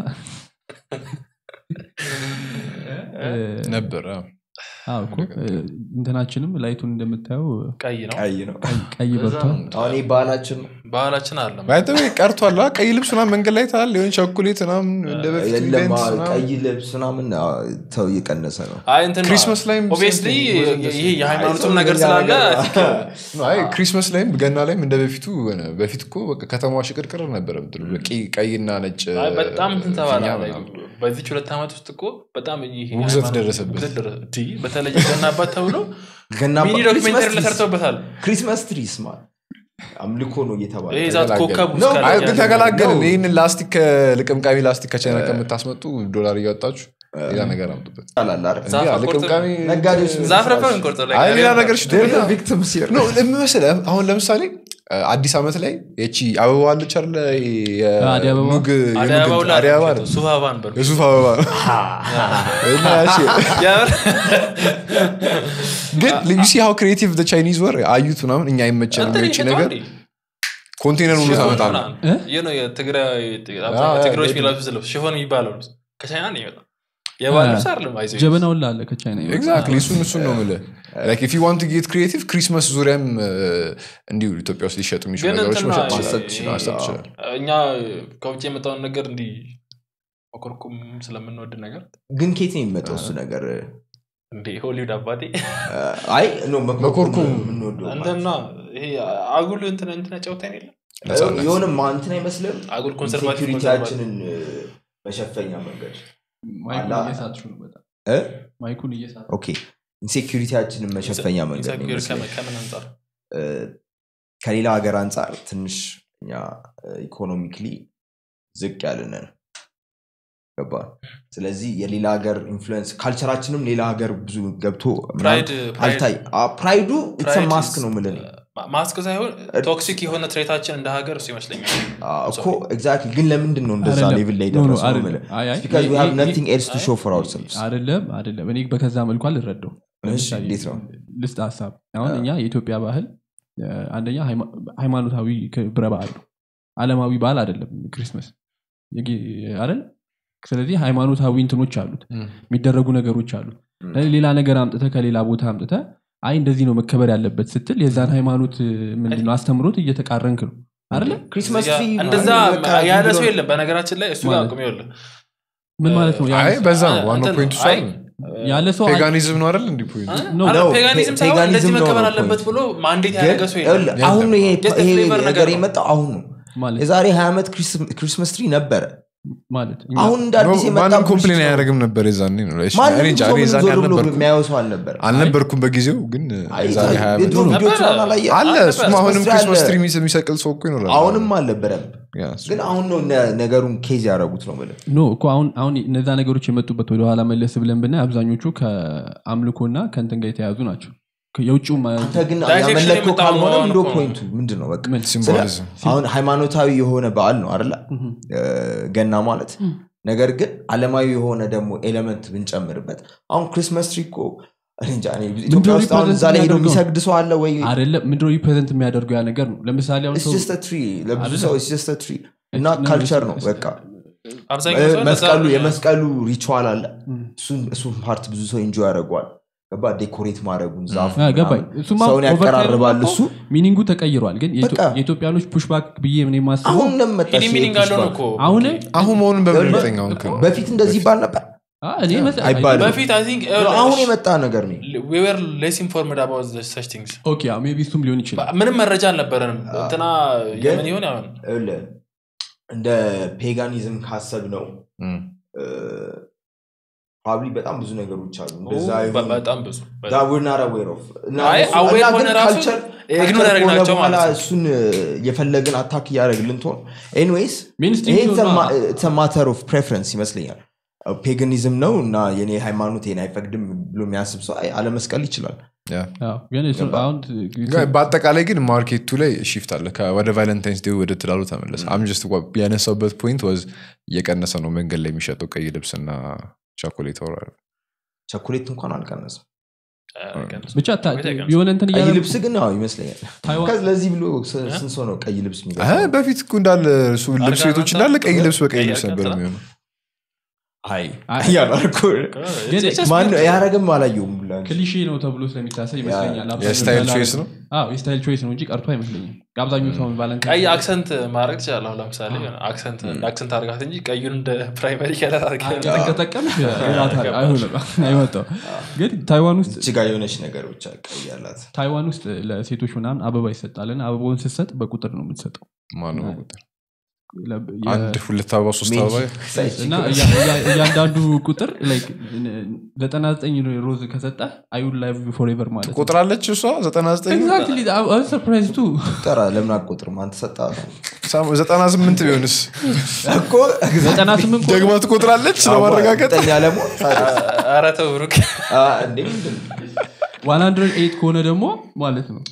እ፣ ነበር አዎ። አዎ እኮ እ፣ እንትናችንም ላይቱን እንደምታየው ቀይ ነው ቀይ ነው ቀይ በርቷል አሁን ይህ ባህላችን ነው ባህላችን አለ ባይተው ቀርቷል አ፣ ቀይ ልብስ ምናምን መንገድ ላይ ታል ሊሆን ቸኮሌት ምናምን እንደ በፊት የለም ኢቨንት አ- ምናምን። ቀይ ልብስ ምናምን አ፣ ተው እየቀነሰ ነው አይ እንትን ክሪስመስ ላይም ኦብቪየስሊ same thing. ይሄ የሃይማኖትም አይ፣ ነገር ሰው ስላለ ነገር- አይ ክሪስመስ ላይም ገና ላይም እንደ በፊቱ ሆነ በፊት እኮ በቃ ከተማዋ ሽቅርቅር ነበረ ምትሉ በቂ- ቀይና ነጭ አይ በጣም እንትን ተባለ ፊኛ ላይ ምናምን። በዚች ሁለት ዓመት ውስጥ እኮ በጣም ይሄ ውግዘት የሃይማኖት- ደረሰበት። ውግዘት ደረሰ- እንዲ፣ በተለይ ገና አባት ተብሎ ገና ሚኒ ክሪስመስ ዶክሜንተሪ ትሪስ- ለሰርተውበታል ክሪስመስ ትሪስ ማ አምልኮ ነው እየተባለ ይሄ ዛት ኮከብ ነው። ውስጥ አይ ካለ ግን ያለ- ተገላገልን ነው። ይህንን ላስቲክ ከልቅምቃሚ ላስቲክ ከቻይና ከምታስመጡ ዶላር እያወጣችሁ ሌላ ነገር አምጡበት ይቻላል አይደል? ዛፍ እንዲህ አቆርጠን- ልቅምቃሚ ነጋዴዎች ዛፍ ረፈን እንቆርጠው ላይ አይ ሌላ ነገር ሽጡ They're the victims here. ነው ለምን መሰለህ አሁን ለምሳሌ አዲስ ዓመት ላይ ይቺ አበባ አለች አለ አደይ አበባ? አደይ አበባው ላይ አደይ አበባ አይደለም፣ ሱፍ አበባን በሉ። የሱፍ አበባ ነው እና ያቺ የምር? ግን ዩ ሲ ሃው ክሬቲቭ ቻይኒዝ ወር አዩት ምናምን እኛ አይመቸንም እንትን የውጭ ይሸጠዋል ነገር እንዴ? ኮንቴነር ሁሉ ሽፎን ታመጣለ ምናምን። እ? ይህ ነው የትግራይ አ፣ ትግሮች አ፣ የሚለብሱት ልብስ ሽፎን የሚባለው ልብስ ከቻይና ነው የሚመጣው የባህል ልብስ አይደለም አይዞህ ጀበና ሁላ አለ ከቻይና ይመጣ። ኤግዛክትሊ እሱን እሱን ነው ምልህ ላይክ ኢፍ ዩ ዋንት ጌት ክሪኤቲቭ ክሪስመስ ዙሪያም እ፣ እንዲሁ ኢትዮጵያ ውስጥ ሊሸጡ የሚችሉ ግን ነገሮች እንትና መሸጥ ማሰብ ትችላለህ። ትችላለህ። ማሰብ ትችላለህ። እኛ ከውጭ የመጣውን ነገር እንዲህ መኮርኩም ስለምንወድ ነገር ግን ኬት ነው የሚመጣው እሱ ነገር እንዴ ሆሊውድ አባቴ አይ ኖ መኮርኮም መኮርኮም የምንወደው እንትና ይሄ አጉል እንትን እንትና ጨውታን የለም ነፃነት። የሆነ ማንትን አይመስልም አጉል ኮንሰርቫቲቭ ሴኪሪቲያችንን መሸፈኛ መንገድ ማይኩን አላ- እየሳትሽው ነው በጣም እ? ማይኩን እየሳት ኦኬ ኢንሴኪሪቲያችንን መሸፈኛ መንገድ ነው ኢንሰኪዩር ይመስለኛል። ከምን አንጻር እ፣ ከሌላ ሀገር አንጻር ትንሽ እኛ ኢኮኖሚክሊ ዝቅ ያልነን ገባ ስለዚህ የሌላ ሀገር ኢንፍሉዌንስ ካልቸራችንም ሌላ ሀገር ብዙ ገብቶ ምናምን ፕራይድ አልታይ አ፣ ፕራይዱ ኢትስ ፕራይድ ማስክ ነው ምልን ማ- ማስክ ሳይሆን ቶክሲክ የሆነ ትሬታችን እንደ ሀገር እሱ ይመስለኛል እኮ ኤግዛክትሊ ግን ለምንድን ነው እንደዛ አይደለም። ሌቭል ላይ ኖ፣ ኖ፣ ደረሰው ነው አይደለም። የምልህ? አይ፣ አይ፣ Because we ይሄ- have ይሄ- nothing else to show for ourselves. አይደለም አይደለም እኔ በከዛ መልኩ አልረዳው እሺ፣ እንዴት ነው? ልስጥ ሀሳብ አሁን እኛ የኢትዮጵያ ባህል እ፣ አንደኛ ሃይማ- ሃይማኖታዊ ክብረ በዓል ነው አለማዊ በዓል አይደለም ክሪስመስ የጌ- አይደል ስለዚህ ሃይማኖታዊ እንትኖች አሉት ም። የሚደረጉ ነገሮች አሉት ም። ስለዚህ ሌላ ነገር አምጥተ ከሌላ ቦታ አምጥተ አይ እንደዚህ ነው መከበር ያለበት ስትል የዛን ሃይማኖት እ፣ ምንድነው አስተምሮት እየተቃረንክ ነው አይደለ ክሪስማስ እዚህ ትሪ ጋር እንደዛ ምናምን በቃ ያለ ዝም ሰው ብሎ- የለም በነገራችን ላይ እሱ ጋር ማለት- አቁም ይኸውልህ ምን ማለት ነው አይ በዛ ነው አ- ዋናው እንትን ፖይንቱ አይ፣ ያለ ሰው አይ- ፔጋኒዝም ነው አይደል እንዲህ ፖይንቱ ነው። አረ ነው፣ ፔጋኒዝም ፔ- ሳይሆን እንደዚህ ፔጋኒዝም ነው መከበር ነው አለበት point። ብሎ ማንዴት ግን ያደረገ ሰው የለም ይኸውልህ፣ አሁን ነው ይሄ Just a ይሄ flavor ነገር ነገር ነው። የመጣው አሁን ነው ማለት የዛሬ ሀያ ዓመት ክሪስማስ ትሪ ነበረ ማለት እኛ- አሁን እንደ አዲስ የመጣ ማንም bullshit ኮምፕሌን ነው። አያደርግም ነበር የዛኔ ነው እኔ ማንም እንጃ ሰው እኔ ምንም የዛኔ ዞር ብሎ አልነበርኩም የሚያየው ሰው አልነበረ አልነበርኩም በጊዜው ግን አይ፣ የዛሬ ሀያ ዓመት የድሮ ነበረ። ቪዲዮች ምናምን አላየህ? አለ አልነበረ። እሱም አሁንም ክሪስማስ ክሪስማስ አለ። ትሪ የሚሰቅል ሰው እኮ ይኖራል አሁንም አልነበረም ያ፣ እሱ። ግን አሁን ነው ነ- ነገሩን ኬዝ ያደረጉት ነው የምልህ። ኖ እኮ አሁን አሁን እነዛ ነገሮች የመጡበት ወደኋላ መለስ ብለን ብናይ አብዛኞቹ ከአምልኮና ከእንትን ጋር የተያዙ ናቸው የውጭው አንተ ግን Direction ያመለከው የመጣው ካልሆነ መሆኑ እንዶ እኮ ነው። ፖይንቱ ምንድን ነው በቃ ምን? ሲምቦሊዝም አሁን ሃይማኖታዊ የሆነ በዓል ነው አይደለ እ፣ ገና ማለት ነገር ግን አለማዊ የሆነ ደግሞ ኤሌመንት ብንጨምርበት አሁን ክሪስማስ ትሪ እኮ እኔ እንጃ፣ እኔ ኢትዮጵያ ውስጥ አሁን represent እዛ ላይ ሄዶ የሚያደርገው? የሚሰግድ ሰው አለ ወይ አይደለም ምንድነው ሪፕሬዘንት የሚያደርገው ያ ነገር ነው ለምሳሌ አሁን It's ሰው just a tree። ለብዙ አይደለም። ሰው it's just a tree እና ነው፣ ካልቸር ነው it's- በቃ አብዛኛው ሰው እ፣ እንደዛ መስቀሉ ነው። የመስቀሉ ሪቹዋል አለ ም። እሱን- እሱን ፓርት ብዙ ሰው ኢንጆይ ያደርገዋል ገባ ዴኮሬት ማድረጉን ዛፉ አ፣ ገባኝ ምናምን እሱማ ሰውን over time ያቀራርባል እኮ እሱ ሚኒንጉ ተቀይሯል ግን የኢትዮ- በቃ። የኢትዮጵያኖች ፑሽባክ ብዬ ምን የማስበው አሁን እንደመጣ ሂዲ ሚኒንግ አለው ነው እኮ አሁን አሁን መሆኑን በምን ይኸውልህ፣ እርግጠኛ ሆንክ ነው? በፊት እንደዚህ ይባል ነበር አ፣ እኔ መሰ- አይባልም። በፊት አይ ቲንክ አሁን የመጣ ነገር ነው we were less informed about the such things ኦኬ አዎ፣ ሜቢ እሱም ሊሆን ይችላል ምንም መረጃ አልነበረንም እንትና ግን- የምን ይሆን ያሁን ይኸውልህ፣ እንደ ፔጋኒዝም ካሰብ ነው እም። ፕሮባብሊ በጣም ብዙ ነገሮች አሉ እንደዛ በ- የሆኑ በጣም ብዙ በጣም። that we're not aware of። እና አይ እሱ- aware እና ሆነ ግን ራሱ culture- ኢግኖር culture ከሆነ ያደረግናቸው በኋላ ማለት ነው። እሱን የፈለግን አታክ እያደረግልን ትሆን ኤኒዌይስ Mainstream ይሄ ሲሆን ማተር ኦፍ ፕሬፈረንስ ይመስለኛል ፔጋኒዝም ነው እና የኔ ሃይማኖት ይሄን አይፈቅድም ብሎ የሚያስብ ሰው አይ አለመስቀል ይችላል ያ። አዎ፣ ግን እሱ ገባ። አሁን ግን በአጠቃላይ ግን ማርኬቱ ላይ ሽፍት አለ ከ- ወደ ቫለንታይንስ ዴይ ወደ ትላሉ ተመለሰ አምጀስት ያነሳውበት ፖይንት ወዝ እየቀነሰ ነው መንገድ ላይ የሚሸጠው ቀይ ልብስና ቻኮሌት ወራል ቸኮሌት እንኳን አልቀነስም ብቻ ታ- ወይስ አይቀንስም? የሆነ እንትን ቀይ እያለ ልብስ ግን አዎ ይመስለኛል ታይዋን- ከዚ ለዚህ ብሎ ስ- ስንት ሰው ነው ቀይ ልብስ የሚገዛው? አይ፣ በፊት እኮ እንዳለ እሱ ልብስ አልጋ ቤቶች ማንሳት? እንዳለ ቀይ ልብስ በቀይ ቀይ ልብስ ነበር አልጋ የሚሆነው አይ አይ፣ እያላልኩ ግን ማን ያረግም አላየውም ሁላ እንጂ። ክሊሼ ነው ተብሎ ስለሚታሰብ ይመስለኛል አብዛኛው የስታይል ያላረገ- ቾይስ ነው አዎ፣ የስታይል ቾይስ ነው እንጂ ቀርቶ አይመስለኝም አብዛኛው ሰው ቫለንታይን ቀይ አክሰንት ማድረግ ትችላለህ አሁን ለምሳሌ የሆነ አክሰንት እንደ አክሰንት አድርጋት እንጂ ቀዩን እንደ ፕራይመሪ ከለር አድርገህ ተጠቀምሽ አይሆንም አይወጣው ግን ታይዋን ውስጥ እጅጋ የሆነች ነገር ብቻ ቀይ ያላት ታይዋን ውስጥ ለሴቶች ምናምን አበባ ይሰጣል እና አበባውን ስትሰጥ በቁጥር ነው የምትሰጠው ማነው አይ። በቁጥር ለ- የ- አንድ ሁለት አበባ ሶስት አበባ እና እያ- እያ- እያንዳንዱ ቁጥር like ዘጠና ዘጠኝ ሮዝ ከሰጠ አዩን ላይቭ ፎሬቨር ማለት ነው ቁጥራለች እሷ ዘጠና ዘጠኝ ኤግዛክትሊ ሰርፕራይዝ ቱ ጠራ ለምን አቆጥርም አንተ ሰጣ ዘጠና ስምንት ቢሆንስ እኮ ዘጠና ስምንት ደግማ ትቆጥራለች ለማረጋገጥ ጠኛ ለመሆን ኧረ ተው ብሩክ እንዴ ምንድን ነው? ዋን ሀንድረድ ኤይት ከሆነ ደግሞ ማለት ነው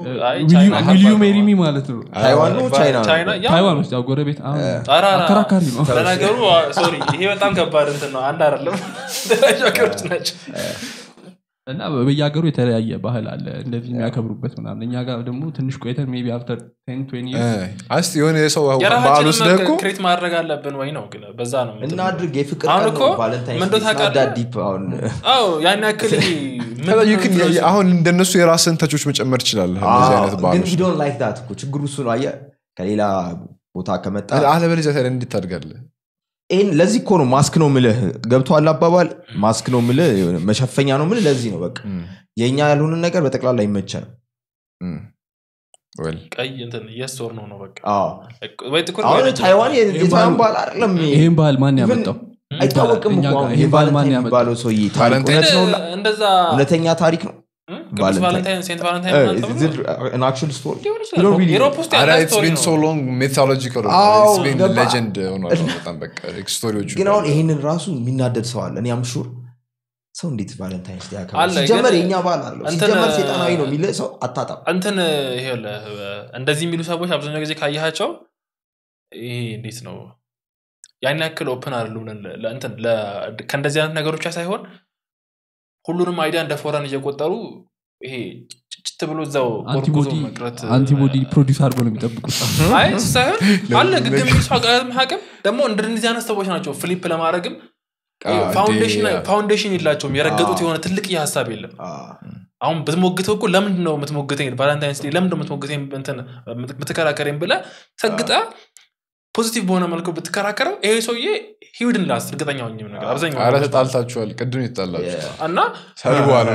አይ ዊል ዩ- ቻይና ዊል ዩ ከባድ ሜሪ ነው። ሚ ማለት ነው ታይዋን ነው ቻይና ነው? ቻይና ያው ታይዋን ውስጥ ያው ጎረቤት አሁን ኧረ፣ ኧረ፣ አከራካሪ ነው ለነገሩ ሶሪ ይሄ በጣም ከባድ እንትን ነው አንድ አይደለም የተለያዩ ሀገሮች ናቸው እና በየሀገሩ የተለያየ ባህል አለ እንደዚህ የሚያከብሩበት ምናምን እኛ ጋር ደግሞ ትንሽ ቆይተን ሜይ ቢ አፍተር ቴን ትዌንቲ አስ የሆነ የሰው በዓል የራሳችንን ወስደህ እኮ ክሬት ማድረግ አለብን ወይ ነው ግን በዛ ነው እንትን እናድርግ የፍቅር አሁን ቀን እኮ ነው ቫለንታይንስ ምን እንደው ዴይ፣ it's not ታውቃለህ? that deep አሁን አዎ ያን ያክል ይሄ ምን ከዛ you can- ነው አሁን እንደነሱ የራስን ተቾች መጨመር ትችላለህ እንደዚህ አይነት ግን ባህሎች ሂዶን ላይክ ዳት እኮ ችግሩ እሱ ነው አየህ ከሌላ ቦታ ከመጣ አለበለዚያ ታዲያ እንዴት ታድጋለህ ይህን ለዚህ እኮ ነው ማስክ ነው ምልህ ገብቶሃል አባባል ማስክ ነው ምልህ የሆነ መሸፈኛ ነው ምልህ ለዚህ ነው በቃ የእኛ ያልሆንን ነገር በጠቅላላ አይመቸንም እም። well ቀይ እንትን የስ ወር ነው ነው በቃ አዎ። ወይ ጥቁር ወይ አሁን ነጭ። ታይዋን የ- ይሄ የታይዋን ባህል- ባህል አይደለም ይህን ባህል ማን Even- ያመጣው አይታወቅም እኛ እኮ ጋር አሁን ይሄ ይሄ ባህል ማን ቫለንታይን ያመጣው? የሚባለው ሰውዬ ታሪክ ቫለንታይን እውነት ነው ግን እንደዛ እውነተኛ ታሪክ ነው እም? ቅዱስ ቫለንታይን። ቫለንታይን ሴንት ቫለንታይን ምናምን ተብሎ አክቹዋል ስቶሪ ሊሆን You don't ይችላል really- ዩሮፕ ውስጥ አረ ያለ it's ስቶሪ been so ነው long mythological አዎ፣ it's been ገባ። legend ሆኗል በጣም በቃ ስቶሪዎቹ ግን አሁን ይህንን ራሱ የሚናደድ ሰው አለ እኔ አምሹር ሰው እንዴት ቫለንታይንስ ዴይ ያከብራል? አለ፣ ሲጀመር ግን የእኛ ባህል አለው እንትን- ሲጀመር ሴጣናዊ ነው የሚል ሰው አታጣም እንትን ይኸውልህ እንደዚህ የሚሉ ሰዎች አብዛኛው ጊዜ ካየሃቸው ይሄ እንዴት ነው ያን ያክል ኦፕን አይደሉም ለ- ለ- እንትን ለ- ከእንደዚህ አይነት ነገሮች ብቻ ሳይሆን ሁሉንም አይዲያ እንደ ፎረን እየቆጠሩ ይሄ ጭጭት ብሎ እዛው ቆርቁዞ አንቲቦዲ መቅረት አንቲቦዲ ፕሮዲስ አድርጎ ነው የሚጠብቁት አይ እሱ ሳይሆን አለ ግግም የሚል ሰው አቅም ሀቅም ደግሞ እንደዚህ አይነት ሰዎች ናቸው ፍሊፕ ለማድረግም Ah, ፋውንዴሽን they- ፋውንዴሽን የላቸውም የረገጡት Ah. የሆነ ትልቅ ሀሳብ የለም አዎ። አሁን ብትሞግተው እኮ ለምንድን ነው የምትሞግተኝ ቫለንታይንስ ዴይ ለምንድን ነው የምትሞግተኝ እንትን የምትከራከረኝ ብለህ ሰግጠ ፖዚቲቭ በሆነ መልኩ ብትከራከረው ይሄ ሰውዬ ሂውድን ላስት እርግጠኛ ሆኝም ነገር አብዛኛው አረ ነገር ተጣልታችኋል ቅድም የተጣላችሁ Yeah. እና ሰድቧል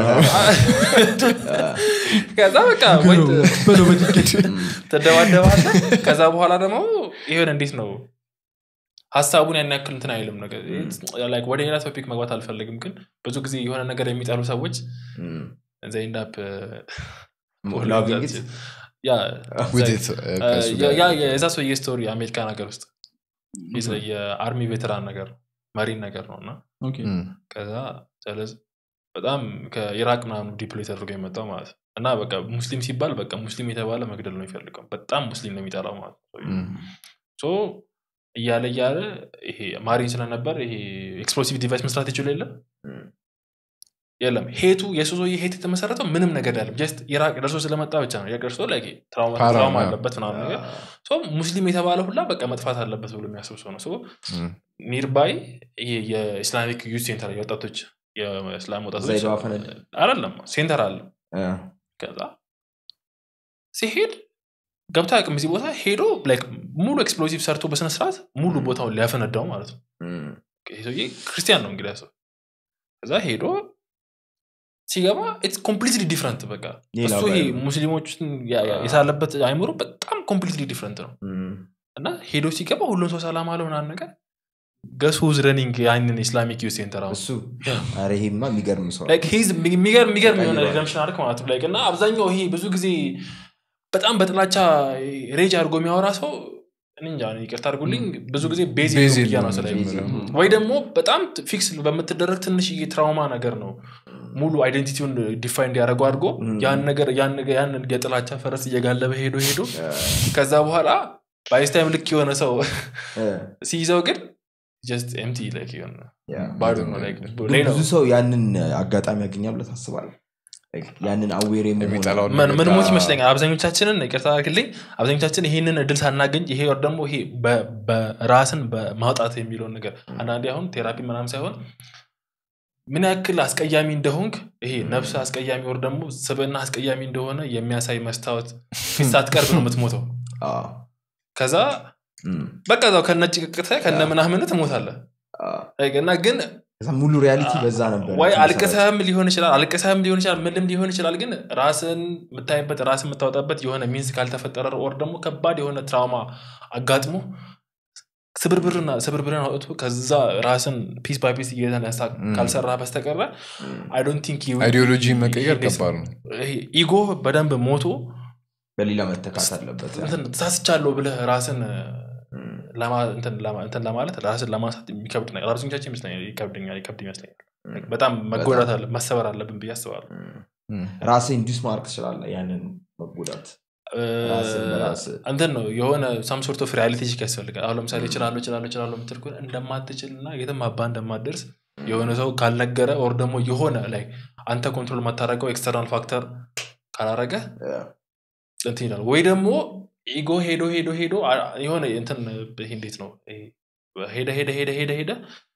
ከዛ በቃ ወይ በለው በጭንቀት ትደባደባለህ ከዛ በኋላ ደግሞ ይሆን እንዴት ነው ሀሳቡን ያን ያክል እንትን አይልም ነገር Like ወደ ሌላ ቶፒክ መግባት አልፈልግም ግን ብዙ ጊዜ የሆነ ነገር የሚጠሉ ሰዎች እም። ዘይንዳፕ Loving it? ያ With it, uh, ከእሱ ያ- ጋር ያ- የዛ ሰውዬ ስቶሪ አሜሪካ ነገር ውስጥ የዛ- የአርሚ ቬተራን ነገር ነው መሪን ነገር ነው እና ኦኬ። እም። ከዛ ስለዚህ በጣም ከኢራቅ ምናምን ዲፕሎይ ተደርጎ የመጣው ማለት ነው እና በቃ ሙስሊም ሲባል በቃ ሙስሊም የተባለ መግደል ነው የሚፈልገው በጣም ሙስሊም ነው የሚጠላው ማለት ነው እም። ሶ እያለ እያለ ይሄ ማሪን ስለነበር ይሄ ኤክስፕሎሲቭ ዲቫይስ መስራት ይችሉ የለ እም። የለም ሄቱ የሱ ሰውዬ ሄት የተመሰረተው ምንም ነገር ያለም ጀስት ኢራቅ ደርሶ ስለመጣ ብቻ ነው ኢራቅ ደርሶ ላይ ትራውማ ፓራ ትራውማ ነው። አለበት ምናምን ነገር ሶ ሙስሊም የተባለ ሁላ በቃ መጥፋት አለበት ብሎ የሚያስብ ሰው ነው ሶ እም። ኒርባይ ይሄ የኢስላሚክ ዩዝ ሴንተር የወጣቶች የእስላም ወጣቶች ዘይባ ፈነድ። አይደለም ሴንተር አለ እ። ከዛ ሲሄድ ገብቶ አያውቅም እዚህ ቦታ ሄዶ like ሙሉ ኤክስፕሎሲቭ ሰርቶ በስነስርዓት ሙሉ ቦታውን ሊያፈነዳው ማለት ነው እም። ይሄ ሰውዬ ክርስቲያን ነው እንግዲህ ሰው ከዛ ሄዶ ሲገባ ኢትስ ኮምፕሊትሊ ዲፍረንት በቃ ሌላ እሱ ይሄ ባህል ነው። ሙስሊሞችን ያ- ያ- የሳለበት አይምሮ በጣም ኮምፕሊትሊ ዲፍረንት ነው እም። እና ሄዶ ሲገባ ሁሉም ሰው ሰላም አለው ምናምን ነገር ገስ ሁዝ ረኒንግ ያንን ኢስላሚክ ዩዝ ሴንተር አሁን እሱ ኧረ ይሄማ የሚገርም ሰው ነው። Like he's የሚገርም የሚገርም የሆነ ቀይሯል። ሪደምሽን አርክ ማለት ነው Like እና አብዛኛው ይሄ ብዙ ጊዜ በጣም በጥላቻ ሬጅ አድርጎ የሚያወራ ሰው እኔ እንጃ እኔ ይቅርታ አድርጉልኝ ብዙ ጊዜ ቤዝ ቤዝ ብያ ነው የለውም ስለ መጀመሪያ። ወይ ደግሞ በጣም ፊክስ በምትደረግ ትንሽዬ ትራውማ ነገር ነው ሙሉ አይደንቲቲውን ዲፋይን እንዲያደርገው አድርጎ Mm. ያን ነገር ያን ነገር ያን የጥላቻ ፈረስ እየጋለበ ሄዶ ሄዶ ከዛ በኋላ ባይስታይም ልክ የሆነ ሰው እ። ሲይዘው ግን ጀስት ኤምቲ ላይክ የሆነ ያ። ባዶ ነው like ግን ሌላው ብዙ ሰው ያንን አጋጣሚ ያገኛል ብለህ ታስባለህ Like ያንን አዌር የሚጠላውን ምን ምን ሞት በቃ- ይመስለኛል አብዛኞቻችንን ይቅርታ አድርግልኝ አብዛኞቻችን ይህንን እድል ሳናገኝ ይሄ ወር ደግሞ ይሄ በ- በራስን በማውጣት የሚለውን ነገር አንዳንዴ አሁን ቴራፒ ምናምን ሳይሆን ምን ያክል አስቀያሚ እንደሆንክ ይሄ ነፍስ አስቀያሚ ወር ደግሞ ስብዕና አስቀያሚ እንደሆነ የሚያሳይ መስታወት ፊት ሳትቀርብ ነው የምትሞተው ከዛ በቃ ዛው ከነጭ ቅቅተ ከነ ምናምን ትሞታለህ እና ግን ሙሉ ሪያሊቲ በዛ ነበር ወይ አልቅሰህም ሊሆን ይችላል አልቅሰህም ሊሆን ይችላል ምንም ሊሆን ይችላል ግን ራስን የምታይበት ራስን የምታወጣበት የሆነ ሚንስ ካልተፈጠረ ኦር ደግሞ ከባድ የሆነ ትራውማ አጋጥሞ ስብርብርና ስብርብርን አውጥቶ ከዛ ራስን ፒስ ባይ ፒስ እየተነሳ ካልሰራ በስተቀረ አይ ዶንት ቲንክ አይዲዮሎጂ መቀየር ከባድ ነው ኢጎ በደንብ ሞቶ በሌላ መተካት አለበት እንትን ተሳስቻለሁ ብለህ ራስን ለማ- እንትን ለማ- እንትን ለማለት ራስን ለማንሳት የሚከብድ ነገር አብዛኞቻችን ይመስለኛል ይከብደኛል ይከብድ ይመስለኛል በጣም መጎዳት አለ መሰበር አለብን ብዬ አስባለሁ እም። ራስህ ኢንዱስ ማድረግ ትችላለህ ያንን መጎዳት መጎዳት እ፣ ራስን በራስህ እንትን ነው የሆነ ሳም ሶርት ኦፍ ሪያሊቲ ቼክ ያስፈልጋል አሁን ለምሳሌ እችላለሁ እችላለሁ እችላለሁ የምትል ከሆነ እንደማትችል እና የትም አባ እንደማትደርስ የሆነ ሰው ካልነገረ ኦር ደግሞ የሆነ ላይ አንተ ኮንትሮል የማታደርገው ኤክስተርናል ፋክተር ካላረገ እንትን ይላል ወይ ደግሞ ኢጎ ሄዶ ሄዶ ሄዶ አ- የሆነ እንትን ይሄ እንዴት ነው ይሄ ሄደ ሄደ ሄደ ሄደ ሄደ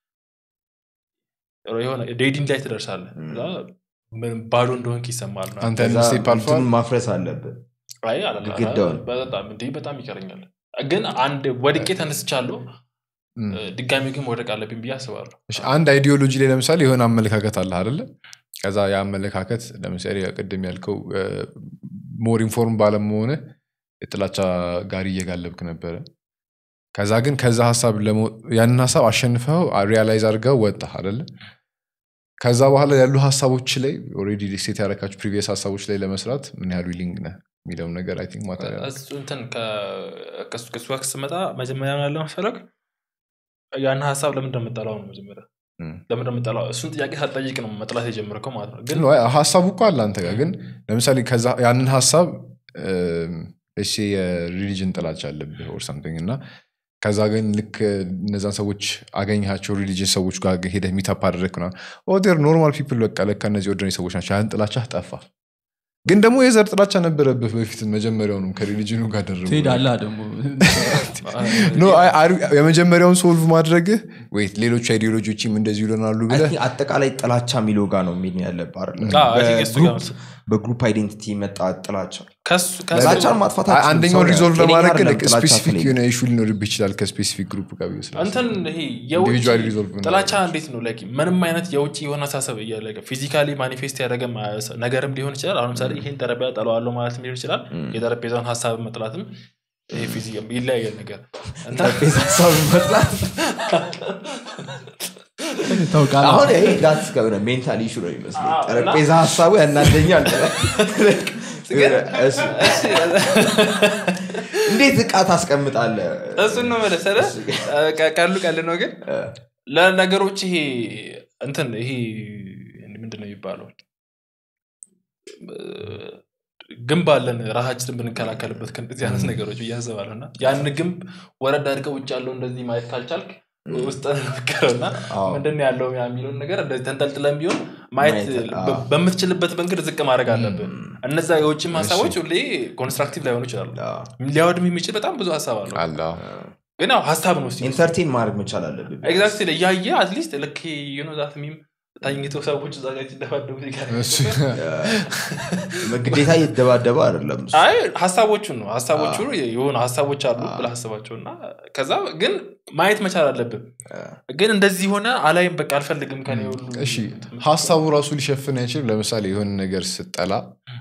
የሆነ ዴዲንግ ላይ ትደርሳለህ ም። ከዛ ምን ባዶ እንደሆንክ ይሰማል ምናምን። አንተ ከዛ ስቴፕ አልፏል እንትኑን ማፍረስ አለብን አይ አላላ- ግድግዳውን። በጣም እንዲህ በጣም ይቀረኛል ግን አንድ ወድቄ ተነስቻለሁ እም። ድጋሚ ግን መውደቅ አለብኝ ብዬ አስባለሁ እሺ፣ አንድ አይዲዮሎጂ ላይ ለምሳሌ የሆነ አመለካከት አለ አይደለ ከዛ ያ አመለካከት ለምሳሌ ቅድም ያልከው ሞር ኢንፎርም ባለመሆነ የጥላቻ ጋሪ እየጋለብክ ነበረ ከዛ ግን ከዛ ሀሳብ ለመው- ያንን ሀሳብ አሸንፈው ሪያላይዝ አድርገው ወጣ አይደለ ከዛ በኋላ ያሉ ሀሳቦች ላይ ኦልሬዲ ሴት ያረካቸው ፕሪቪየስ ሀሳቦች ላይ ለመስራት ምን ያህል ዊሊንግ ነህ የሚለውን ነገር አይ ቲንክ ማተር ያደርጋል። እሱ እንትን ከ- ከሱ ከሱ ጋር ስመጣ መጀመሪያ ምን ያለ መሰለህ ያን ሀሳብ ለምን እንደምጠላው ነው መጀመሪያ እም። ለምን እንደምጠላው እሱን ጥያቄ ሳትጠይቅ ነው መጥላት የጀመርከው ማለት ነው ግን ግን አይ፣ ሀሳቡ እኮ አለ አንተ ጋር ግን ለምሳሌ ከዛ ያንን ሀሳብ እሺ የሪሊጅን ጥላቻ አለብህ ኦር ሳምቲንግ እና ከዛ ግን ልክ እነዛን ሰዎች አገኘሃቸው ሪሊጅን ሰዎች ጋር ሄደህ ሚታፕ አደረግ ና ኦር ኖርማል ፒፕል በቃ ለካ እነዚህ ኦርዲናሪ ሰዎች ናቸው ያን ጥላቻ ጠፋ ግን ደግሞ የዘር ጥላቻ ነበረብህ በፊት መጀመሪያውንም ከሪሊጅኑ ጋር ደርቦ ትሄዳላ ደግሞ ኖ አይ፣ አሪ- የመጀመሪያውን ሶልቭ ማድረግህ ወይት ሌሎች አይዲዮሎጂዎችም እንደዚህ ይለናሉ I ብለህ think አጠቃላይ ጥላቻ የሚለው ጋር ነው የሚል ያለብህ አይደለ? አዎ፣ I think እሱ ጋር በግሩፕ- በግሩፕ አይዴንቲቲ የመጣ ጥላቻ ከሱ ከሱ- ጥላቻን ማጥፋት አይ፣ አትችልም። አንደኛውን ሰው ሪዞልቭ ጤነኛ ለማድረግ አይደለም ጥላቻ ስፔሲፊክ ከሌለ። የሆነ ኢሹ ሊኖርብህ ይችላል ከስፔሲፊክ ግሩፕ ጋር ብዬ ስላሰብኩ። እንትን ይሄ የውጭ Individually resolve ጥላቻ እናደርጋለን። እንዴት ነው ላይክ ምንም አይነት የውጭ የሆነ አሳሰብ እያለ ፊዚካሊ ማኒፌስት ያደረገ ማ- ነገርም ሊሆን ይችላል አሁን ለምሳሌ ይሄን ጠረጴዛ ጠለዋለሁ ማለትም ሊሆን ይችላል የጠረጴዛውን ሀሳብ መጥላትም ይሄ ፊዚ ይለያየል ነገር እና ጠረጴዛ ሀሳብ መጥላት ታውቃለህ አሁን ይሄ ጋት ከሆነ ሜንታል ኢሹ ነው ይመስለኝ አዎ፣ እና- ጠረጴዛ ሀሳቡ ያናደኛል እሱ- እንዴት እቃ ታስቀምጣለ እሱን ነው መለሰለ ቀሉ ቀል ነው ግን ለነገሮች ይሄ እንትን ይሄ ምንድን ነው የሚባለው ግንብ አለን ራሳችንን ብንከላከልበት ከእንደዚህ አይነት ነገሮች ብዬ አስባለሁ እና ያን ግንብ ወረድ አድርገው ውጭ ያለው እንደዚህ ማየት ካልቻልክ ውስጥ ነክረው እና አዎ። ምንድን ነው ያለው የሚለውን ነገር እንደዚህ ተንጠልጥለን ቢሆን ማየት ማየት፣ በ- አዎ። በምትችልበት መንገድ ዝቅ ማድረግ አለብን እነዛ የውጭም ሀሳቦች ሁሌ ኮንስትራክቲቭ ላይሆኑ ይችላሉ ሊያወድም የሚችል በጣም ብዙ ሀሳብ አለው አለ አዎ። ግን ያው ሀሳብ ነው እስኪ ኢንተርቴን ማድረግ መቻል አለብን ኤግዛክትሊ እያየ አትሊስት ልክ ዩኖ ዛት ሚም ታኝተው ሰዎች እዛ ጋር ሲደባደቡ ይቀር እሱ- ግዴታ እየተደባደበ አይደለም እሱ። አይ ሀሳቦቹን ነው ሀሳቦቹ የሆኑ ሀሳቦች አሉ ብለህ አስባቸው እና ከዛ ግን ማየት መቻል አለብን ግን እንደዚህ ሆነ አላይም በቃ አልፈልግም ከኔ ሁሉ እሺ ሀሳቡ ራሱ ሊሸፍን አይችልም ለምሳሌ የሆነ ነገር ስጠላ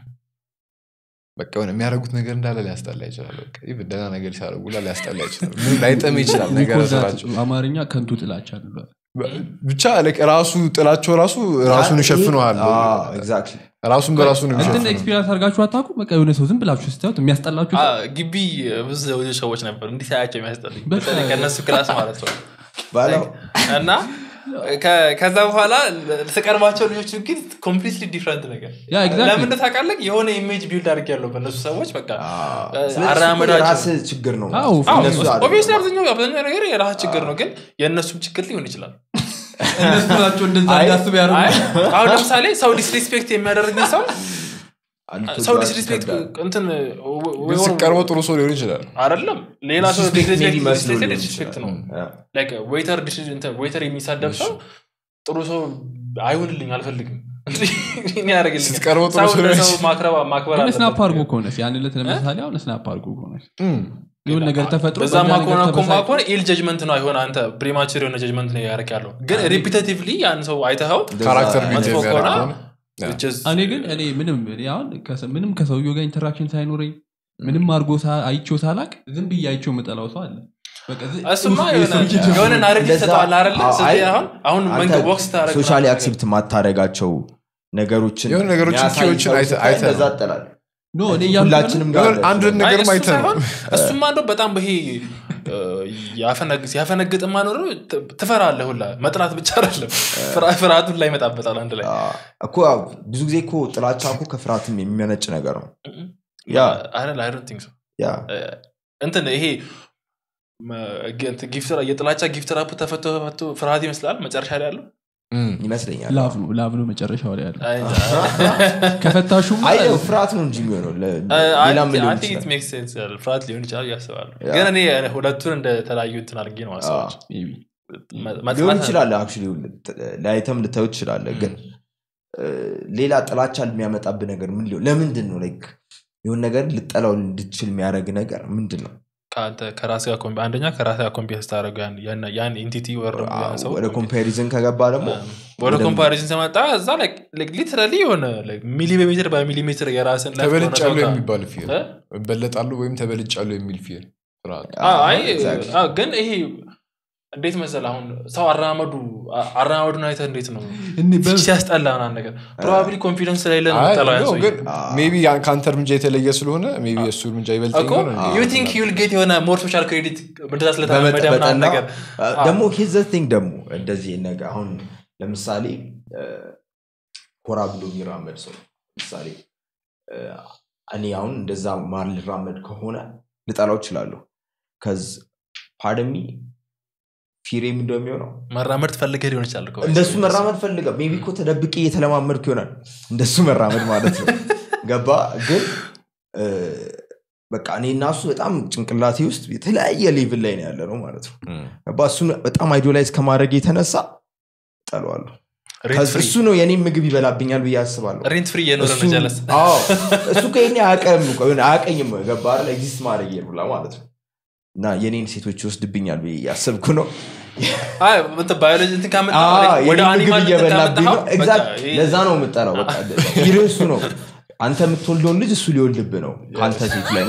በቃ የሆነ የሚያደርጉት ነገር እንዳለ ሊያስጠላ ይችላል በቃ ኢቭን ደህና ነገር ሲያደርጉ ላ ሊያስጠላ ይችላል ምንም ላይጠም ይችላል ነገር ስራቸው አማርኛ ከንቱ ጥላቻ እንለዋለን። ብቻ like ራሱ ጥላቸው ራሱ ራሱን ይሸፍነዋል አዎ፣ exactly። ራሱን በራሱ ነው እንትን የሚሸፍነው ኤክስፒሪንስ አድርጋችሁ አታውቁ በቃ የሆነ ሰው ዝም ብላችሁ ስታዩት የሚያስጠላችሁ አ፣ ሰው ግቢ ብዙ ብዙ ሰዎች ነበሩ እንዲህ ሳያቸው የሚያስጠልኝ በቃ- በተለይ ከእነሱ ክላስ ማለት ነው ባለው እና ከ- ከዛ በኋላ ስቀርባቸው ልጆች ግን ኮምፕሊትሊ ዲፍረንት ነገር ያ exactly። ለምን ታውቃለህ የሆነ ኢሜጅ ቢልድ አድርግ ያለው በእነሱ ሰዎች በቃ ስለዚህ አራመዳቸው የራስህ ችግር ነው አዎ፣ እነሱ አይደለም። ኦብቪየስሊ አብዛኛው አብዛኛው ነገር የራስ ችግር ነው ግን የእነሱም ችግር ሊሆን ይችላል እነሱ ናቸው እንደዛ አይ፣ እንዳስብ አይ፣ ያደርጉ አሁን ለምሳሌ ሰው ዲስሪስፔክት የሚያደርግን ሰው አንተ ሰው ጋር ዲስሪስፔክት ይከብዳል። እንትን ግን ሲቀርበው ጥሩ ሰው ሊሆን ይችላል አይደለም ሌላ ሰው ዲስሪስፔክት maybe መስሎ ሊሆን ዲስሪስፔክት ነው ይችላል። ያ። ዌይተር ዌይተር የሚሳደብ ሰው ጥሩ ሰው አይሆንልኝ አልፈልግም እኔ ያደርግልኝ ስትቀርበው ጥሩ ሰው ሊሆን ይችላል። ማክበር ግን አለበት። ስናፕ አድርጎ ከሆነስ ያን ዕለት ለምሳሌ አሁን ስናፕ አድርጎ ከሆነስ እም። የሆነ ነገር ተፈጥሮ በዛማ በዛ ነገር ከሆነ እኮ ተበሳጭቶ- ከሆነ ኢል ጀጅመንት ነው አይሆን አንተ ፕሪማቹር የሆነ ጀጅመንት ነው ያደርግ ያለው ግን ሪፒቴቲቭሊ ያን ሰው አይተኸው ካራክተር እንደዛ- ቢልድ መጥፎ የሚያደርግ ከሆነ ከሆነ ያ። which is- እኔ ግን እኔ ምንም እኔ አሁን ከሰ- ምንም ከሰውየው ጋር ኢንተራክሽን ሳይኖረኝ ምንም አድርጎ ሳ- አይቼው ሳላቅ ዝም ብዬ አይቼው የምጠላው ሰው አለ በቃ ዝ- እሱማ ውስጥ የሆነ የሰውዬ ችግር የሆነ ነው። ናሬቲቭ እንደዛ- ሰጠዋል አይደለ አዎ፣ ስለዚህ አይ፣ አሁን አሁን መንገድ ወቅስ ታደረግ ሶሻሊ አክሴፕት ማታደረጋቸው ነገሮችን የሆነ ነገሮችን የሚያሳይ ኪዎችን ሰው አይተ- ስታይ አይተ እንደዛ ነው። ትጠላለህ። ኖ እኔ እያልኩ ሁላችንም ያለው- ጋር የሆነ አንድ አለ። ነገር አይ፣ እሱ አይተህ ነው ሳይሆን እሱማ እንደው በጣም ይሄ ሲያፈነግጥ ማኖር ትፈራለህ ሁላ መጥላት ብቻ አይደለም ፍራ- ፍርሃቱን ላይ ይመጣበታል አንድ ላይ አዎ፣ እኮ ያው ብዙ ጊዜ እኮ ጥላቻ እኮ ከፍርሃትም የሚመነጭ ነገር ነው ያ አይደል አይ ዶንት ቲንክ ሶ ያ እንትን ይሄ መ- ግ- እንትን ጊፍት የጥላቻ ጊፍት ራፕ ተፈቶ ተፈቶ ፍርሃት ይመስላል መጨረሻ ላይ ያለው እም። ይመስለኛል ላቭ ነው ላቭ ነው መጨረሻው ላይ ያለ አይ እንጃ። ከፈታሹም አይ ያው ፍርሃት ነው እንጂ የሚሆነው ለ- አይ ሌላ ምን I ሊሆን think it ይችላል makes sense ያለ ፍርሃት ሊሆን ይችላል እያስባሉ ያ። ግን እኔ ሁለቱን እንደ ተለያዩ እንትን አድርጌ ነው ማሰባቸው maybe ሊሆን ይችላል አክቹዋሊ ለአይተም ልታዩ ትችላለ ግን እ፣ ሌላ ጥላቻ የሚያመጣብህ ነገር ምን ሊሆን ለምንድን ነው ላይክ የሆን ነገር ልጠላው እንድችል የሚያደርግ ነገር ምንድን ነው ከአንተ ከራስ ጋር ኮምፒ- አንደኛ ከራስ ጋር ኮምፒውተር ስታደረጉ ያን ኢንቲቲ ወር ደግሞ ያን ሰው ወደ ኮምፓሪዝን ከገባ ደግሞ ወደ ወደ- ኮምፓሪዝን ስመጣ እዛ ሊትራሊ የሆነ ሚሊሜትር በሚሊሜትር የራስን life ከሆነ ሰው ተበልጫሉ ጋር- የሚባል ፊል እ? እበለጣሉ ወይም ተበልጫሉ የሚል ፊል ፍርሃት አዎ፣ አይ exactly። አዎ፣ ግን ይሄ እንዴት መሰል አሁን ሰው አራመዱ አራመዱን አይተህ እንዴት ነው እኔ በ- ሲያስጠላ ምናምን ነገር ፕሮባብሊ ኮንፊደንስ ስለሌለ ነው አይ፣ የምጠላው ያን ነው፣ ሰውዬ። ግን ሜቢ ከአንተ እርምጃ የተለየ ስለሆነ ሜቢ እሱ እርምጃ ይበልጠኝ እኮ ይሆን እንዴ? ዩ ቲንክ ዩል ጌት የሆነ ሞር ሶሻል ክሬዲት እንደዛ ስለተለመደ ምናምን በመጠበጠና ነገር ደግሞ ሂዝ ቲንግ ደግሞ እንደዚህ ነገር አሁን ለምሳሌ እ፣ ኮራ ብሎ የሚራመድ ሰው ለምሳሌ እ፣ እኔ አሁን እንደዛ ማር ልራመድ ከሆነ ልጠላው እችላለሁ ከዝ ፓደሚ ፊሬም እንደሚሆነው መራመድ ትፈልገህ ሊሆን ይችላል እኮ። እንደሱ መራመድ ፈልገ ሜቢ እኮ ተደብቄ እየተለማመድኩ ይሆናል እንደሱ መራመድ ማለት ነው ገባ ግን እ፣ በቃ እኔ እና እሱ በጣም ጭንቅላቴ ውስጥ የተለያየ ሌቭል ላይ ነው ያለ ነው ማለት ነው እም። ገባ እሱን በጣም አይዶላይዝ ከማድረግ የተነሳ ጠለዋለሁ ሬንት ፍሪ እሱ ነው የኔም ምግብ ይበላብኛል ብዬ አስባለሁ ሬንት ፍሪ እየኖረ ነው እሱ- ጀለስ አዎ፣ እሱ ከኔ አያቀም አያቀኝም ገባ አይደል? ኤግዚስት ማድረግ የሉላ ማለት ነው እና የኔን ሴቶች ይወስድብኛል ብዬ እያሰብኩ ነው አይ እንትን ባዮሎጂ እንትን ካመጣ አዎ፣ ወደ የኔን ምግብ አኒማል እንትን እየበላብኝ ነው ካመጣኸው፣ ኤግዛክት በቃ ይሄ- ለዛ ነው የምጠራው በቃ ይልህ እሱ ነው አንተ የምትወልደውን ልጅ እሱ ሊወልድብ ነው ከአንተ ሴት ላይ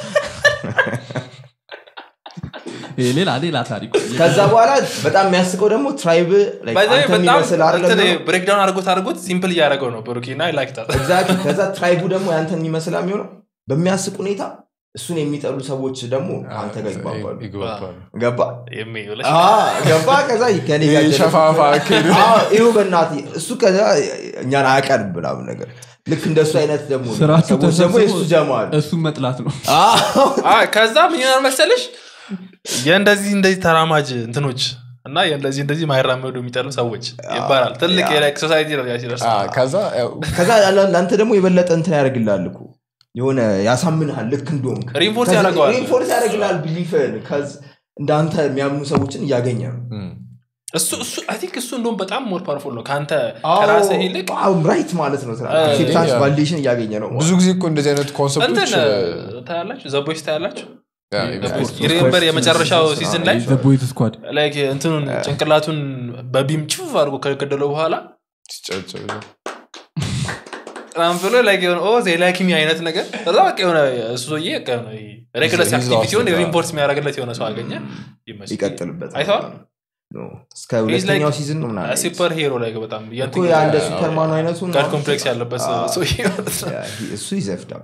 ይሄ ሌላ ሌላ ታሪክ ከዛ በኋላ በጣም የሚያስቀው ደግሞ ትራይብ By the way, አንተ በጣም የሚመስል አይደለም ነው። ብሬክዳውን አድርጎት አድርጎት ሲምፕል እያደረገው ነው ብሩኪ እና ላይክታል ኤግዛክትሊ ከዛ ትራይቡ ደግሞ ያንተን የሚመስል የሚሆነው በሚያስቅ ሁኔታ እሱን የሚጠሉ ሰዎች ደግሞ አንተ ጋር ይግባባሉ ይግባባሉ። ገባ የሚውለሽ አዎ፣ ገባ ከዛ ከኔ ጋር ይሄ ሸፋፋ አካሄድ። አዎ፣ ይኸው በእናትህ እሱ ከዛ እኛን አያቀርብ ምናምን ነገር ልክ እንደሱ አይነት ደግሞ ስራችሁ ሰዎች ደግሞ የእሱ ተሰብስቦ ጀማ አሉ እሱን መጥላት ነው አዎ፣ አይ፣ ከዛ ምን ይሆናል መሰለሽ የእንደዚህ እንደዚህ ተራማጅ እንትኖች እና የእንደዚህ እንደዚህ ማይራመዱ የሚጠሉ ሰዎች ይባላል ትልቅ የላይክ ሶሳይቲ ነው ያ ሲደርስ አ፣ ከዛ ያው ከዛ ለ- ለአንተ ደግሞ የበለጠ እንትን ያደርግልሃል እኮ የሆነ ያሳምንሃል ልክ እንደሆንክ Reinforce ከዛ- ያደርገዋል። reinforce ያደርግልሃል ቢሊፍን እንዳንተ የሚያምኑ ሰዎችን እያገኘ ነው እም። እሱ እሱ አይ ቲንክ እሱ እንደውም በጣም ሞር ፓወርፉል ነው ከአንተ ከራስህ ይልቅ ራይት ማለት ነው እ፣ አክሴፕታንስ ያ። ቫሊዴሽን እያገኘ ነው ብዙ ጊዜ እኮ እንደዚህ አይነት ኮንሰፕቶች እንትን ታያላችሁ ዘቦች ታያላችሁ ያ፣ ዘቦች ይመስላል። ሪሜምበር የመጨረሻው ሲዝን ላይ ዘቦይት ስኳድ ላይክ እንትኑን ጭንቅላቱን በቢም ችፍ አድርጎ ከገደለው በኋላ ሲጨበጨብ ራም ብሎ ላይክ የሆነ ኦ ዜ ላይክ ሚ አይነት ነገር ከዛ በቃ የሆነ እሱ ሰውዬ በቃ የሆነ ሬግለስ He's አክቲቪቲውን lost it, ሪምፖርት የሚያደርግለት የሆነ ሰው አገኘ ይመስል ይቀጥልበት አይተዋል? እስከ ሁለተኛው like ሲዝን ነው ምናምን ሱፐር ሂሮ ላይ በጣም እኮ ያ እንደ ሱፐርማን አይነቱ ነው። ጋድ ኮምፕሌክስ ያለበት አዎ። ሰውዬ ማለት ነው ያ፣ he- እሱ ይዘፍዳብ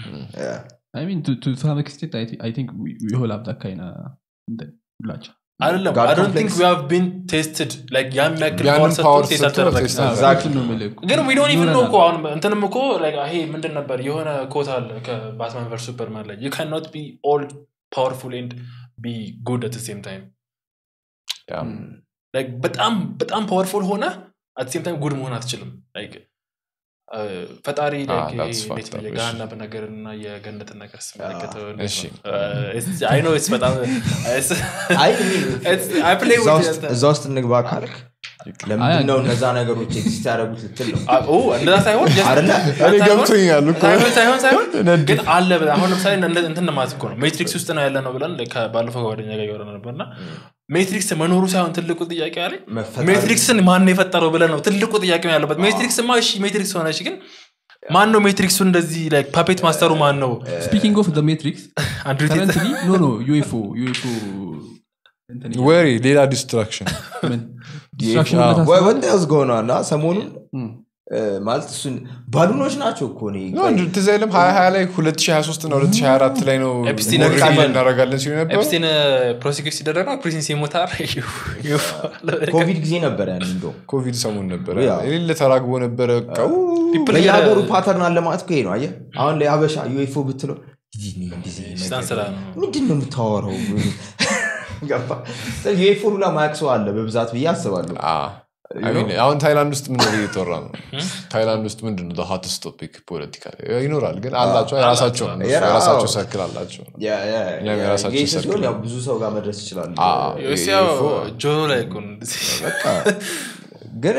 I mean, to, to some extent, I, thi- I think we, we all have that kind of እንትን ሁላችን አይደለም God አይ ዶንት ቲንክ complex. ዊ ሃቭ ቢን ቴስትድ ላይክ ያን ያክል ያንን ፓወር power ሰጥቶት ቴስት ሰጥቶት አልተደረገም taste አዎ፣ Exactly. እሱን ነው የምልህ እኮ። ግን ዊ ዶንት ኢቭን ኖ ይሆናል። እኮ አሁን እንትንም እኮ like ይሄ ምንድን ነበር የሆነ ኮት አለ ከባትማን ቨርስ ሱፐርማን ላይ ዩ ካን ኖት ቢ ኦል ፓወርፉል ኤንድ ቢ ጉድ አት ሴም ታይም ያ። like በጣም በጣም ፓወርፉል ሆነ አት ሴም ታይም ጉድ መሆን አትችልም like አ፣ ፈጣሪ Ah, like that's ይሄ fucked እንዴት ነው up, የገሃነብ ነገር እና የገነትን ነገር ስመለከተው እሺ። አይ ኖ ስ በጣም it's- አይ it's- I play እዛ with ውስጥ- it. እዛ ውስጥ እንግባ ካልክ ለምንድን ነው እነዛ ነገሮች ኤግዚስት ያደረጉት ልትል ነው አ- ኦ፣ እንደዛ ሳይሆን just- አይደለ? እኔ ሳይሆን- ገብቶኛል እኮ። ሳይሆን ሳይሆን ሳይሆን ነድ- ግን አለ ብለህ አሁን ለምሳሌ እንደ- እንትን ማለት እኮ ነው ሜትሪክስ ውስጥ ነው ያለ ነው ብለን ከ- ባለፈው ከጓደኛ ጋር እያወራን ነበር እና ሜትሪክስ መኖሩ ሳይሆን ትልቁ ጥያቄ አለ መፈጠር- ሜትሪክስን ማን የፈጠረው ብለን ነው ትልቁ ጥያቄ ነው ያለበት ሜትሪክስማ እሺ ሜትሪክስ ሆነች ግን ማን ነው ሜትሪክሱ እንደዚህ like ፓፔት ማስተሩ ማን ነው ስፒኪንግ ኦፍ ሜትሪክስ አንድሩ ቴት ከረንትሊ ኖ ኖ ዩኤፎ ዩኤፎ ወሬ ሌላ ዲስትራክሽን ዲስትራክሽን አዎ። ወይ ወደ ያዝ ገሆኗል ሰሞኑን እ፣ ማለት እሱን ባሉኖች ናቸው እኮ እኔ ነው እንጂ ትዝ አይልም ሀያ ሀያ ላይ 2023 እና 2024 ላይ ነው ኤፕስቲን ሞር ኤፕስቲን ሪቪል እናደርጋለን ሲሉ ነበሩ ኤፕስቲን ፕሮሲኪዩት ሲደረግ ነው ፕሪንስ የሞታር ኮቪድ ጊዜ ነበር ያን እንደው ኮቪድ ሰሞን ነበረ ያ። የሌለ ተራግቦ ነበረ ቀው በየሀገሩ ፓተርን አለ ማለት እኮ ይሄ ነው አየህ አሁን ላይ አበሻ ዩኤፎ ብትለው "ይህ እኔ እንደዚህ ነገር ሽታን ስራ ነው ምንድን ነው የምታወራው ገባ ዩኤፎ ሁላ ማያቅ ሰው አለ በብዛት ብዬ አስባለሁ I mean, አሁን ታይላንድ ውስጥ ምን ነው እየተወራ ነው ታይላንድ ውስጥ ምንድን ነው ሆትስት ቶፒክ ፖለቲካ ይኖራል ግን አላቸው የራሳቸው ነው። የራ- የራሳቸው አዎ። ሰርክል አላቸው ያ- ያ- እኛም ያ- የራሳችን ጌይ ሰርክል ሲሆን ያው ብዙ ሰው ጋር መድረስ ይችላል አዎ። ዩኤስያው ዩኤፎ- ጆሮ ላይ እኮ ነው እንደዚህ። ግን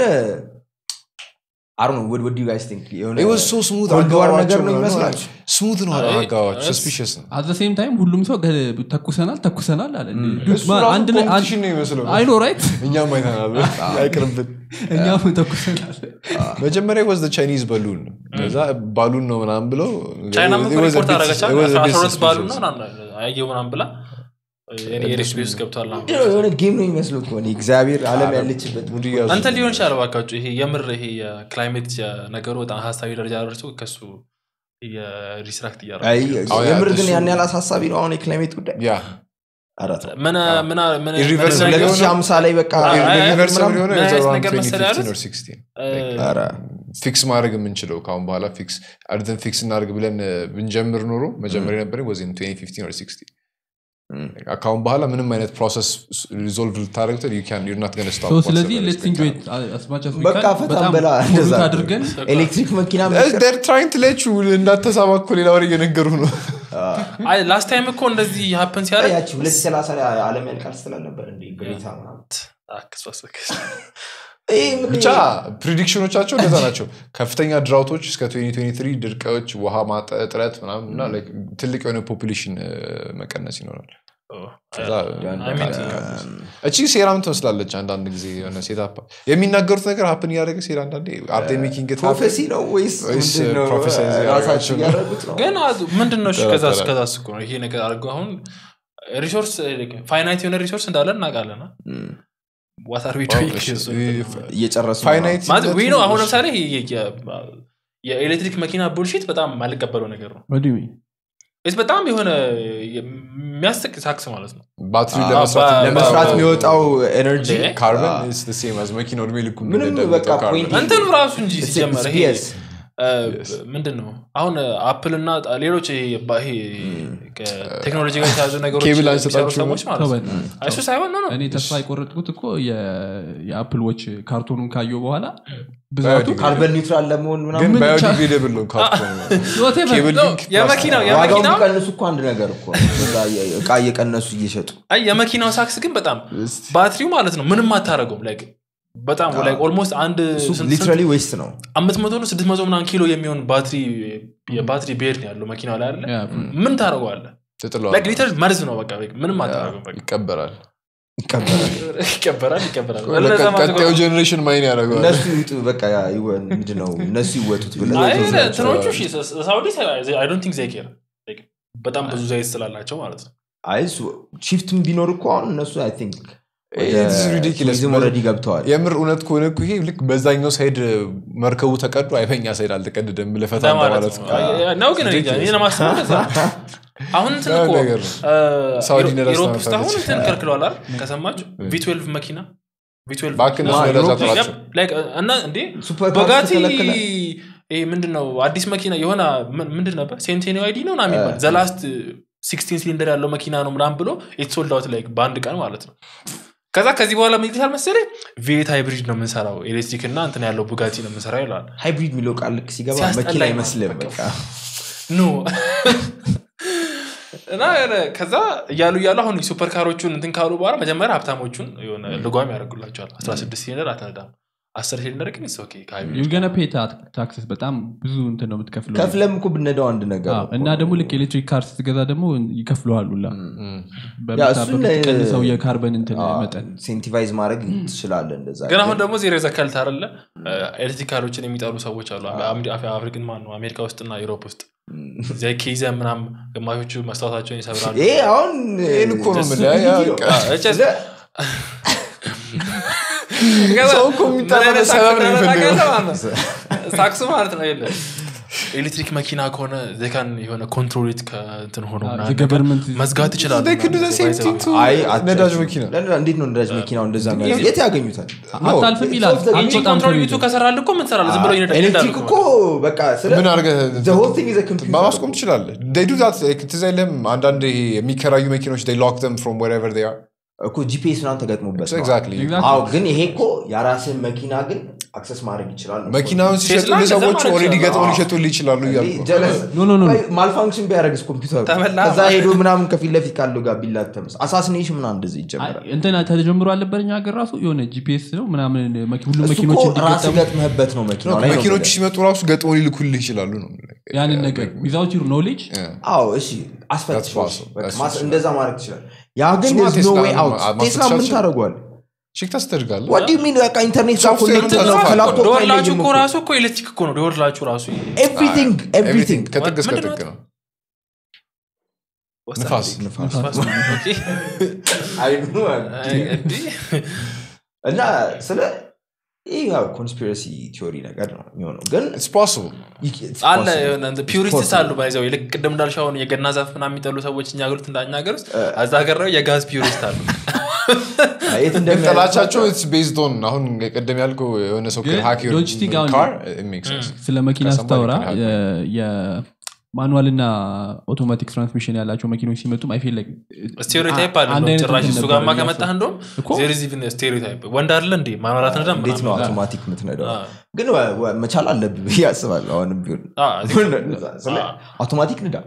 አሩ ነው ወድ ዩ ጋይስ ቲንክ የሆነ It was so smooth ኮልድ ዋር ነገር አጋባባቸው ነው ነው ይመስላችሁ ስሙት ነው አይ፣ አጋባባቸው እስ- ሰስፒሽስ ነው አዘ ሴም ታይም ሁሉም ሰው ገ- ተኩሰናል ተኩሰናል አለ Dude, እሱ man, ራሱ አንድ ላይ ኮምፒቲሽን ነው ይመስለው አይ ኖ ራይት እኛም አይተናል አይቅርብን እኛም ተኩሰናል መጀመሪያ ወዝ ቻይኒዝ በሉን ከዛ ባሉን ነው ምናምን ብለው ቻይና it ምኮ was a ሪፖርት bit- አረገቻ it was a bit አስራ ሁለት ባሉ suspicious. ነው አየው ምናምን ብላ የሬስ ቤስ ውስጥ ገብቷል ምናምን ምንድን ነው የሆነ ጌም ነው የሚመስለው እኮ እኔ እግዚአብሔር አለም ያለችበት ሙድ እያዙ እንትን ሊሆን ይችላል ባካቸው ይሄ የምር ይሄ የክላይሜት ነገሩ በጣም ሀሳቢ ደረጃ ደርሶ ከሱ የሪስትራክት አይ፣ እያደረገ አዎ፣ ያ የምር ግን እሱ- ያን ያህል አሳሳቢ ነው አሁን የክላይሜት ጉዳይ ያ ኧረ ተው። ምን ምን ምን Irreversible ምን- የሆነ- 2050 ላይ በቃ አይ፣ አይ፣ አይ፣ ሪቨርሰብል የሆነ ምን አይነት around ነገር መሰለህ 2015 ያሉት? or 16 እ፣ ኧረ ፊክስ ማድረግ የምንችለው ከአሁን በኋላ ፊክስ አድርገን ፊክስ እናደርግ ብለን እ፣ ብንጀምር ኖሮ መጀመሪያ የነበረኝ ወይም 2015 or 16 እም። ከአሁን በኋላ ምንም አይነት ፕሮሰስ ሪዞልቭ ልታደርግ ናት ገነ So, ስለዚህ ሌትስ ኢንጆይ አስማች በቃ ፈታን በላ እንደዛ ነው። አድርገን ኤሌክትሪክ መኪና ትራይንግ ትለች እንዳተሳባ እኮ ሌላ ወሬ እየነገሩ ነው አይ ላስት ታይም እኮ እንደዚህ ሀፕን ሲያደርግ ያቺ ሁለት ሰላሳ ላይ አለም ያልቃል ስላልነበር እንዴ ግሬታ ምናምን አክስባስበክስ ይሄ ምን- ብቻ ፕሪዲክሽኖቻቸው እንደዛ ናቸው ከፍተኛ ድራውቶች እስከ 2023 ድርቀዎች ውሃ ማጠ እጥረት ምናምን እና like ትልቅ የሆነ ፖፑሌሽን መቀነስ ይኖራል ከዛ እቺ ሴራም ትመስላለች አንዳንድ ጊዜ የሆነ ሴታፕ የሚናገሩት ነገር ሀፕን እያደረገ ሴራ አንዳንዴ አርቴ ሜኪንግ ፕሮፌሲ ነው ወይስ ወይስ ምንድን ነው? ፕሮፌሳይዝ ራሳቸው ያደረጋቸው ነው? እያደረጉት ነው ግን አዝ- ምንድን ነው እሺ ከዛ ጠረጠረ። ከዛ እኮ ነው ይሄ ነገር አድርገው አሁን ሪሶርስ ፋይናይት የሆነ ሪሶርስ እንዳለ እናውቃለን እም። ዋታር ቤቱ እየጨረሱ ነው። ፋይናይት ወይ ነው አሁን ለምሳሌ ይሄ የ- የ- የኤሌክትሪክ መኪና ቡልሺት በጣም ማልቀበለው ነገር ነው What do you mean? ስ በጣም የሆነ የሚያስቅ ሳክስ ማለት ነው ባትሪ አዎ፣ ለመስራት ባ- ለመስራት የሚወጣው ኤነርጂ እንዴ? ካርበን ሴም አዝ መኪናው እድሜ ልኩ ምንም እንደሚደብቀው በቃ ካርበን። point እንትኑ ራሱ እንጂ It's- ሲጀመር it's ይሄ BS። እ፣ ምንድን ነው አሁን አፕል እና ሌሎች ይሄ ባ- ይሄ ከቴክኖሎጂ ጋር የተያዙ ነገሮች ኬብል የሚሰሩ አንሰጣችሁም? ሰዎች ማለት ነው ተወን። አይ፣ እሱ ሳይሆን ነው ነው እኔ ተስፋ የቆረጥኩት እኮ የ- የአፕል ዎች ካርቶኑን ካየው በኋላ ብዛቱ ባዮዲግሬድ- ካርበን ኒውትራል ለመሆን ግን ምናምን ባዮዲግሬደብል ነው ካርቶን Whatever. ኬብል ነው፣ ግን የመኪናው ፕላስቲክ ነው። ዋጋው የመኪናው ቢቀንሱ እኮ አንድ ነገር እኮ ነው። እዛ የ- እቃ እየቀነሱ እየሸጡ አይ የመኪናው ሳክስ ግን በጣም ባትሪው ማለት ነው ምንም አታደረገውም ላይክ በጣም ላይክ ኦልሞስት አንድ ስንት- ሊትራሊ ዌስት ነው አምስት መቶ ነው ስድስት መቶ ምናምን ኪሎ የሚሆን ባትሪ የባትሪ ቤድ ነው ያለው መኪናው ላይ አለ Yeah. ምን ታደረገዋለ ትጥለዋለህ። ሊትር መርዝ ነው በቃ ምንም አታደረገው በቃ ይቀበራል ይቀበላል ይቀበራል ይቀበራል ለቀ- እነዛ ቀጣዩ ማዘጓ- ጀኔሬሽን ማይን ያደርገዋል እነሱ ይውጡ በቃ ይወ- ምንድን ነው እነሱ ይወጡት ብለህ አይ ትወስዳቸዋለህ። እንትኖቹ እሺ፣ ሳ- ሳውዲ አይ ዶንት ቲንክ ዜይ ኬር Like በጣም ብዙ ዘይት ስላላቸው ማለት ነው አይ እሱ ሺፍትም ቢኖር እኮ አሁን እነሱ አይ ቲንክ It is ridiculous. ኦልሬዲ ገብተዋል የምር እውነት ከሆነ እኮ ይሄ ልክ በዛኛው ሳይድ መርከቡ ተቀዶ አይበኛ ሳይድ አልተቀደደም ልፈታ ለማለት እንደማለት ነው ነው። አይ- ነው ግን እኔ እንጃ፣ እኔ ለማስበው እንደዛ ነው። አሁን እንትን ያ እኮ ነገር ነው። እ፣ ሳውዲ ኢሮ- ነዳጅ ኢሮፕ ውስጥ አሁን ታመርታለች። እንትን ከልክለዋል አይደል ከሰማችሁ ቪትዌልቭ መኪና ቪትዌልቭ እባክህ እነሱ መኪና- ነዳጅ ኢሮፕ- አጥራቸው። Yep, like, እና እንዴ ሱፐር በጋቲ ተከለከለ ይሄ ምንድን ነው አዲስ መኪና የሆነ ምን- ምንድን ነበር ሴንቴኒ አይዲ ነው ና የሚባል ዘላስት ሲክስቲን ሲሊንደር ያለው መኪና ነው ምናምን ብሎ የተሶልድ አውት ላይ በአንድ ቀን ማለት ነው ከዛ ከዚህ በኋላ ምን ይልሻል መሰለኝ ቪኤት ሃይብሪድ ነው የምንሰራው ኤሌክትሪክ እና እንትን ያለው ቡጋቲ ነው የምንሰራው ይለዋል ሃይብሪድ የሚለው ቃል ልክ ሲገባ ሲያስጠላኝ መኪና ነው። አይመስልም በቃ። በቃ ኖ እና የሆነ ከዛ እያሉ እያሉ አሁን ሱፐር ካሮቹን እንትን ካሉ በኋላ መጀመሪያ ሀብታሞቹን የሆነ ልጓም ያደርጉላቸዋል 16 ሲሊንደር አትነዳም አስር ሲሊንደር ግን ኦኬ You're gonna pay ta- taxes በጣም ብዙ እንትን ነው የምትከፍለው ከፍለም እኮ ብነዳው አንድ ነገር አዎ፣ ነው እና እኮ። ደግሞ ልክ ኤሌክትሪክ ካር ስትገዛ ደግሞ ይከፍለዋል ሁላ እም። ያ እሱን ላይ- ቀንሰው የካርበን እንትን አዎ፣ መጠን ኢንሴንቲቫይዝ ማድረግ ትችላለህ እንደዛ ግን አሁን ደግሞ ዜሮ ዘከልት አለ ኤሌክትሪክ ካሮችን የሚጠሉ ሰዎች አሉ አምዲ- አፍ- አፍሪክን ማን ነው አሜሪካ ውስጥና ዩሮፕ ውስጥ እዚያ ኬዘ ምናም ግማሾቹ መስታወታቸውን ይሰብራሉ ይሄ አሁን ይሄን እኮ ነው የምልህ። ያ- ያ- አ፣ እጨ- ሰው እኮ የሚጠራበት ሰበብ ነው የሚፈልገው። ሳክሱ ማለት ነው የለ ኤሌክትሪክ መኪና ከሆነ ዘካን የሆነ ኮንትሮሊት ከእንትን ሆኖ ምናምን ገቨርንመንት መዝጋት ይችላሉ They could do the same thing to አይ ነዳጅ አትችልም። መኪና ለነዳ- እንዴት ነው ነዳጅ መኪናው እንደዛ የሚያደርግ? የት ያገኙታል አታልፍም ይላል It's እንጂ አትወጣም ኮንትሮሊቱ ከቤቱ። ከሰራል እኮ ምን ሰራል ዝም ብሎ ይነዳ- ኤሌክትሪክ ይነዳሉ እኮ በቃ ስለ ምን አድርገህ the whole thing is a computer ማስቆም ትችላለህ they do that like ትዝ አይልህም አንዳንድ ይሄ የሚከራዩ መኪኖች they lock them from wherever they are እኮ ጂፒኤስ ምናምን ተገጥሞበት ነው። exactly Exactly. አዎ ግን ይሄ እኮ የራስን መኪና ግን አክሰስ ማድረግ ይችላል ነው። መኪናውን ሲሸጡልህ ቴስላ እንደዛ ሰዎች ማድረግ ኦልሬዲ ይችላል። ገጥመው ሊሸጡልህ ይችላሉ እያልኩ ነው። ጀለስ ኖ ኖ ኖ ኖ። ማልፋንክሽን ቢያደረግስ ኮምፒውተሩ ተበላ። ከዛ ሄዶ ምናምን ከፊት ለፊት ካለው ጋር ቢላተምስ አሳሲኔሽን ምናምን እንደዚህ ይጀምራል እንትና ተጀምሮ አልነበር እኛ ሀገር ራሱ የሆነ ጂፒኤስ ነው ምናምን መኪ- ሁሉም እሱ መኪኖች እኮ ራስ እንዲገጠሙ ገጥመህበት ነው መኪናው ላይ ነው መኪኖቹ የምልህ። ሲመጡ ራሱ ገጥመው ሊልኩልህ ይችላሉ ነው ያንን ነገር ዊዛውት ዩር ኖሌጅ አዎ እሺ አስፈት That's possible. That's possible. እንደዛ ማድረግ ትችላል ያ ግን እሱማ there's no ቴስላ way out ማ- ቴስላ ማስፈት ምን ይችላል። ታደርጓል ቼክ ታስደርጋለህ what do you mean በቃ ኢንተርኔት ጋር ሶፍትዌሩን connected ነው ተዘርፏል። ከላፕቶፕ ደወላችሁ አይለይም እኮ እኮ። ራሱ እኮ ኤሌክትሪክ እኮ ነው ደወላችሁ ራሱ everything ኤቭሪቲንግ everything ከጥግ እስከ ምንድን ጥግ ነው? ነው ንፋስ ንፋስ ኦኬ። አይኑ ማለት አይ፣ እንዲህ እና ስለ ይህ ያው ኮንስፒረሲ ቲዮሪ ነገር ነው የሚሆነው ግን ኢትስ ፖሲብል it's አለ possible. የሆነ ፒውሪስትስ possible. አሉ ባይዘው ልክ ቅድም እንዳልሻውን የገና ዛፍ ምናምን የሚጠሉ ሰዎች እኛ ሀገር ውስጥ እንዳኛ ሀገር ውስጥ እዛ ሀገር ነው የጋዝ ፒውሪስት አሉ የት ግን እንደሚያደርግ ጠላቻቸው ኢትስ ቤዝድ ኦን አሁን ቅድም ያልከው የሆነ ሰው ግን ሃክ don't you think አሁን- ካር ሜክ ሴንስ ስለ መኪና ከሰማይ ስታወራ ይከላከላል። የማኑዋል እና አውቶማቲክ ትራንስሚሽን ያላቸው መኪኖች ሲመጡም አይፌል ላይ ስቴሪዮታይፕ አለ አንድ እንደውም አይነት ጭራሽ እንትን እሱ ነበረ ጋማ ብዬ ከመጣህ እንደውም እኮ ዜር ኢዝ ኢቭን ስቴሪዮታይፕ ወንድ አለ እንዴ ማኖራት ነዳ እንዴት ነው አውቶማቲክ የምትነዳው ግን ወ- ወ- መቻል አለብህ ብዬ አስባለሁ አሁንም ቢሆን ስለ አውቶማቲክ ንዳ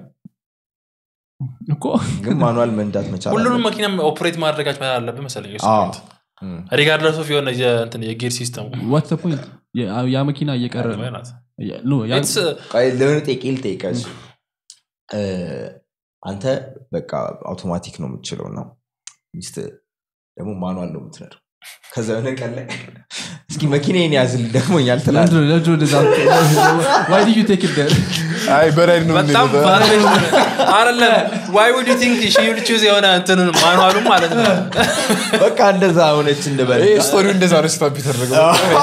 እኮ ግን ማኑዋል መንዳት መቻል ሁሉንም አለብህ። መኪና ኦፕሬት ማድረጋች አለብህ መሰለኝ እሱ አዎ። point። ሪጋርድለስ ኦፍ የሆነ የእንትን የጌር ሲስተሙ ዋትስ ፖይንት ያ መኪና እየቀረ ነው ናት ኖ፣ ያ- It's, ቆይ ለሆነ ጥያቄ ልጠይቅህ። እ፣ አንተ በቃ አውቶማቲክ ነው የምትችለው እና ሚስት ደግሞ ማኑዋል ነው የምትነዳው ከዛ የሆነ ቀን ላይ እስኪ መኪናዬን ያዝልኝ ደክሞኛል ትላለህ ለምንድን ነው- ለምንድን ነው እንደዛ- Why did you take it there? አይ በራይድ ነው በጣም የምንሄደው። አይደለም ዋይ ውድ ቲንክ ሺ ቹዝ የሆነ እንትን ማኑዋሉ ማለት ነው በቃ እንደዛ ሆነች እንበል ይሄ ስቶሪው እንደዛ ነው ስታፕ የተደረገው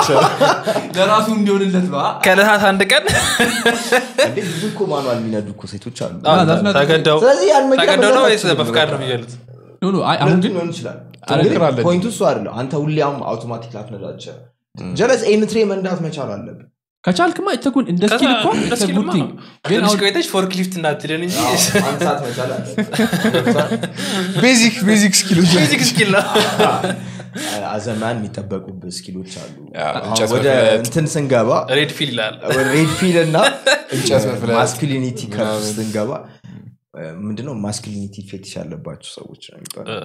ለራሱ እንዲሆንለት ነው ከዕለታት አንድ ቀን እንዴ ብዙ እኮ ማኑዋል የሚነዱ እኮ ሴቶች አሉ that's not- ተገደው ስለዚህ ያን መኪና ተገደው ነው መንዳት ወይስ አትችልም በፍቃድ ነው በቃ። የሚገሉት ኖ፣ ኖ፣ አይ፣ አሁን ሁለቱም ግን ሊሆን ይችላል ትሞክራለህ ግን ፖይንቱ እሱ አይደለም አንተ ሁሌም አውቶማቲክ ላትነዳቸ ጀለስ ኤንትሬ መንዳት መቻል አለብን ከቻልክማ የተጉን እንደ ስኪል እኮ እንደ it's a ስኪልማ good thing። ግን ትንሽ አሁን ቆይተች ፎርክሊፍት እንዳትለን እንጂ አንሳት መቻል አለብን ቤዚክ ቤዚክ ስኪሎች ቤዚክ ስኪል ነው አዘማን የሚጠበቁብህ ስኪሎች አሉ ያ፣ አሁን እንጨት ወደ መፍለጥ። እንትን ስንገባ ሬድ ፊል ይላል ሬድ ፊል እና እንጨት መፍለጥ ማስኪሊኒቲ ከፍ ምናምን። ስንገባ ምንድነው ማስኪሊኒቲ ፌቲሽ ያለባቸው ሰዎች ነው የሚባለው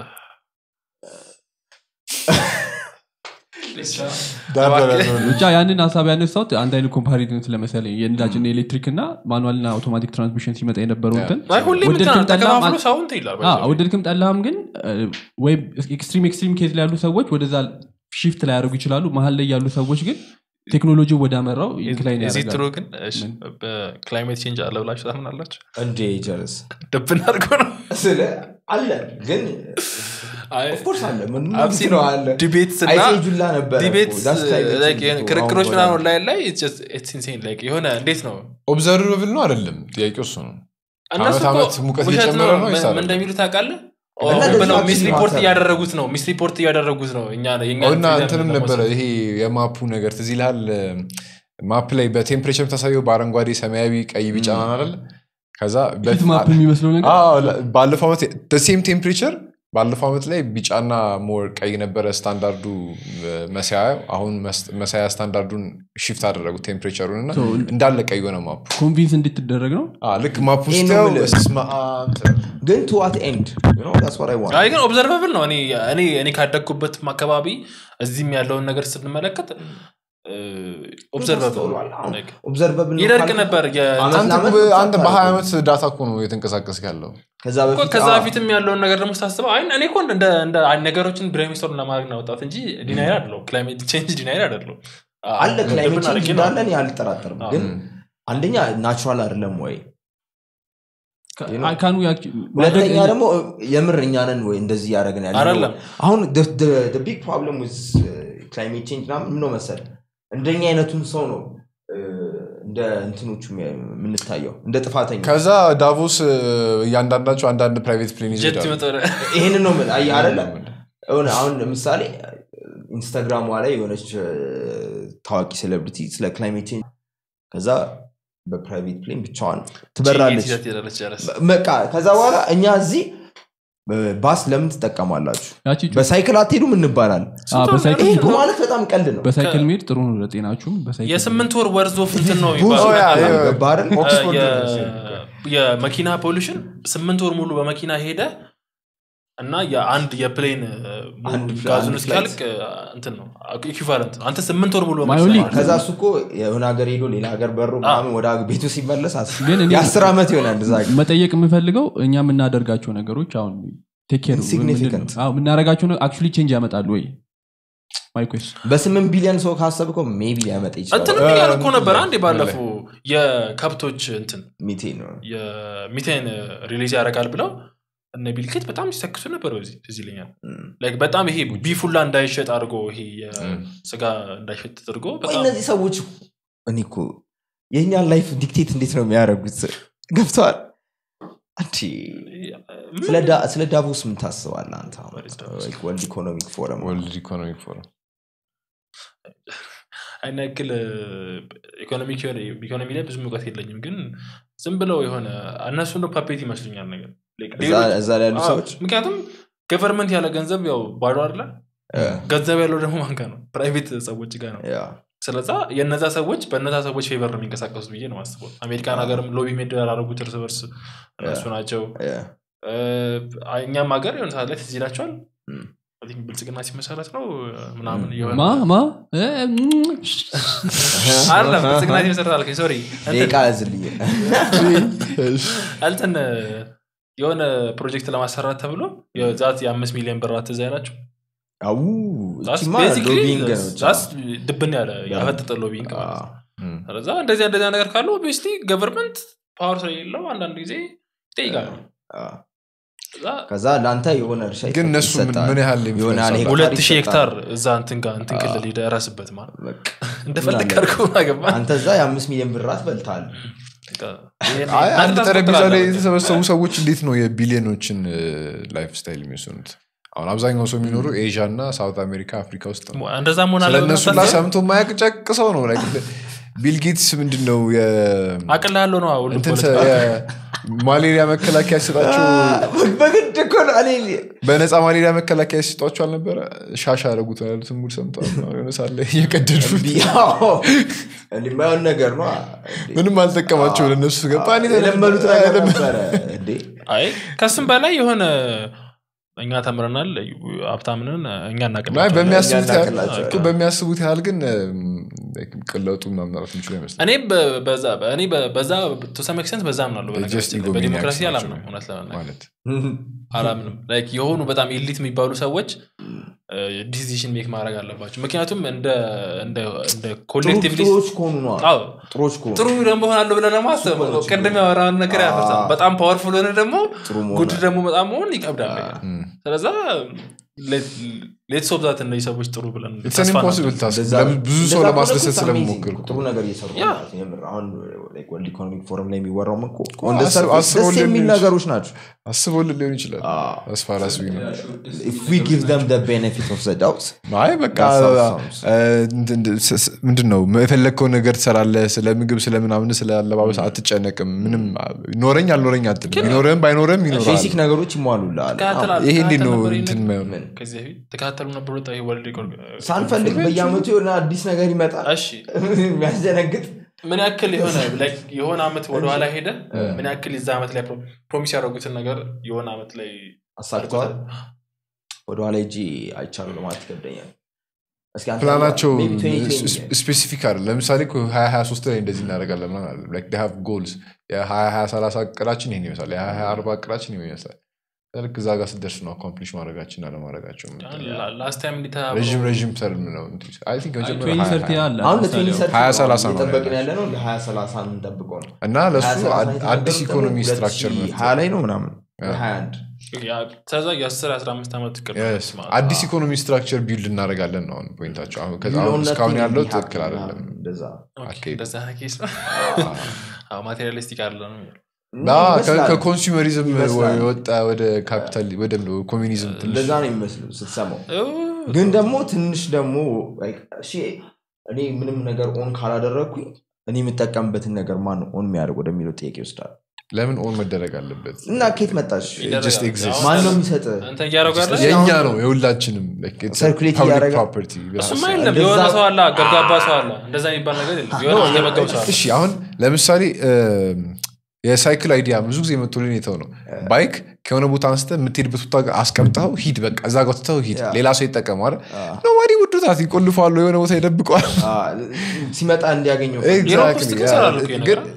ዳር ዳር ያለው ነው። ብቻ ያንን ሀሳብ ያነሳሁት አንድ አይነት ኮምፓሪዝን ስለመሰለኝ የነዳጅና የኤሌክትሪክ እና ማኑዋልና አውቶማቲክ ትራንስሚሽን ሲመጣ የነበረው እንትን አይ ሁሌም እንትን ወደድክም ጠላህም ተከፋፍሎ አ- ሰው እንትን ይላል አዎ፣ ወደድክም ጠላህም ግን ወይ ኤክስትሪም ኤክስትሪም ኬዝ ላይ ያሉ ሰዎች ወደዛ ሺፍት ላይ ያደርጉ ይችላሉ መሀል ላይ ያሉ ሰዎች ግን ቴክኖሎጂ ወዳመራው ኢንክላይን እዚህ ጥሩ ያደርጋሉ ግን እሺ፣ በክላይሜት ቼንጅ አለ ብላችሁ ታምናላችሁ እንዴ ጀለስ ደብን አድርጎ ነው ስለ አለ ግን አይ፣ ኦፍኮርስ አለ ምን I've seen ነው አለ ዲቤትስ እና አይሴጁላ ነበረ ዲቤትስ እኮ። That's climate like change የሆነ እኮ። ክርክሮች አሁን ምናምን ወደ- ላይ ላይ it's just- it's insane like የሆነ እንዴት ነው ኦብዘርቨብል ነው አይደለም ጥያቄው እሱ ነው እነሱ ከዓመት እኮ ዓመት ሙቀት ውሸት እየጨመረ ነው ምን- ወይስ ምን አይደለም? እንደሚሉ ታውቃለህ እና ኦ፣ ብለው ለዚህ ሚስ አክሽን ሪፖርት ማተር- እያደረጉት ነው ሚስ ሪፖርት እያደረጉት ነው እኛ የኛ እና freedom እንትንም ለመውሰድ። ነበረ ይሄ የማፑ ነገር ትዝ ይልሃል ማፕ ላይ በቴምፕሬቸር ታሳየው በአረንጓዴ ሰማያዊ ቀይ ቢጫ ምናምን አይደለ ከዛ ፊት ማፕ የሚመስለው ነገር አዎ፣ ለ- ባለፈው ዓመት ሴም ቴምፕሬቸር ባለፈው ዓመት ላይ ቢጫና ሞር ቀይ ነበረ ስታንዳርዱ መሳያ አሁን መስ- መሳያ ስታንዳርዱን ሽፍት አደረጉት ቴምፕሬቸሩን እና So- እንዳለ ቀይ ሆነ ማፑ ኮንቪንስ እንድትደረግ ነው አዎ፣ ልክ ማፕ ይሄ ውስጥ ነው ያው የምልህ። በስመ አብ ትላለህ። ግን ቱ ዋት ኤንድ አይ ግን ኦብዘርቨብል ነው እኔ እኔ እኔ ካደግኩበትም አካባቢ እዚህም ያለውን ነገር ስንመለከት ኦብዘርቨብል ኦብዘርቨብል ይደርቅ ነበር የ- አመት አንተ ለአመት በ- አንተ ብቻ በሀያ ታደርገው። ዓመት ዳታ እኮ ነው የተንቀሳቀስክ ያለው ከዛ እኮ በፊት ከዛ አዎ፣ በፊትም ያለውን ነገር ደግሞ ስታስበው አይ እኔ እኮ እንደ እንደ ነገሮችን ብሬሚስቶር ለማድረግ ነው ያወጣት እንጂ ዲናይር አይደለው ክላይሜት ቼንጅ ዲናይር አይደለው አለ ክላይሜት ልብን አድርጌ ቼንጅ ነው። እንዳለን አልጠራጠርም አዎ። ግን አንደኛ ናቹራል አይደለም ወይ ካኑ ሁለተኛ ደግሞ የምር እኛንን ወይ እንደዚህ ያደረግን ያለ አይደለም። አሁን ቢግ ፕሮብለም ክላይሜት ቼንጅ ምናምን ምን ነው መሰል እንደኛ አይነቱን ሰው ነው እ፣ እንደ እንትኖቹ የምንታየው እንደ ጥፋተኛ ከዛ ዳቮስ እ፣ እያንዳንዳቸው አንዳንድ ፕራይቬት ፕሌን ጀት ይዘዳሉ ይመጣል። ይህንን ነው የምልህ። አየህ አይደለ የሆነ አሁን ለምሳሌ ኢንስታግራሟ ላይ የሆነች እ፣ ታዋቂ ሴሌብሪቲ ስለ ክላይሜት ቼንጅ ከዛ በፕራይቬት ፕሌን ብቻዋን ትበራለች ጀት ይዛት ትሄዳለች፣ ጨረስ። በቃ ከዛ በኋላ እኛ እዚህ እ፣ ባስ ለምን ትጠቀማላችሁ ያቺ በሳይክል አትሄዱም እንባላል አዎ፣ በሳይክል ይሄ እኮ ማለት በጣም ቀልድ ነው በሳይክል መሄድ ጥሩ ነው ለጤናችሁም በሳይክል የስምንት ወር ወርዝ ኦፍ እንትን ነው ብዙ የሚባለው። ኦ ያ፣ ያ፣ ገባህ አይደል? ኦክስፎርድ የ- ዩኒቨርሲቲ። የመኪና ፖሊሽን ስምንት ወር ሙሉ በመኪና ሄደ እና የአንድ የፕሌን አንድ ፍላ- ጋዙን አንድ እስኪያልቅ እንትን ነው ኢኩቫለንት ነው። አንተ ስምንት ወር ሙሉ ማዮሊ በመኪና ከዛ እሱ እኮ የሆነ ሀገር ሄዶ ሌላ ሀገር በሮ ምናምን ወደ ቤቱ ሲመለስ አስብ። ግን እኔ- የአስር ዓመት ይሆናል እዛ ሀገር። መጠየቅ የምፈልገው እኛ የምናደርጋቸው ነገሮች አሁን ቴክ ኬር Insignificant. የምናደርጋቸው አክቹሊ ቼንጅ ያመጣሉ ወይ ማይኮስ በስምንት ቢሊዮን ሰው ካሰብከው ሜቢ ሊያመጣ ይችላል እንትን እያለ እኮ ነበር አንዴ ባለፈው የከብቶች እንትን ሚቴን ነው የሚቴን ሪሊዝ ያደርጋል ብለው እነ ቢልኬት በጣም ሲተክሱ ነበር በዚህ ትዝ ይለኛል እም። ላይክ በጣም ይሄ ቢፉላ እንዳይሸጥ አድርጎ ይሄ የስጋ እንዳይሸጥ አድርጎ ወይ በጣም እነዚህ ሰዎች እኔ እኮ የእኛን ላይፍ ዲክቴት እንዴት ነው የሚያደርጉት ገብተዋል አንቺ ምን- ስለ ዳ- ስለ ዳቮስ ምን ታስባለህ አንተ አሁን? What is Davos? Like ወርልድ ኢኮኖሚክ ፎረም ወርልድ ኢኮኖሚክ ፎረም አይን ያክል ኢኮኖሚክ ኢኮኖሚ ላይ ብዙም እውቀት የለኝም ግን ዝም ብለው የሆነ እነሱ እንደ ፓፔት ይመስሉኛል ነገር Like እዛ ሌሎች- እዛ ላይ ያሉ አዎ፣ ሰዎች ምክንያቱም ገቨርንመንት ያለ ገንዘብ ያው ባዶ አለ እ፣ ገንዘብ ያለው ደግሞ ማንጋ ነው ፕራይቬት ሰዎች ጋር ነው ያ፣ ስለዛ የነዛ ሰዎች በነዛ ሰዎች ፌቨር ነው የሚንቀሳቀሱት ብዬ ነው ማስበው አሜሪካን ሀገርም ሎቢ ሜድ ያላረጉት እርስ በርስ እነሱ ናቸው ያ። እ፣ እኛም ሀገር የሆነ ሰዓት ላይ ትዝ ይላቸዋል እም። I think ብልጽግና ሲመሰረት ነው ምናምን የሆነ ማ ማ እ፣ አይደለም ብልጽግና ሲመሰረት አልከኝ ሶሪ ደቂቃ ያዝልኝ እንትን የሆነ ፕሮጀክት ለማሰራት ተብሎ የዛት የአምስት ሚሊዮን ብር ትዝ አይላችሁ አው That's እቺማ basically ሎቢንግ ነው ብቻ። that's ድብን ያለ ያፈጠጠ ሎቢንግ ማለት ነው። አዎ። ስለዛ እንደዚህ እንደዚያ ነገር ካለ ኦብቪየስሊ ገቨርንመንት ፓወር ስለሌለው አንዳንድ ጊዜ ይጠይቃል አዎ። ከዛ ከዛ ለአንተ የሆነ እርሻ ግን እነሱ ምን- ይሰጣል። ምን ያህል የሆነ ያህል influence ሄክታር ሁለት ሺህ ይሰጣል። ሄክታር እዛ እንትን ጋር እንትን ክልል ሄደህ እረስበት ማለት በቃ። እንደፈለግ ምን አለ? አድርገው አገባ አንተ እዛ የአምስት ሚሊዮን ብራት በልታል አይ አንድ ጠረጴዛ ላይ የተሰበሰቡ ሰዎች እንዴት ነው የቢሊዮኖችን ላይፍ ስታይል የሚወስኑት አሁን አብዛኛው ሰው የሚኖሩ ኤዥያ እና ሳውት አሜሪካ አፍሪካ ውስጥ ነው እንደዛ መሆን ስለ እነሱ ላ አለበት ሰምቶ ማያቅ ጨቅ ሰው ነው like ቢል ጌትስ ምንድን ነው የ- አቅል ያለው ነው ሁሉ እንትን ፖለቲካ። የማሌሪያ መከላከያ ሲሰጣቸው በግድ እኮ ነው እኔ በነፃ ማሌሪያ መከላከያ ሲሰጧቸው አልነበረ ሻሽ ያደረጉት ያሉትን ሙድ ሰምተዋል የሆነ ሳለ እየቀደዱ ቢያው እንዲህ የማይሆን ነገር ነው ምንም አልጠቀማቸው ለእነሱ ገባ እኔ የለመዱት ነገር ነበረ እንዴ አይ ከስም በላይ የሆነ እኛ ተምረናል ሀብታምንን እኛ አይ እናቅላቸዋለን በሚያስቡት ያህል እናቅላቸው። እኮ በሚያስቡት ያህል ግን ቅለጡ ማምራት የሚችሉ አይመስለኝም እኔ በ- በዛ እኔ በ- በዛ ቱሰም ኤክስተንት በዛ አምናለሁ They just በነገራችን ላይ። በዲሞክራሲ egomaniacs አላምንም ናቸው እውነት ለመናገር ማለት አላምንም ላይክ የሆኑ በጣም ኤሊት የሚባሉ ሰዎች ዲሲዥን ሜክ ማድረግ አለባቸው ምክንያቱም እንደ እንደ እንደ ኮሌክቲቭሊ ጥሮች ከሆኑ ነው አዎ ጥሮች ከሆኑ ጥሩ ደግሞ ሆናለሁ ብለህ ደግሞ አስብ እሱ እኮ ነው ቅድም ያወራውን ነገር ያፈርሳል አዎ። በጣም ፓወርፉል ሆነ ደግሞ ጥሩ መሆን ጉድ ደግሞ በጣም መሆን ይከብዳል ነገር። እም። ስለዛ ሌትስ ኦፍ ዛት እነዚህ ሰዎች ጥሩ ብለን It's an ተስፋ impossible እናድርግ። task። እንደዛ- ለምን ብዙ ሰው እንደዛ ለማስደሰት ከሆነ እኮ ስለምሞክር amazing ጥሩ ነገር እየሰሩ ነው ያ። ማለት ነው። የምር አሁን ወርልድ ኢኮኖሚክ ፎረም ላይ የሚወራውም እኮ እኮ on the አስር- surface አስር ደስ ወለድ የሚል ሊሆን ነገሮች ናቸው አስቦልን ሊሆን ይችላል አዎ። አስፋራስ ነው if we give them the benefit of the doubt አይ በቃ That's how it sounds. እ፣ እንትን- እንትን- ስ- ስ- ምንድን ነው የፈለግከውን ነገር ትሰራለህ ስለ ምግብ ስለ ምናምን ስለ አለባበስ አትጨነቅም ምንም ኖረኝ አልኖረኝ አትልም ቢኖርህም ባይኖርህም ይኖራል ቤሲክ ነገሮች ይሟሉልሃል ተከታተል- ይሄ እንዴት ነው ተከታተል ነበር እንትን ይሄን የማይሆነው? ምን? ከዚህ በፊት ተከታተሉ ነበር ወጣ ይሄ ወርልድ ኢኮኖሚ- ሳንፈልግ በየአመቱ የሆነ አዲስ ነገር ይመጣል እሺ የሚያስደነግጥ ምን ያክል የሆነ like የሆነ አመት ወደኋላ ሄደ ምን ያክል የዛ አመት ላይ ፕሮሚስ ያደረጉትን ነገር የሆነ አመት ላይ አሳክተዋል ወደኋላ እጂ አይቻሉ ለማለት ይከብደኛል እስኪ አንተ ፕላናቸው maybe 2020 ስፔሲፊክ አይደል ለምሳሌ ሀያ ሀያ ሶስት ላይ እንደዚህ እናደርጋለን ምናምን ጎልስ የሀያ ሀያ ሰላሳ እቅዳችን ይህን ይመስላል የሀያ ሀያ አርባ እቅዳችን ይህን ይመስላል ልክ እዛ ጋር ስደርስ ነው አኮምፕሊሽ ማድረጋችን አለማድረጋቸው ላስት ታይም ረዥም ረዥም ተርም ነው I think መጀመሪያ ትዌንቲ ሀያ- ሰርቲ ሀያ- አለ አሁን ለምሳሌ ለትዌንቲ ሀያ ሰላሳ ነው እየጠበቅን ያላቸው። ያለ ነው ለሀያ ሰላሳ የምንጠብቀው ነው እና ለሱ ሀያ ሰላሳ አድ- የተናገሩት አዲስ ደግሞ ኢኮኖሚ ሁለት ስትራክቸር ሺህ መፍጠር ሀያ ላይ ነው ምናምን ያ። ሀያ አንድ ከዛ የ10 15 ዓመት እቅድ ነው Yes. ማለት ነው። አዲስ ኢኮኖሚ ስትራክቸር ቢልድ እናደርጋለን ነው አሁን ፖይንታቸው አሁን ከዛ አሁን ቢሊዮን እስካሁን ነቲንግ ያለው ቢሀፕን ትክክል አይደለም ምናምን እንደዛ ኦኬ፣ አካሄዱ። እንደዛ ኬስ ነው ማቴሪያሊስቲክ አለ ነው የሚለው። ና ከ- ይመስላል። ከኮንሱመሪዝም ይመስላል። የወጣ ወደ ካፒታል ወደ ኮሚኒዝም ትንሽ እንደዛ ነው የሚመስሉ ስትሰማው ኦ፣ ግን ደግሞ ትንሽ ደግሞ like እሺ እኔ ምንም ነገር ኦን ካላደረግኩኝ እኔ የምጠቀምበትን ነገር ማን ነው ኦን የሚያደርግ ወደሚለው ጥያቄ ይወስዳል ለምን ኦን መደረግ አለበት እና ኬት መጣሽ ይደረጋል። just exists. አሁን ማን ነው የሚሰጥ አንተ እያደረጉ ያለ የእኛ ነው የሁላችንም like it's a Circulate public እያደረገ- property እሱማ ብለህ የለም እንደዛ- የሆነ ሰው አለ ገርጋባ ሰው አለ እንደዛ የሚባል ነገር የለም የሆነ የመገብ ሰው አለ እሺ አሁን ለምሳሌ እም፣ የሳይክል አይዲያ ብዙ ጊዜ የመጡልን የተው ነው ባይክ ከሆነ ቦታ አንስተ የምትሄድበት ቦታ ጋር አስቀምጠው ሂድ በቃ እዛ ጋር ትተው ሂድ ያ። ሌላ ሰው ይጠቀመዋል ኖባዲ ውዱታት ይቆልፋሉ የሆነ ቦታ ይደብቀዋል ሲመጣ እንዲያገኘው ዩሮፕ ውስጥ ግን ይሰራሉ እኮ ይሄ ነገር።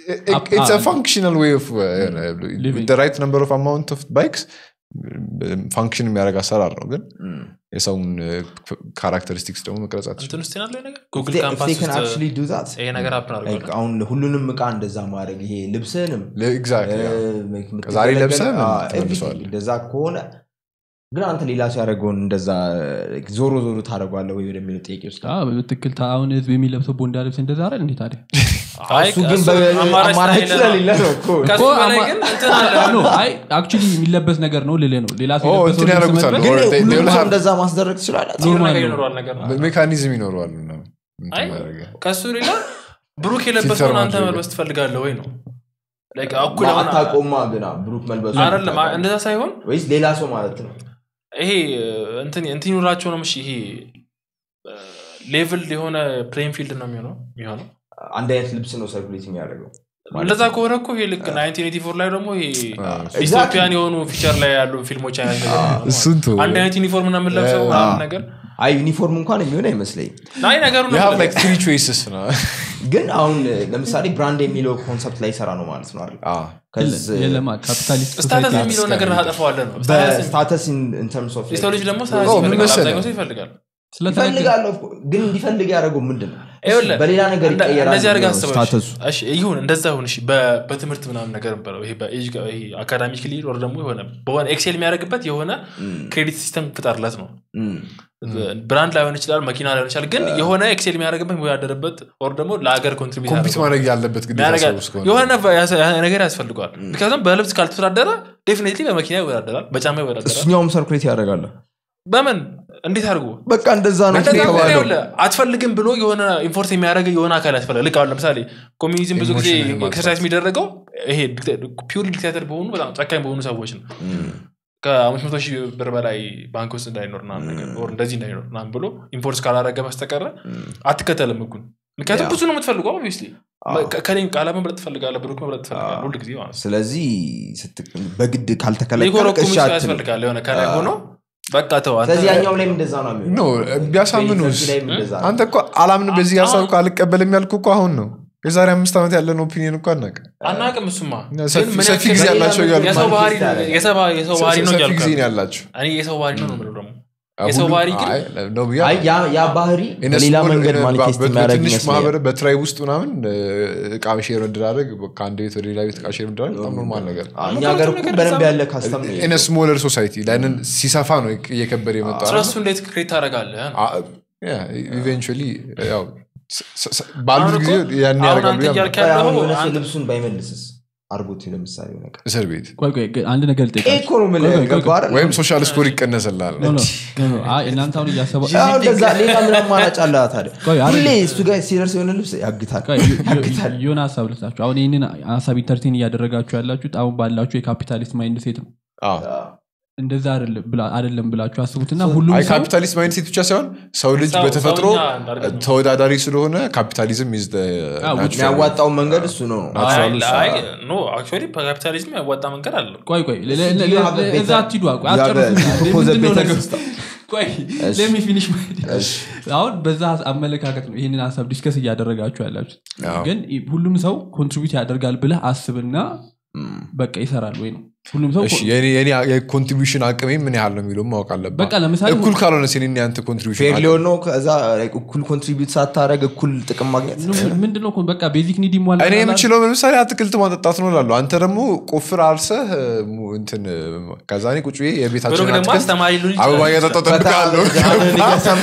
ፋንክሽናል ዌይ ኦፍ Living. ራይት ነምበር ኦፍ አማውንት ኦፍ ባይክስ ፋንክሽን የሚያደርግ አሰራር ነው ግን Mm. የሰውን ካራክተሪስቲክስ ደግሞ መቅረጻት እንትን ውስጥ ያለው ነገር If ጉግል they- if ካምፓስ they can ውስጥ actually do that, ይሄ ነገር አፕን like አድርገዋል አሁን ሁሉንም እቃ እንደዛ ማድረግ ይሄ ልብስህንም ኤግዛክትሊ እ፣ የምትገለገል- ዛሬ ለብሰህ ምን አዎ፣ ትመልሰዋለህ? everything እንደዛ ከሆነ ግን አንተ ሌላ ሰው ያደረገውን እንደዛ ዞሮ ዞሮ ታደረጓለ ወይ ወደሚለው ጥያቄ ውስጥ ትክክል አሁን ህዝብ የሚለብሰው ቦንዳ ልብስ እንደዛ አይደል እንዴ ታዲያ አይ እሱ ግን እሱ በ- አማራጭ አማራጭ ስለሌለ ነው። ስለሌለ ነው እኮ ከሱ እኮ በላይ አማ- ግን እንትን አለ ኖ፣ አይ አክቹሊ የሚለበስ ነገር ነው ልልህ ነው ሌላ ሰው ኦ፣ የለበሰውን እንትን ልብስ ያደርጉታል። መልበስ- ግን Or they- ሁሉም they'll ሰው have- እንደዛ ማስደረግ ትችላለ የሆነ ኖርማል ነገር ነው። ይኖረዋል ነገር ነው ሜካኒዝም ይኖረዋል ምናምን እንትን አይ ማድረጊያ። ከሱ ሌላ ብሩክ ፊልተር የለበሰውን አንተ ማድረግ። መልበስ ትፈልጋለህ ወይ ነው Like እኩል የሆነ- አታቆማ ግና ብሩክ መልበሱ አይደለም እንደዛ ሳይሆን ወይስ ሌላ ሰው ማለት ነው ይሄ እንትን እንትን ይኖራቸው ነው እሺ ይሄ ሌቭል የሆነ ፕሌን ፊልድ ነው የሚሆነው የሚሆነው አንድ አይነት ልብስ ነው ሰርኩሌት የሚያደርገው እንደዛ ከሆነ እኮ ይሄ ልክ 1984 ላይ ደግሞ ይሄ አዎ። ኢትዮጵያን የሆኑ ፊቸር ላይ ያሉ ፊልሞች አይነት ነገር ነው ማለት እሱን ተወው። ነው። አንድ አይነት ዩኒፎርም እና የምንለብሰው አዎ። ምናምን ነገር አይ ዩኒፎርም እንኳን የሚሆን አይመስለኝ ናይ ነገሩ You ነው have like three choices ነው። ግን አሁን ለምሳሌ ብራንድ የሚለው ኮንሰፕት ላይ ይሰራ ነው ማለት ነው አይደል? አዎ። ከዚ- የለማ ካፒታሊስት ስታተስ ሶሳይቲ የሚለው ነገር እስከ- ታጠፈዋለህ ነው ስታተስ በስታተስ ኢን ተርምስ ኦፍ የሰው ልጅ ደግሞ ኦ፣ ስታተስ ምን ይፈልጋል መሰለህ? አብዛኛው ሰው ይፈልጋል ስለተነገ- ይፈልጋለሁ እኮ፣ ግን እንዲፈልግ ያደረገው ምንድን ነው ይኸውልህ፣ በሌላ ነገር እንደ- ይቀየራል እንደዚህ አድርገህ ነው አስበው ስታተሱ እሺ፣ እሺ፣ ይሁን እንደዛ ይሁን እሺ በ- በትምህርት ምናምን ነገር ነበረው ይሄ በኤጅ ጋ- ይሄ አካዳሚክሊ ወር ደግሞ የሆነ በሆነ ኤክሴል የሚያደርግበት የሆነ ክሬዲት ሲስተም ፍጠርለት ነው ብራንድ ላይሆን ይችላል መኪና ላይሆን ይችላል ግን የሆነ ኤክሴል የሚያደርግበት የሚወዳደርበት ወር ደግሞ ለሀገር ኮንትሪቢዩት ኮምፒት ማድረግ ያለበት ግዴታ ሰው እስከሆነ የሆነ ያሰ- ያ ነገር ያስፈልገዋል ምክንያቱም በልብስ ካልተወዳደረ ዴፊኒትሊ በመኪና ይወዳደራል በጫማ ይወዳደራል እሱኛውም ሰርኩሌት ያደርጋለ በምን እንዴት አድርጎ በቃ እንደዛ ነው እንደዛ ከሆነ የተባለው ይኸውልህ፣ አትፈልግም ብሎ የሆነ ኢንፎርስ የሚያደርግ የሆነ አካል ያስፈልጋል ልክ አሁን ለምሳሌ ኮሚኒዝም ብዙ ጊዜ Emotion ማጥፋት። ኤክሰርሳይዝ የሚደረገው ይሄ ፒውር ዲክታተር በሆኑ በጣም ጨካኝ በሆኑ ሰዎች ነው ከአምስት መቶ ሺህ ብር በላይ ባንክ ውስጥ እንዳይኖር ምናምን ነገር or እንደዚህ እንዳይኖር ምናምን ብሎ ኢንፎርስ ካላረገ በስተቀረ አትከተልም ህጉን ምክንያቱም ያ። ብዙ ነው የምትፈልገው ኦብቪየስሊ አዎ። ከኔም ቃላ መምረጥ ትፈልጋለህ ብሩክ መምረጥ ትፈልጋለህ ሁል ጊዜ ማለት ነው ስለዚህ ስት- በግድ ካልተከለከልክ ሊኮረኩሙ እሺ ሰው አትልም። ያስፈልጋል የሆነ ከላይ አዎ። ሆኖ በቃ ተው አንተ ስለዚህ ያኛው ላይም እንደዛ ነው ኖ የሚሆነው ቢያሳምኑስ ፌሪሰርች ላይም እንደዛ ነው። አንተ እኮ አላምን በዚህ ሀሳብ እኮ አልቀበልም ያልኩ እኮ አሁን ነው የዛሬ አምስት ዓመት ያለን ኦፒኒየን እኮ አናውቅም አናቅም እሱማ ሰፊ- ግን ምን ሰፊ ያክል- ጊዜ ያላቸው እያሉ የሰው ባህሪ ማኒፌስት ያደርጋል። የሰባ- የሰው ባህሪ ነው ሰፊ እያልኩ ጊዜ ነው ያልኩት። ያላቸው እኔ የሰው ባህሪ ነው ነው የምለው ደግሞ አሁን የሰው ባህሪ ግን- አይ፣ ነው ብዬ አይ ያ- ያ ባህሪ In a በሌላ small- መንገድ in a- ማኒፌስት በ- የሚያደርግ በትንሽ ይመስለኛል ማህበር በትራይብ ውስጥ ምናምን እ፣ እቃ ሼር መደራረግ ከአንድ ቤት ወደ ሌላ ቤት እቃ ሼር መደራረግ በጣም ኖርማል ነገር አዎ፣ እኛ ሀገር እኮ በደንብ ያለ ካስተም ነው ኢን ስሞለር ሶሳይቲ ላይንን ሲሰፋ ነው እየከበደ የመጣ ስለሱ እንዴት ክሬት ታደርጋለህ ኢቨንቹዋሊ ያው ስ- ስ- ስ- ባሉት አሁን ጊዜ እኮ- ያን አሁን ያደርጋሉ አንተ ብዬ እያልክ አምናለሁ። ያለው አሁን የሆነ ሰው አንተ- ልብሱን ባይመልስስ አርጎት ለምሳሌ ሆነ ቀን። እስር ቤት ቆይ ቆይ ግን አንድ ነገር ይሄ ልጠይቃችሁ እኮ ነው የምልህ፣ ቆይ፣ ቆይ፣ ቆይ፣ ገባህ አይደል? ወይም ሶሻል ስኮር ይቀነስላል ኖ፣ ኖ፣ ኖ፣ ኖ፣ አይ፣ እናንተ አሁን እያሰባ አዎ፣ እንደዛ ሌላ ምን አማራጭ አለ ታዲያ ቆይ፣ አይደል? ሁሌ እሱ ጋር ሲደርስ የሆነ ልብስ ያግታል ቆይ፣ ዮ- ዮ- ያግታል የሆነ ሀሳብ ልስጣችሁ አሁን ይህንን ሀሳብ ኢንተርቴን እያደረጋችሁ ያላችሁት አሁን ባላችሁ የካፒታሊስት ማይንድ ሴት ነው አዎ። እንደዛ አይደለም ብላ- አይደለም ብላችሁ አስቡትና ሁሉም አይ ሰው ካፒታሊስት ማይንድ ሴት ብቻ ሳይሆን ሰው ልጅ ሰው- በተፈጥሮ ሰውኛ እንዳድርገን ነው። ተወዳዳሪ ስለሆነ ካፒታሊዝም ኢዝ the አዎ፣ natural- የሚያዋጣውን መንገድ እሱ ነው ናቹራል አይ- እሱ አይ፣ ኖ አክቹዋሊ በካፒታሊዝም ያዋጣ መንገድ አለ ቆይ ቆይ ለ- ለ- ለ- You have a ለ- እዛ better- አትሂዱ ቆይ you have a- አስጨርሱኝ። you propose a ምንድን ነው better ነገሩ? system. ቆይ እሺ። let me finish my- እሺ። አሁን በዛ አመለካከት ነው ይህንን ሀሳብ ዲስከስ እያደረጋችሁ ያላችሁት አዎ። ግን ሁሉም ሰው ኮንትሪቢዩት ያደርጋል ብለህ አስብና እም። በቃ ይሰራል ወይ ነው ሁሉም ሰው እሺ፣ የኔ- የኔ የኮንትሪቢሽን አቅሜ ምን ያህል ነው የሚለው ማወቅ አለብህ በቃ ለምሳሌ እኩል ካልሆነ ሲኔ ያንተ ኮንትሪቢሽን ፌር ሊሆን ነው ከዛ like እኩል ኮንትሪቢዩት ሳታደረግ እኩል ጥቅም ማግኘት ምንድነው እኮ በቃ ቤዚክ ኒድ ይሟላ እኔ የምችለው ለምሳሌ አትክልት ማጠጣት ነው ላሉ አንተ ደግሞ ቆፍር አርሰህ ሙ- እንትን ከዛ እኔ ቁጭ ብዬ ብሩክ የቤታችን ደግሞ አትክልት አስተማሪ ሊሆን ይችላል። አበባ እያጠጣሁ እጠብቅሃለሁ ጃንን እየሰማ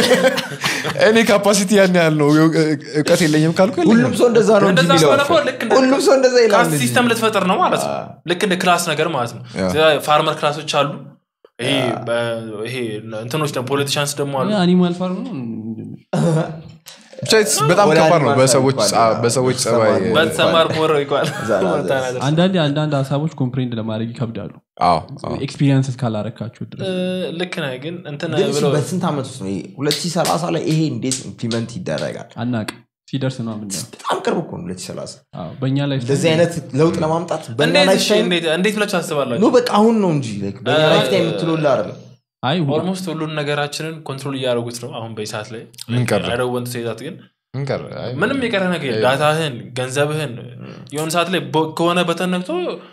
እኔ ካፓሲቲ ያን ያህል ነው እውቀት የለኝም ካልኩ የለኝም። ሁሉም ሰው እንደዛ ነው እንጂ እንደዛ የሚለው ስለሆነ እኮ ልክ እንደ ሁሉም ሰው እንደዛ ይላል ካስት እንጂ። ሲስተም ልትፈጥር ነው ማለት ነው ልክ እንደ ክላስ ነገር ማለት ነው ያ። ፋርመር ክላሶች አሉ ይሄ በ- ይሄ እንትኖች ደግሞ ፖለቲሻንስ ደግሞ አሉ አኒማል ፋርም ነው ብቻ it's በጣም ወደ ከባድ ነው አኒማል በሰዎች ይባላል። ጸ- በሰዎች ጸባይ በተሰማር በተሰማር ሞረ ይቋል እዛ ላይ አንዳንዴ አንዳንድ ሀሳቦች ኮምፕሬንድ ለማድረግ ይከብዳሉ አዎ አዎ። ኤክስፒሪንስ እስካላረካችሁ ድረስ ልክ ነህ ግን እንትን ግን እሱ ብለው በስንት ዓመት ውስጥ ነው ሁለት ሺህ ሰላሳ ላይ ይሄ እንዴት ኢምፕሊመንት ይደረጋል አናቅ ሲደርስ ነው ምናየው በጣም ቅርብ እኮ ነው ሁለት ሺህ ሰላሳ አዎ፣ በእኛ ላይ እንደዚህ አይነት ለውጥ ለማምጣት በእኛ እንዴት ላይፍ እሺ፣ ታይም እንዴት- እንዴት ብላችሁ ኖ ታስባላችሁ በቃ አሁን ነው እንጂ like በእኛ እ- ላይፍ ታይም የምትለውላ አይደለም አይ ሁ- ኦልሞስት ሁሉን ነገራችንን ኮንትሮል እያደረጉት ነው አሁን በሰዓት ላይ ምን ቀረ? አይደወንት ሴዛት ግን ምን ቀረ? አይ፣ ምንም የቀረ ነገር የለም። ዳታህን ገንዘብህን የሆነ ሰዓት ላይ ቦ- ከሆነ በተነክቶ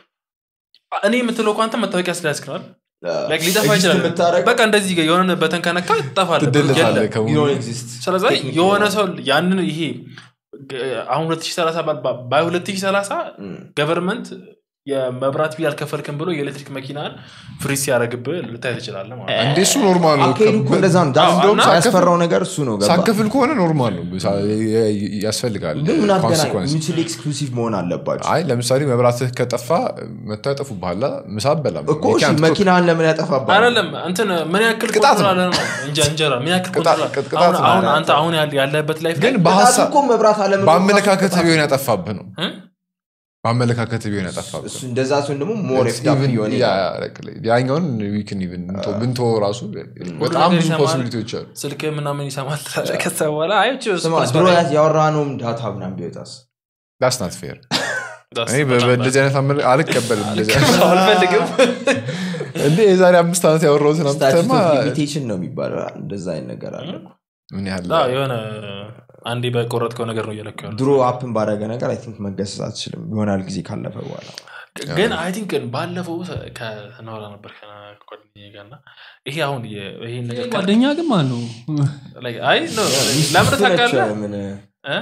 እኔ የምትለው እኮ አንተ መታወቂያ ስለያስክናል ላይክ ሊጠፋ Exist ይችላል የምታደርገው በቃ እንደዚህ የሆነ በተን ከነካ ትጠፋለህ ትደለታለህ የለም። ከሙሉ። you don't exist. ስለዚህ Technically የሆነ ነው። ሰው ያንን ይሄ ግ- አሁን 2030 ባ- ባይ 2030 እም። ገቨርንመንት የመብራት ቢል አልከፈልክም ብሎ የኤሌክትሪክ መኪናን ፍሪ ሲያደረግብህ ልታይ ትችላለህ ማለት ነው። እንዴ እሱ ኖርማል ነው አካሄዱ እኮ እንደዛ ነው አዎ፣ እንደውም እና- ያስፈራው ነገር እሱ ነው ገባ ሳከፍል ከሆነ ኖርማል ነው ሳ- የ- የ- ያስፈልጋል ግን ምን አገናኝ consequence። ሚችል ኤክስክሉሲቭ መሆን አለባቸው አይ ለምሳሌ መብራትህ ከጠፋ መጥተው ያጠፉብሃል ምሳ በላም እኮ እሺ መኪናን ለምን ያጠፋባል አይደለም እንትን ምን ያክል ቅጣት ኮንትሮል ነው። አለ ነው እንጀ- እንጀራ ምን ያክል ቅጣት- ኮንትሮል አለ? ቅጣት አሁን- ነው። አሁን አንተ አሁን ያለ- ያለህበት ላይፍ ግን ላይ በሀሳብ በሀሳብ እኮ መብራት አለመኖር በአመለካከት ራሱ ቢሆን ያጠፋብህ ነው እ? በአመለካከት ቢሆን ያጠፋብህ እሱ እንደዛ ሲሆን ደግሞ ሞር It's ኤፍዳፕ even- እየሆነ ያ- ይሄዳል። ያ- ያኛውን ዊክን ኢቭን ብንቶ ራሱ በጣም ነገር ብዙ ይሰማል። ፖሲቢሊቲዎች አሉ ስልክ ምናምን ይሰማል ትላለህ። ከዛ በኋላ አይ እቺ ስማ ስፖርት ድሮ በላይ- ያወራነውም ዳታ ምናምን ቢወጣስ ዳስ ናት ፌር ዳስ እኔ በጣም በእንደዚህ አይነት አመለ- አልቀበልም እንደዚህ አይነት- አልፈልግም እንዴ የዛሬ አምስት ዓመት ያወራሁትን ስታቲስ አምጥተማ ሊሚቴሽን ነው የሚባለው እንደዛ አይነት ነገር አለ እኮ። ምን ያህል አዎ፣ የሆነ አንዴ በቆረጥከው ነገር ነው እየለኩ ያሉ ድሮ አፕን ባደረገ ነገር አይ ቲንክ መገሰጽ አትችልም ይሆናል ጊዜ ካለፈ በኋላ ግን አይ ቲንክ ባለፈው ከናወራ ነበር ከጓደኛዬ ጋር እና ይሄ አሁን የ- ይሄን ነገር ካል- ጓደኛ ግን ማን ነው like አይ no፣ ለምን ታውቃለህ ምን እ?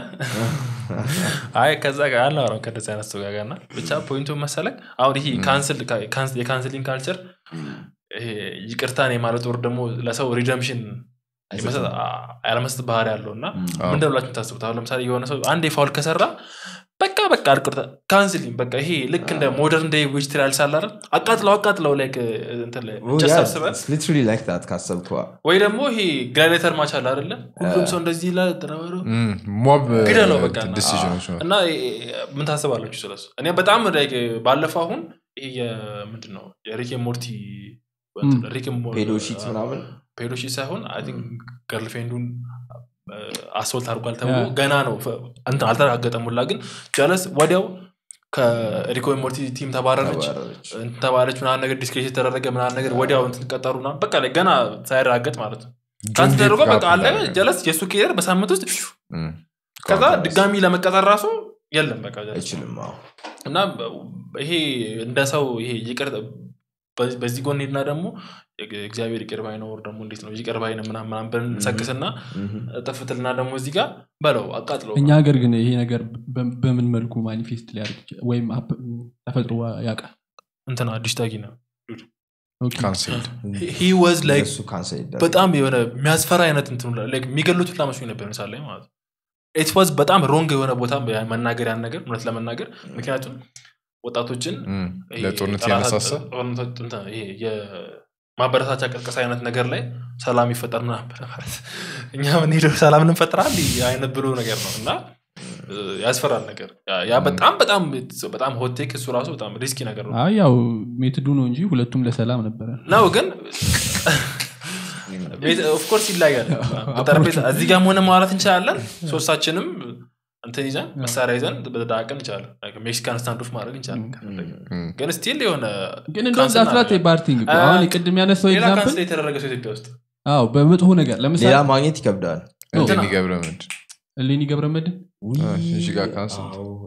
አይ ከዛ ጋር አናወራም ከደዚ አይነት ሰው ጋር እና ብቻ ፖይንቱ መሰለክ አሁን ይሄ ካንስል ካንስ- የካንስሊንግ ካልቸር ይሄ ይቅርታን የማለት ወር ደግሞ ለሰው ሪደምሽን ያለመስጠት ባህሪ ያለው እና ምንድን ብላችሁ የምታስቡት አሁን ለምሳሌ የሆነ ሰው አንድ ፋውል ከሰራ በቃ በቃ አልቅርታ ካንስሊንግ በቃ ይሄ ልክ እንደ ሞደርን ዴይ ዊች ትሪያል ሳላረ አቃጥለው አቃጥለው ላይክ እንትን ላይ ጀስት አስበህ ሊትራሊ ላይክ ታት ካሰብከ ወይ ደግሞ ይሄ ግላዲተር ማች አለ አይደለ ሁሉም ሰው እንደዚህ ይላል ተረበሩ ሞብ ግደለው በቃ እና- ዲሲዥኖች ነው እና ምን ታስባላችሁ ስለሱ እኔ በጣም like ባለፈው አሁን ይሄ የምንድን ነው የሪክ ሞርቲ ሪክ ፔዶሺት ምናምን ፔዶሺት ሳይሆን ገርልፍሬንዱን አስወልት አድርጓል ተብሎ ያ። ገና ነው ፈ- እንትን አልተረጋገጠም ሁላ ግን ጀለስ ወዲያው ከሪኮ ሞርቲ ቲም ተባረረች ተባረረች። እንትን ተባለች ምናምን ነገር ዲስክሬት የተደረገ ምናምን ነገር ወዲያው እንትን ቀጠሩ ምናምን በቃ ላይ ገና ሳይረጋገጥ ማለት ነው ካንስ ተደርጎ በቃ አለ ጀለስ የእሱ ኬር በሳምንት ውስጥ ፊው ከዛ ድጋሚ ለመቀጠር ራሱ የለም በቃ ጀለስ አይችልም አዎ። እና ይሄ እንደ ሰው ይሄ ይቅር በዚህ- በዚህ ጎን ሄድና ደግሞ እግዚአብሔር ይቅር ባይ ነው ወር ደግሞ እንዴት ነው ይቅር ባይ ነው ምናምን ምናምን ብለን ሰክስና ምሁም። ጥፍትልና ደግሞ እዚህ ጋር በለው አቃጥለው እኛ ሀገር ግን ይሄ ነገር በ- በምን መልኩ ማኒፌስት ሊያደርግ ይችላል? ወይም አፕ- ተፈጥሮ ያውቃል እንትና አዲስ ታጊ ነው ኦኬ። ካንስልድ ሂ ወዝ ላይክ እሱ ካንሰል ይደረግ በጣም የሆነ የሚያስፈራ አይነት እንትን ሁላ- like የሚገሉት ሁላ መስሎኝ ነበር ምሳሌ ላይ ማለት ነው ኢት ዋዝ በጣም ሮንግ የሆነ ቦታ መናገር ያን ነገር እውነት ለመናገር ምክንያቱም ወጣቶችን ይሄ ለጦርነት ጠላት- ያነሳሳ ጦርነት- እንትን ይሄ የማበረታቻ ቀስቀሳ አይነት ነገር ላይ ሰላም ይፈጠር ምናምን ብለህ ማለት እኛ ምንሄደው ሰላም እንፈጥራል አይነት ብሎ ነገር ነው እና እ፣ ያስፈራል ነገር ያ- ያ በጣም በጣም በጣም ሆቴክ እሱ ራሱ በጣም ሪስኪ ነገር ነው አይ ያው ሜትዱ ነው እንጂ ሁለቱም ለሰላም ነበረ ነው ግን ኦፍኮርስ ይለያል ጠረጴዛ እዚህ ጋር ሆነ ማውራት እንችላለን ሶስታችንም እንትን ይዘን መሳሪያ ይዘን በተዳቀን እንችላለን Like ሜክሲካን ስታንዶፍ ማድረግ እንችላለን ከፈለግን። ግን ስቲል የሆነ ግን እንደውም ካንስል ዳስላት እናደርጋለን። ባርቲንግ አ- አሁን ቅድም ያነሳው ሌላ ኤግዛምፕል ካንስል የተደረገ ሰው ኢትዮጵያ ውስጥ አዎ በመጥፎ ነገር ለምሳሌ ሌላ ማግኘት ይከብዳል እንትና- ገብረ ምንድ እሌኒ ገብረመድን ውይ፣ እሺ ጋር ካንስል። አዎ።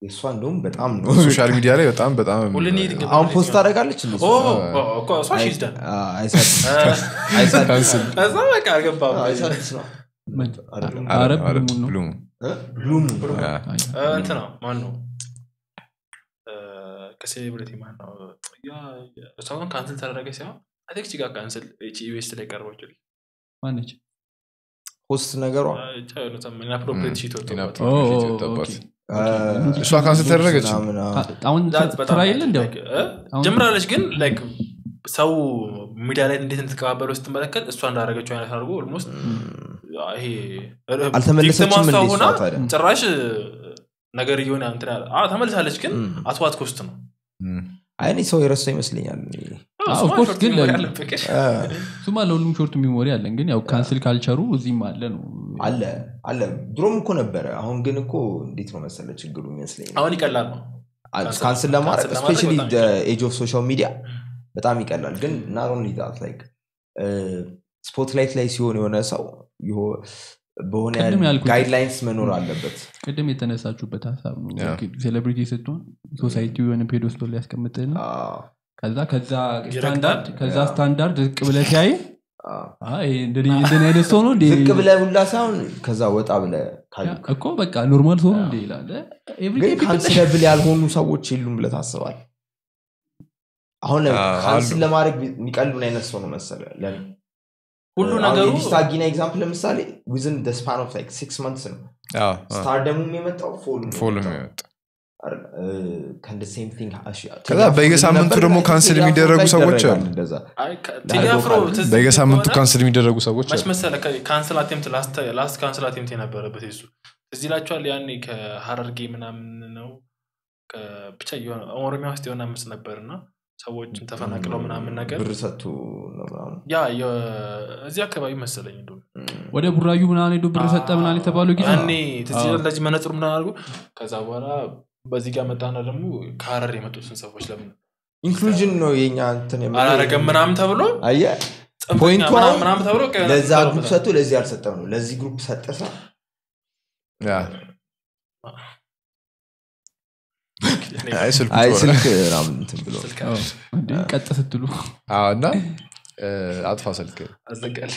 የእሷ እንደውም በጣም ነው ሶሻል ሚዲያ ላይ በጣም በጣም ሁሌ እንሂድ እንገባ- አሁን ፖስት ታደርጋለች እንዴ ኦ እሷ? ኦ፣ እኮ እሷ she's done። አ- አይሳድ- እ፣ አይሳድ- ከዛ በቃ አልገባም አይሳድስ ነው አይደለም። አረ አረ፣ ብሉሙን ነው ብሉሙ። እ? ብሉሙ ያ። እ፣ እንትን ነው ማን ነው እ፣ ከሴሌብሪቲ ማን ነው ያ እሷ ግን ካንስል ተደረገ ሲሆን አቴክ ቺጋ ካንስል ኢቤስ ላይ ቀርቦች ማነች ፖስት ነገሯ ኢንአፕሮፕሬት ሺት ወጥቶባት ኦ፣ ፊት ኦ፣ የወጣባት። ኦኬ። እሷ ካንስል ተደረገች? ምናምን፣ አ- አ- አሁን That's በጣም ስራ የለ እንዲያው like, እ? ጀምራለች ግን ላይክ ሰው ሚዲያ ላይ እንዴት እንድትቀባበለው ስትመለከት እሷ እንዳደረገችው አይነት አድርጎ ኦልሞስት ይሄ አልተመለሰችም ቪክቲሟ እንዴ እሷ እሷ ሆና ታዲያ? ጭራሽ ነገር እየሆነ እንትን ያለ አዎ፣ ተመልሳለች ግን ም። አትዋት ኮስት ነው እም። አይ እኔ ሰው የረሳ ይመስለኛል አዎ፣ of እሱማ course ሾርት ግን ሜሞሪ ለ- አለብህ ግን አ፣ እሱማ ለሁሉም ሾርት ሚሞሪ አለን ግን ያው ካንስል ካልቸሩ እዚህም አለ ነው አለ አለ ድሮም እኮ ነበረ አሁን ግን እኮ እንዴት ነው መሰለ ችግሩ ይመስለኝ አሁን ይቀላል ነው ካንስል ካንስል ለማድረግ ለማድረግ ስፔሻሊ በጣም ይቀላል። ኤጅ ኦፍ ሶሻል ሚዲያ በጣም ይቀላል ግን ናት ኦንሊ ዛት ላይክ ስፖትላይት ላይ ሲሆን የሆነ ሰው ይሆ- በሆነ ቅድም ያልኩት- ጋይድላይንስ መኖር አለበት ቅድም የተነሳችሁበት ሀሳብ ነው ያ። ሴሌብሪቲ ስትሆን ሶሳይቲው የሆነ ፔዶስቶል ሊያስቀምጥህና አ፣ ከዛ ከዛ ይረግጣል። ስታንዳርድ ከዛ ያ። ስታንዳርድ ዝቅ ብለህ ሲያይ አ። እንደኔ አይነት ሰው ነው እንዴ? ዝቅ ብለ ሁላ ሳይሆን ከዛ ወጣ ብለ ካዩ ያ፣ እኮ በቃ ኖርማል ሰው ነው እንዴ ይላል ኤቭሪዴ ግን ካንስለብል ያልሆኑ ሰዎች የሉም ብለ ታስባል አሁን አ፣ ካንስል አሉ። ለማድረግ የሚቀል ምን አይነት ሰው ነው መሰለ ለኔ ሁሉ ነገሩ የዲስታጊና ኤግዛምፕል ለምሳሌ ዊዝን ስፓን ኦፍ ሲክስ መንትስ ነው አዎ፣ አዎ። ስታርደሙም የመጣው ፎል ፎልም ይወጣ ከዛ በየሳምንቱ ደግሞ ካንስል የሚደረጉ ሰዎች አሉ። አይ፣ ከ- ቴዲ አፍሮ ትዝ በየሳምንቱ ከሆነ ካንስል የሚደረጉ ሰዎች መች አሉ። መሰለ ካንስል አቴምት ላስት ካንስል አቴምት የነበረበት የሱ እዚህ ላቸዋል ያኔ ከሀረርጌ ምናምን ነው ከ- ብቻ የሆነ ኦሮሚያ ውስጥ የሆነ አምስት ነበር እና ሰዎችን ተፈናቅለው ምናምን ነገር ብር ሰጥቶ ነው ምናምን። ያ የ- እዚህ አካባቢ መሰለኝ እንደውም ወደ ቡራዩ ምናምን ሄዶ ብር ሰጠ ምናምን የተባለው ጊዜ ያኔ ትዝ አዎ። ይላል እንደዚህ መነጽሩ ምናምን አድርጎ ከዛ በኋላ በዚህ ጋር መጣና ደግሞ ከሀረር የመጡትን ሰዎች ለምን ኢንክሉዥን ነው የኛ እንትን የምልህ። አላረገም ምናምን ተብሎ አየህ ጽንፈኛ ፖይንቱ ምናምን አሁን ምናምን ተብሎ ቀ- ለዛ ግሩፕ ተብሎበታል። ሰጥቶ ለዚህ አልሰጠም ነው ለዚህ ግሩፕ ሰጠ ሰ ያ። አይ ስልኩ አይ ጮኸ። ስልክ ምናምን እንትን ብሎ ስልክ አዎ። እንዴ ቀጥ ስትሉ አዎ፣ እና እ፣ አጥፋ ስልክ አዘጋል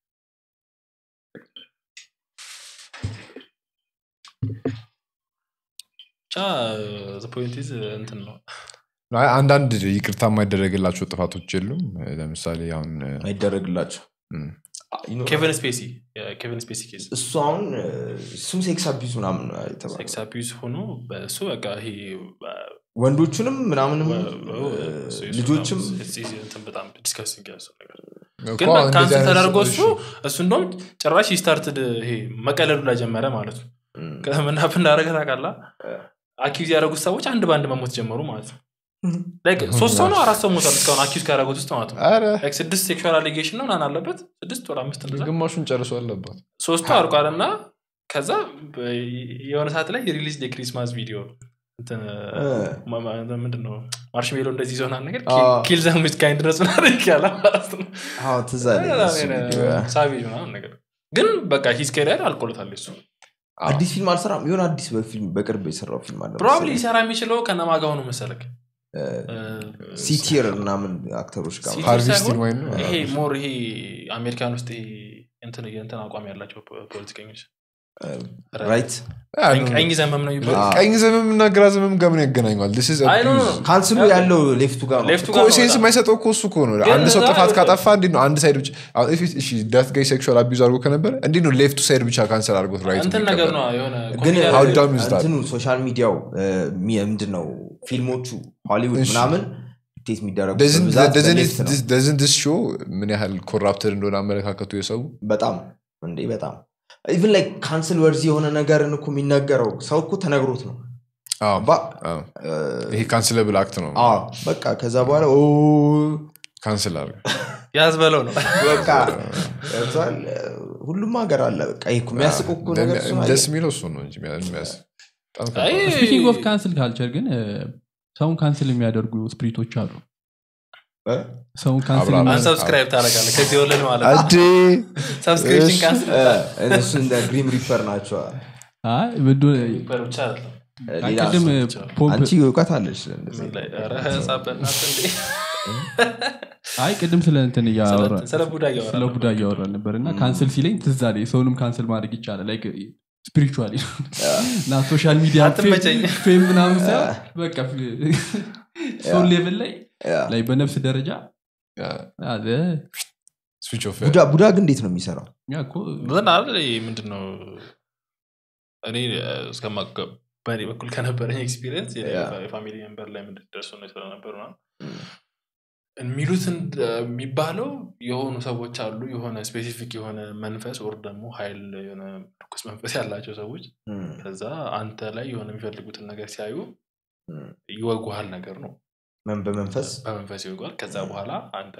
ብቻ ፖይንት እንትን ነው አይ፣ አንዳንድ ይቅርታ የማይደረግላቸው ጥፋቶች የሉም ለምሳሌ አሁን እ፣ አይደረግላቸው እም፣ ኬቨን ስፔሲ የኬቨን ስፔሲ ኬዝ እሱ አሁን እሱም ሴክስ አቢዝ ምናምን ነው የተባለው። ሴክስ አቢዩዝ ሆኖ በእሱ በቃ ይሄ ወንዶቹንም ምናምንም ልጆችም እንትን በጣም ዲስከሲንግ ያለው ነገር እኮ ግን እንደዚህ ካንስል አይነት ተደርጎ ሰዎች- እሱ እሱ እንደውም ጭራሽ ስታርትድ ይሄ መቀለዱ ላይ ጀመረ ማለት ነው እም፣ ከምናፍ እንዳደረገ ታውቃለህ አኪዝ ያደረጉት ሰዎች አንድ በአንድ መሞት ጀመሩ ማለት ነው Like ሶስት ሰው ነው አራት ሰው ሞቷል እስካሁን አኪዝ ካደረጉት ውስጥ ማለት ነው ኧረ፣ Like ስድስት ሴክሹዋል አሊጌሽን ነው ምናምን አለበት ስድስት ወደ አምስት እንደዛ ግማሹን ጨርሶ አለባት ሶስቱ አልቋል እና ከዛ በ- የሆነ ሰዓት ላይ ሪሊዝ የክሪስማስ ቪዲዮ እንትን እ፣ ማ- ማ- ምንድን ነው ማርሽሜሎ እንደዚህ ይዞናል ነገር አዎ። ኪል ዘምች ካይንድነስ ምናምን ያለ ማለት ነው አዎ፣ ትዝ አለኝ እሱ ቪዲዮ፣ ያ። ሳቪጅ ምናምን ነገር ግን በቃ ሂዝ ከሪያር አልቆለታል እሱ አዲስ ፊልም አልሰራም የሆነ አዲስ በፊልም በቅርብ የሰራው ፊልም አለ ፕሮባብሊ መሰለኝ። ሊሰራ የሚችለው ከነማጋ ሆኖ መሰለክ ሲቲር ምናምን አክተሮች ጋር ሲቲር ሃርቪስቲን ሳይሆን ወይም ነው ይሄ ሞር ይሄ አሜሪካን ውስጥ ይሄ እንትን የእንትን አቋም ያላቸው ፖ- ፖለቲከኞች ራይት ያ ቀኝ- ነው። ቀኝ ዘመም ነው ይባላል አዎ። ቀኝ ዘመም እና ግራ ዘመም ጋር ምን ያገናኘዋል This is አይ ኖ ኖ abuse. ኖ። ካንስሉ ያለው ሌፍቱ ጋር ነው ሌፍቱ እኮ ጋር ነው ሴንስ በጣም። የማይሰጠው እኮ እሱ እኮ ነው ግን አንድ ሰው እዛ ጥፋት ይኸውልህ። ካጠፋ እንዴት ነው አንድ ሳይድ ብቻ አሁን if it- እሺ ዳት ጋይ ሴክሹዋል አቢዩዝ አድርጎ ከነበረ እንዴት ነው ሌፍቱ ሳይድ ብቻ ካንሰል አድርጎት ራይት እንትን ነገር ነው የሆነ ግን ኮሜዲ How ያደረገ- dumb is that? እንትኑ ሶሻል ሚዲያው ምንድን ነው ፊልሞቹ ሆሊውድ እሺ። ምናምን ቴት የሚደረጉ በብዛት በሌፍት ነው። ደዝን ስ ሾው ምን ያህል ኮራፕተር እንደሆነ አመለካከቱ የሰው በጣም እንዴ በጣም ኢቭን ላይ ካንስል ወርዚ የሆነ ነገርን እኮ የሚነገረው ሰው እኮ ተነግሮት ነው አዎ፣ ባ- አዎ። እ፣ ይሄ ካንስለብል አክት ነው አዎ፣ በቃ ከዛ በኋላ ኦ፣ ካንስል አድርገ ያዝ በለው ነው በቃ ገብቶሃል? ሁሉም ሀገር አለ በቃ ይሄ እኮ የሚያስቅ እኮ ነገር እሱ ነው። ደስ የሚለው እሱ ነው እንጂ የሚያስ በጣም ከባድ አይ፣ ነው። ስፒኪንግ ኦፍ ካንስል ካልቸር ግን እ፣ ሰውን ካንስል የሚያደርጉ ስፕሪቶች አሉ እ? ሰውን ካንስል አብራ- የሚያደርጉ- አንሰብስክራይብ ታደርጋለህ ከዚህ ወለድ ማለት ነው አዴ ሰብስክሪፕሽን እሺ። ካንስል እ፣ እነሱ እንደ ግሪም ሪፐር ናቸው አይ፣ ምንድን- ብቻ አይደለም ሌላ ቅድም ይችላል። ፖምፕ አንቺ እውቀት አለች ስለ እንደዚህ ምን ላይ ኧረ ህፃን በእናትህ እንዴ አይ ቅድም ስለ እንትን እያወራ ስለ ቡዳ እያወራ ስለ ቡዳ እያወራን ነበር እና ካንስል ሲለኝ ትዝ አለኝ ሰውንም ካንስል ማድረግ ይቻላል ላይክ ስፒሪቹዋሊ እና ሶሻል ሚዲያ አትመቸኝ። ፌም ምናምን ሳይሆን በቃ ሶል ሌቭል ላይ ያ። ላይ በነፍስ ደረጃ አለ ስዊች ኦፍ ቡዳ ቡዳ ግን እንዴት ነው የሚሰራው ያ እኮ ምን አለ ይሄ ምንድን ነው እኔ እስከማቀ በእኔ በኩል ከነበረኝ ኤክስፒሪየንስ የፋሚሊ ሜምበር ላይ ምንድን ደርሶ ነው ስለነበር ምናምን የሚሉት እንደ- የሚባለው የሆኑ ሰዎች አሉ የሆነ ስፔሲፊክ የሆነ መንፈስ ወር ደግሞ ሀይል የሆነ ርኩስ መንፈስ ያላቸው ሰዎች እም፣ ከዛ አንተ ላይ የሆነ የሚፈልጉትን ነገር ሲያዩ እም። ይወጉሃል ነገር ነው መን- በመንፈስ በመንፈስ ይወጓል ከዛ በኋላ አንተ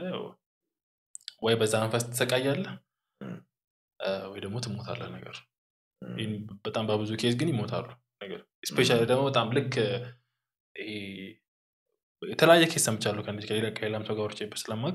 ወይ በዛ መንፈስ ትሰቃያለህ እም። እ፣ ወይ ደግሞ ትሞታለህ ነገር እም፣ ይህን በጣም በብዙ ኬዝ ግን ይሞታሉ ነገር ስፔሻሊ ደግሞ በጣም ልክ ይሄ የተለያየ ኬስ ሰምቻለሁ ከእንደዚህ ከሌላ ከሌላም ሰው ጋር ወርቼበት ስለማቅ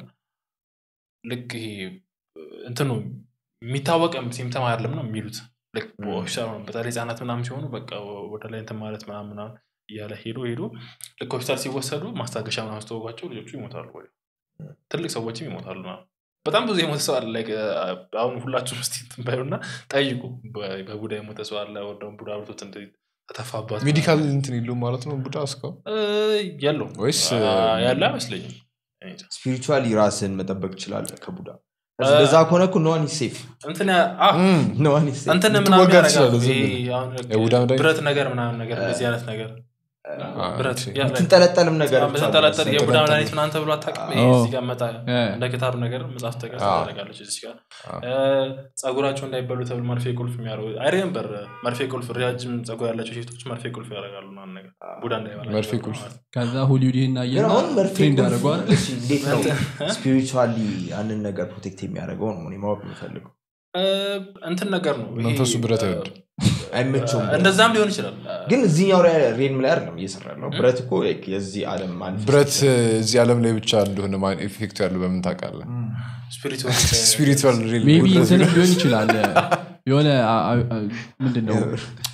ልክ ይሄ እንትኑ የሚታወቅ ሲምተም አይደለም ነው የሚሉት ልክ Mm. ሆስፒታል ነው በተለይ ህጻናት ምናምን ሲሆኑ በቃ ወደ ላይ እንትን ማለት ምናምን ምናምን እያለ ሄዶ ሄዶ ልክ ሆስፒታል ሲወሰዱ ማስታገሻ ምናምን ስተወጓቸው ልጆቹ ይሞታሉ ወይ ትልቅ ሰዎችም ይሞታሉ ምናምን። በጣም ብዙ የሞተ ሰው አለ like, አ- አሁን ሁላችሁም ስ ትንባዩና ጠይቁ በ- በቡዳ የሞተ ሰው አለ ወደ ደግሞ ቡዳ ብቶት እንደ ተተፋባት ሜዲካል እንትን የለውም ማለት ነው ቡዳ እስካሁን እ፣ የለው ወይስ አ፣ ያለ አይመስለኝም እኔ እንጃ። ስፒሪቹዋሊ ራስን መጠበቅ ትችላለህ ከቡዳ እ፣ እንደዛ ከሆነ እኮ ኖዋን ሴፍ እንትን ያ- አ፣ እም፣ ኖዋን ሴፍ እንትን ልትወጋ ምናምን ያደርጋሉ። ትችላለህ ዝም ይሄ ብለህ። አሁን ልክ የቡዳ መድኃኒት? ብረት ነገር ምናምን ነገር እንደዚህ አይነት ነገር አ፣ ብረት ኦኬ። ያ፣ like የምትንጠለጠልም ነገር ምትንጠለጠል የቡዳ ምትንጠለጠል። መድኃኒት ምናምን ተብሎ አታውቅም? ይሄ አዎ። እዚህ ጋር መጣ እ፣ እንደ ክታብ ነገር መጽሐፍ ተገር አዎ። ታደርጋለች እዚህ ጋር አዎ። እ፣ ጸጉራቸው እንዳይበሉ ተብሎ መርፌ ቁልፍ የሚያደርጉ አይሬምበር መርፌ ቁልፍ ረጃጅም ጸጉር ያላቸው ሴቶች መርፌ ቁልፍ ያደርጋሉ ምናምን ነገር ቡዳ እንዳይበላቸው መርፌ ተብሎ ቁልፍ። ማለት ነው። ከዛ ሆሊውድ ይህን ግን አየና አሁን መርፌ ትሬንድ ቁልፍ አደረገዋል እሺ፣ እንዴት ነው ስፒሪቹዋሊ ያንን ነገር ፕሮቴክት የሚያደርገው ነው እኔ ማወቅ የምፈልገው እ፣ እንትን ነገር ነው ይሄ፣ መንፈሱ ብረት እ፣ አይወድም። አይመቸውም እንደዛም ሊሆን ይችላል ግን እዚህኛው ሬልም ላይ አይደለም እየሰራ ያለው ብረት እኮ like የዚህ ዓለም manifest ብረት እዚህ ዓለም ላይ ብቻ እንደሆነ ማን ኢፌክቱ ያለው በምን ታውቃለህ ስፒሪቹዋል ስፒሪቹዋል ሪል ሜቢ ብረት እንትንም ሊሆን ይችላል የሆነ አ- አ- አ- ምንድን ነው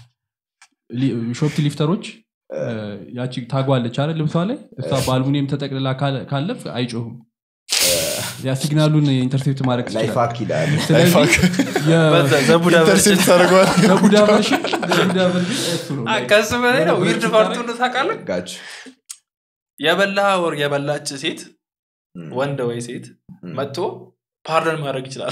ሾፕ ሊፍተሮች ያቺ ታጓለች አለ ልብሷ ላይ እሷ በአልሙኒየም ተጠቅልላ ካለ- ካለፍ አይጮህም ያ ሲግናሉን ኢንተርሴፕት ማድረግ ላይፍ ትችላል ሀክ ይላል ስለዚህ የ- ዘቡዳ ኢንተርሴፕት ታደርገዋል በቡዳ ቨርሽን በቡዳ ቨርሽን እሱ ነው like ከሱ በላይ ነው የሆነ ዊርድ ብረት ፓርቱ ስታደርግ- ታውቃለህ ጋች የበላ ወር የበላች ሴት ወንድ ወይ ሴት መጥቶ ፓርደን ማድረግ ይችላል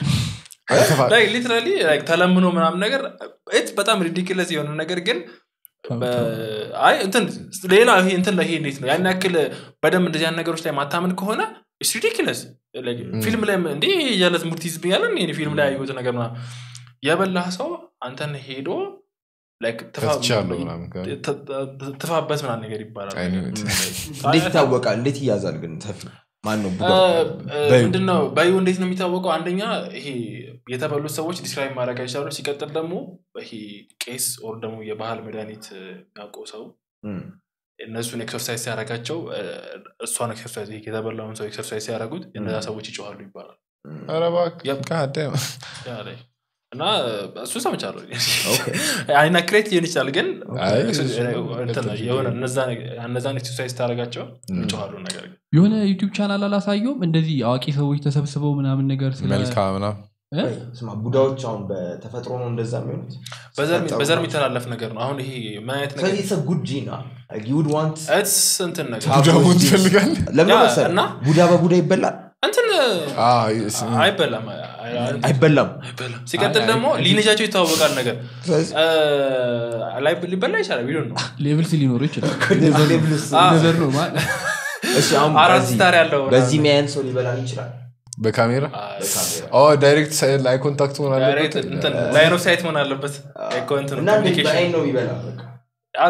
ሊትራሊ ተለምኖ ምናምን ነገር ት በጣም ሪዲክለስ የሆነ ነገር ግን በ- አይ እንትን ሌላ ይሄ እንትን ላይ ይሄ እንዴት ነው ያን ያክል በደንብ እንደዚህ ያን ነገሮች ላይ ማታመን ከሆነ ሪዲክለስ ፊልም ላይ እንዲ እያለት ሙርት ይዝብኛለን ይሄ ፊልም ላይ ያየሁት ነገር ምናምን የበላህ ሰው አንተን ሄዶ like ትፋ- ከትቻለሁ ምናምን ካለ። ት- ት- ትፋበት ምናምን ነገር ይባላል I knew it. እንዴት ይታወቃል እንዴት ይያዛል ግን ተፊ ማን ነው ቡዳ በዩ። ምንድነው በዩ እንዴት ነው የሚታወቀው አንደኛ ይሄ የተበሉት ሰዎች ዲስክራይብ ማድረግ አይቻሉ ሲቀጥል ደግሞ ይሄ ቄስ ኦር ደግሞ የባህል መድኃኒት የሚያውቀው ሰው እም፣ እነሱን ኤክሰርሳይዝ ሲያደርጋቸው እ፣ እሷን ኤክሰርሳይዝ ይሄ የተበላውን ሰው ኤክሰርሳይዝ ሲያደርጉት እነዛ ሰዎች ይጮኋሉ ይባላል እም። ኧረ እባክህ፣ Yep. God damn. ያ ላይ እና እሱ ሰምቻለሁ ኦኬ። አይና ክሬት ሊሆን ይችላል ግን አይ፣ እንትን ነው፣ የሆነ እነዛ- እነዛን ኤክሰርሳይዝ ታደርጋቸው ይጮኋሉ ነገር ግን የሆነ ዩቲዩብ ቻናል አላሳየውም እንደዚህ አዋቂ ሰዎች ተሰብስበው ምናምን ነገር ስለ መልካ ምናምን እ? ቆይ፣ ስማ ቡዳዎች አሁን በተፈጥሮ ነው እንደዛ የሚሆኑት በዘር ሲፈጠሩ በዘር ነው? የሚተላለፍ ነገር ነው አሁን ይሄ ምን አይነት ነገር ስለዚህ ሰ ጉድ ጂና ዩድ ዋንት እትስ እንትን ነገር ቡዳ ደግሞ with this. ትፈልጋለህ? ለምን ያ፣ መሰለህ? እና? ቡዳ በቡዳ ይበላል እንትን አዎ፣ ይስ- አይበላም አይ- አይ- አይበላም አይበላም ሲቀጥል አይ- ደግሞ አይ- ሊነጃቸው ይታወቃል ነገር ስለዚህ እ፣ ላይ- ሊበላ ይችላል ቢሆን ነው ሌቭልስ ሊኖሩ ይችላል ሌቭልስ አ- ነገር ነው ማለት እሺ አሁን አራት በዚህ- ስታር ያለው በዚህ ሚያየን ሰው ሊበላን ይችላል በካሜራ አይ፣ በካሜራ ኦ ዳይሬክት ላይ ኮንታክት መሆን ዳይሬክት አለበት እንትን ላይን ኦፍ ሳይት መሆን አለበት እኮ እንትን እና እንዴት communication በአይን ነው የሚበላ በቃ አሉ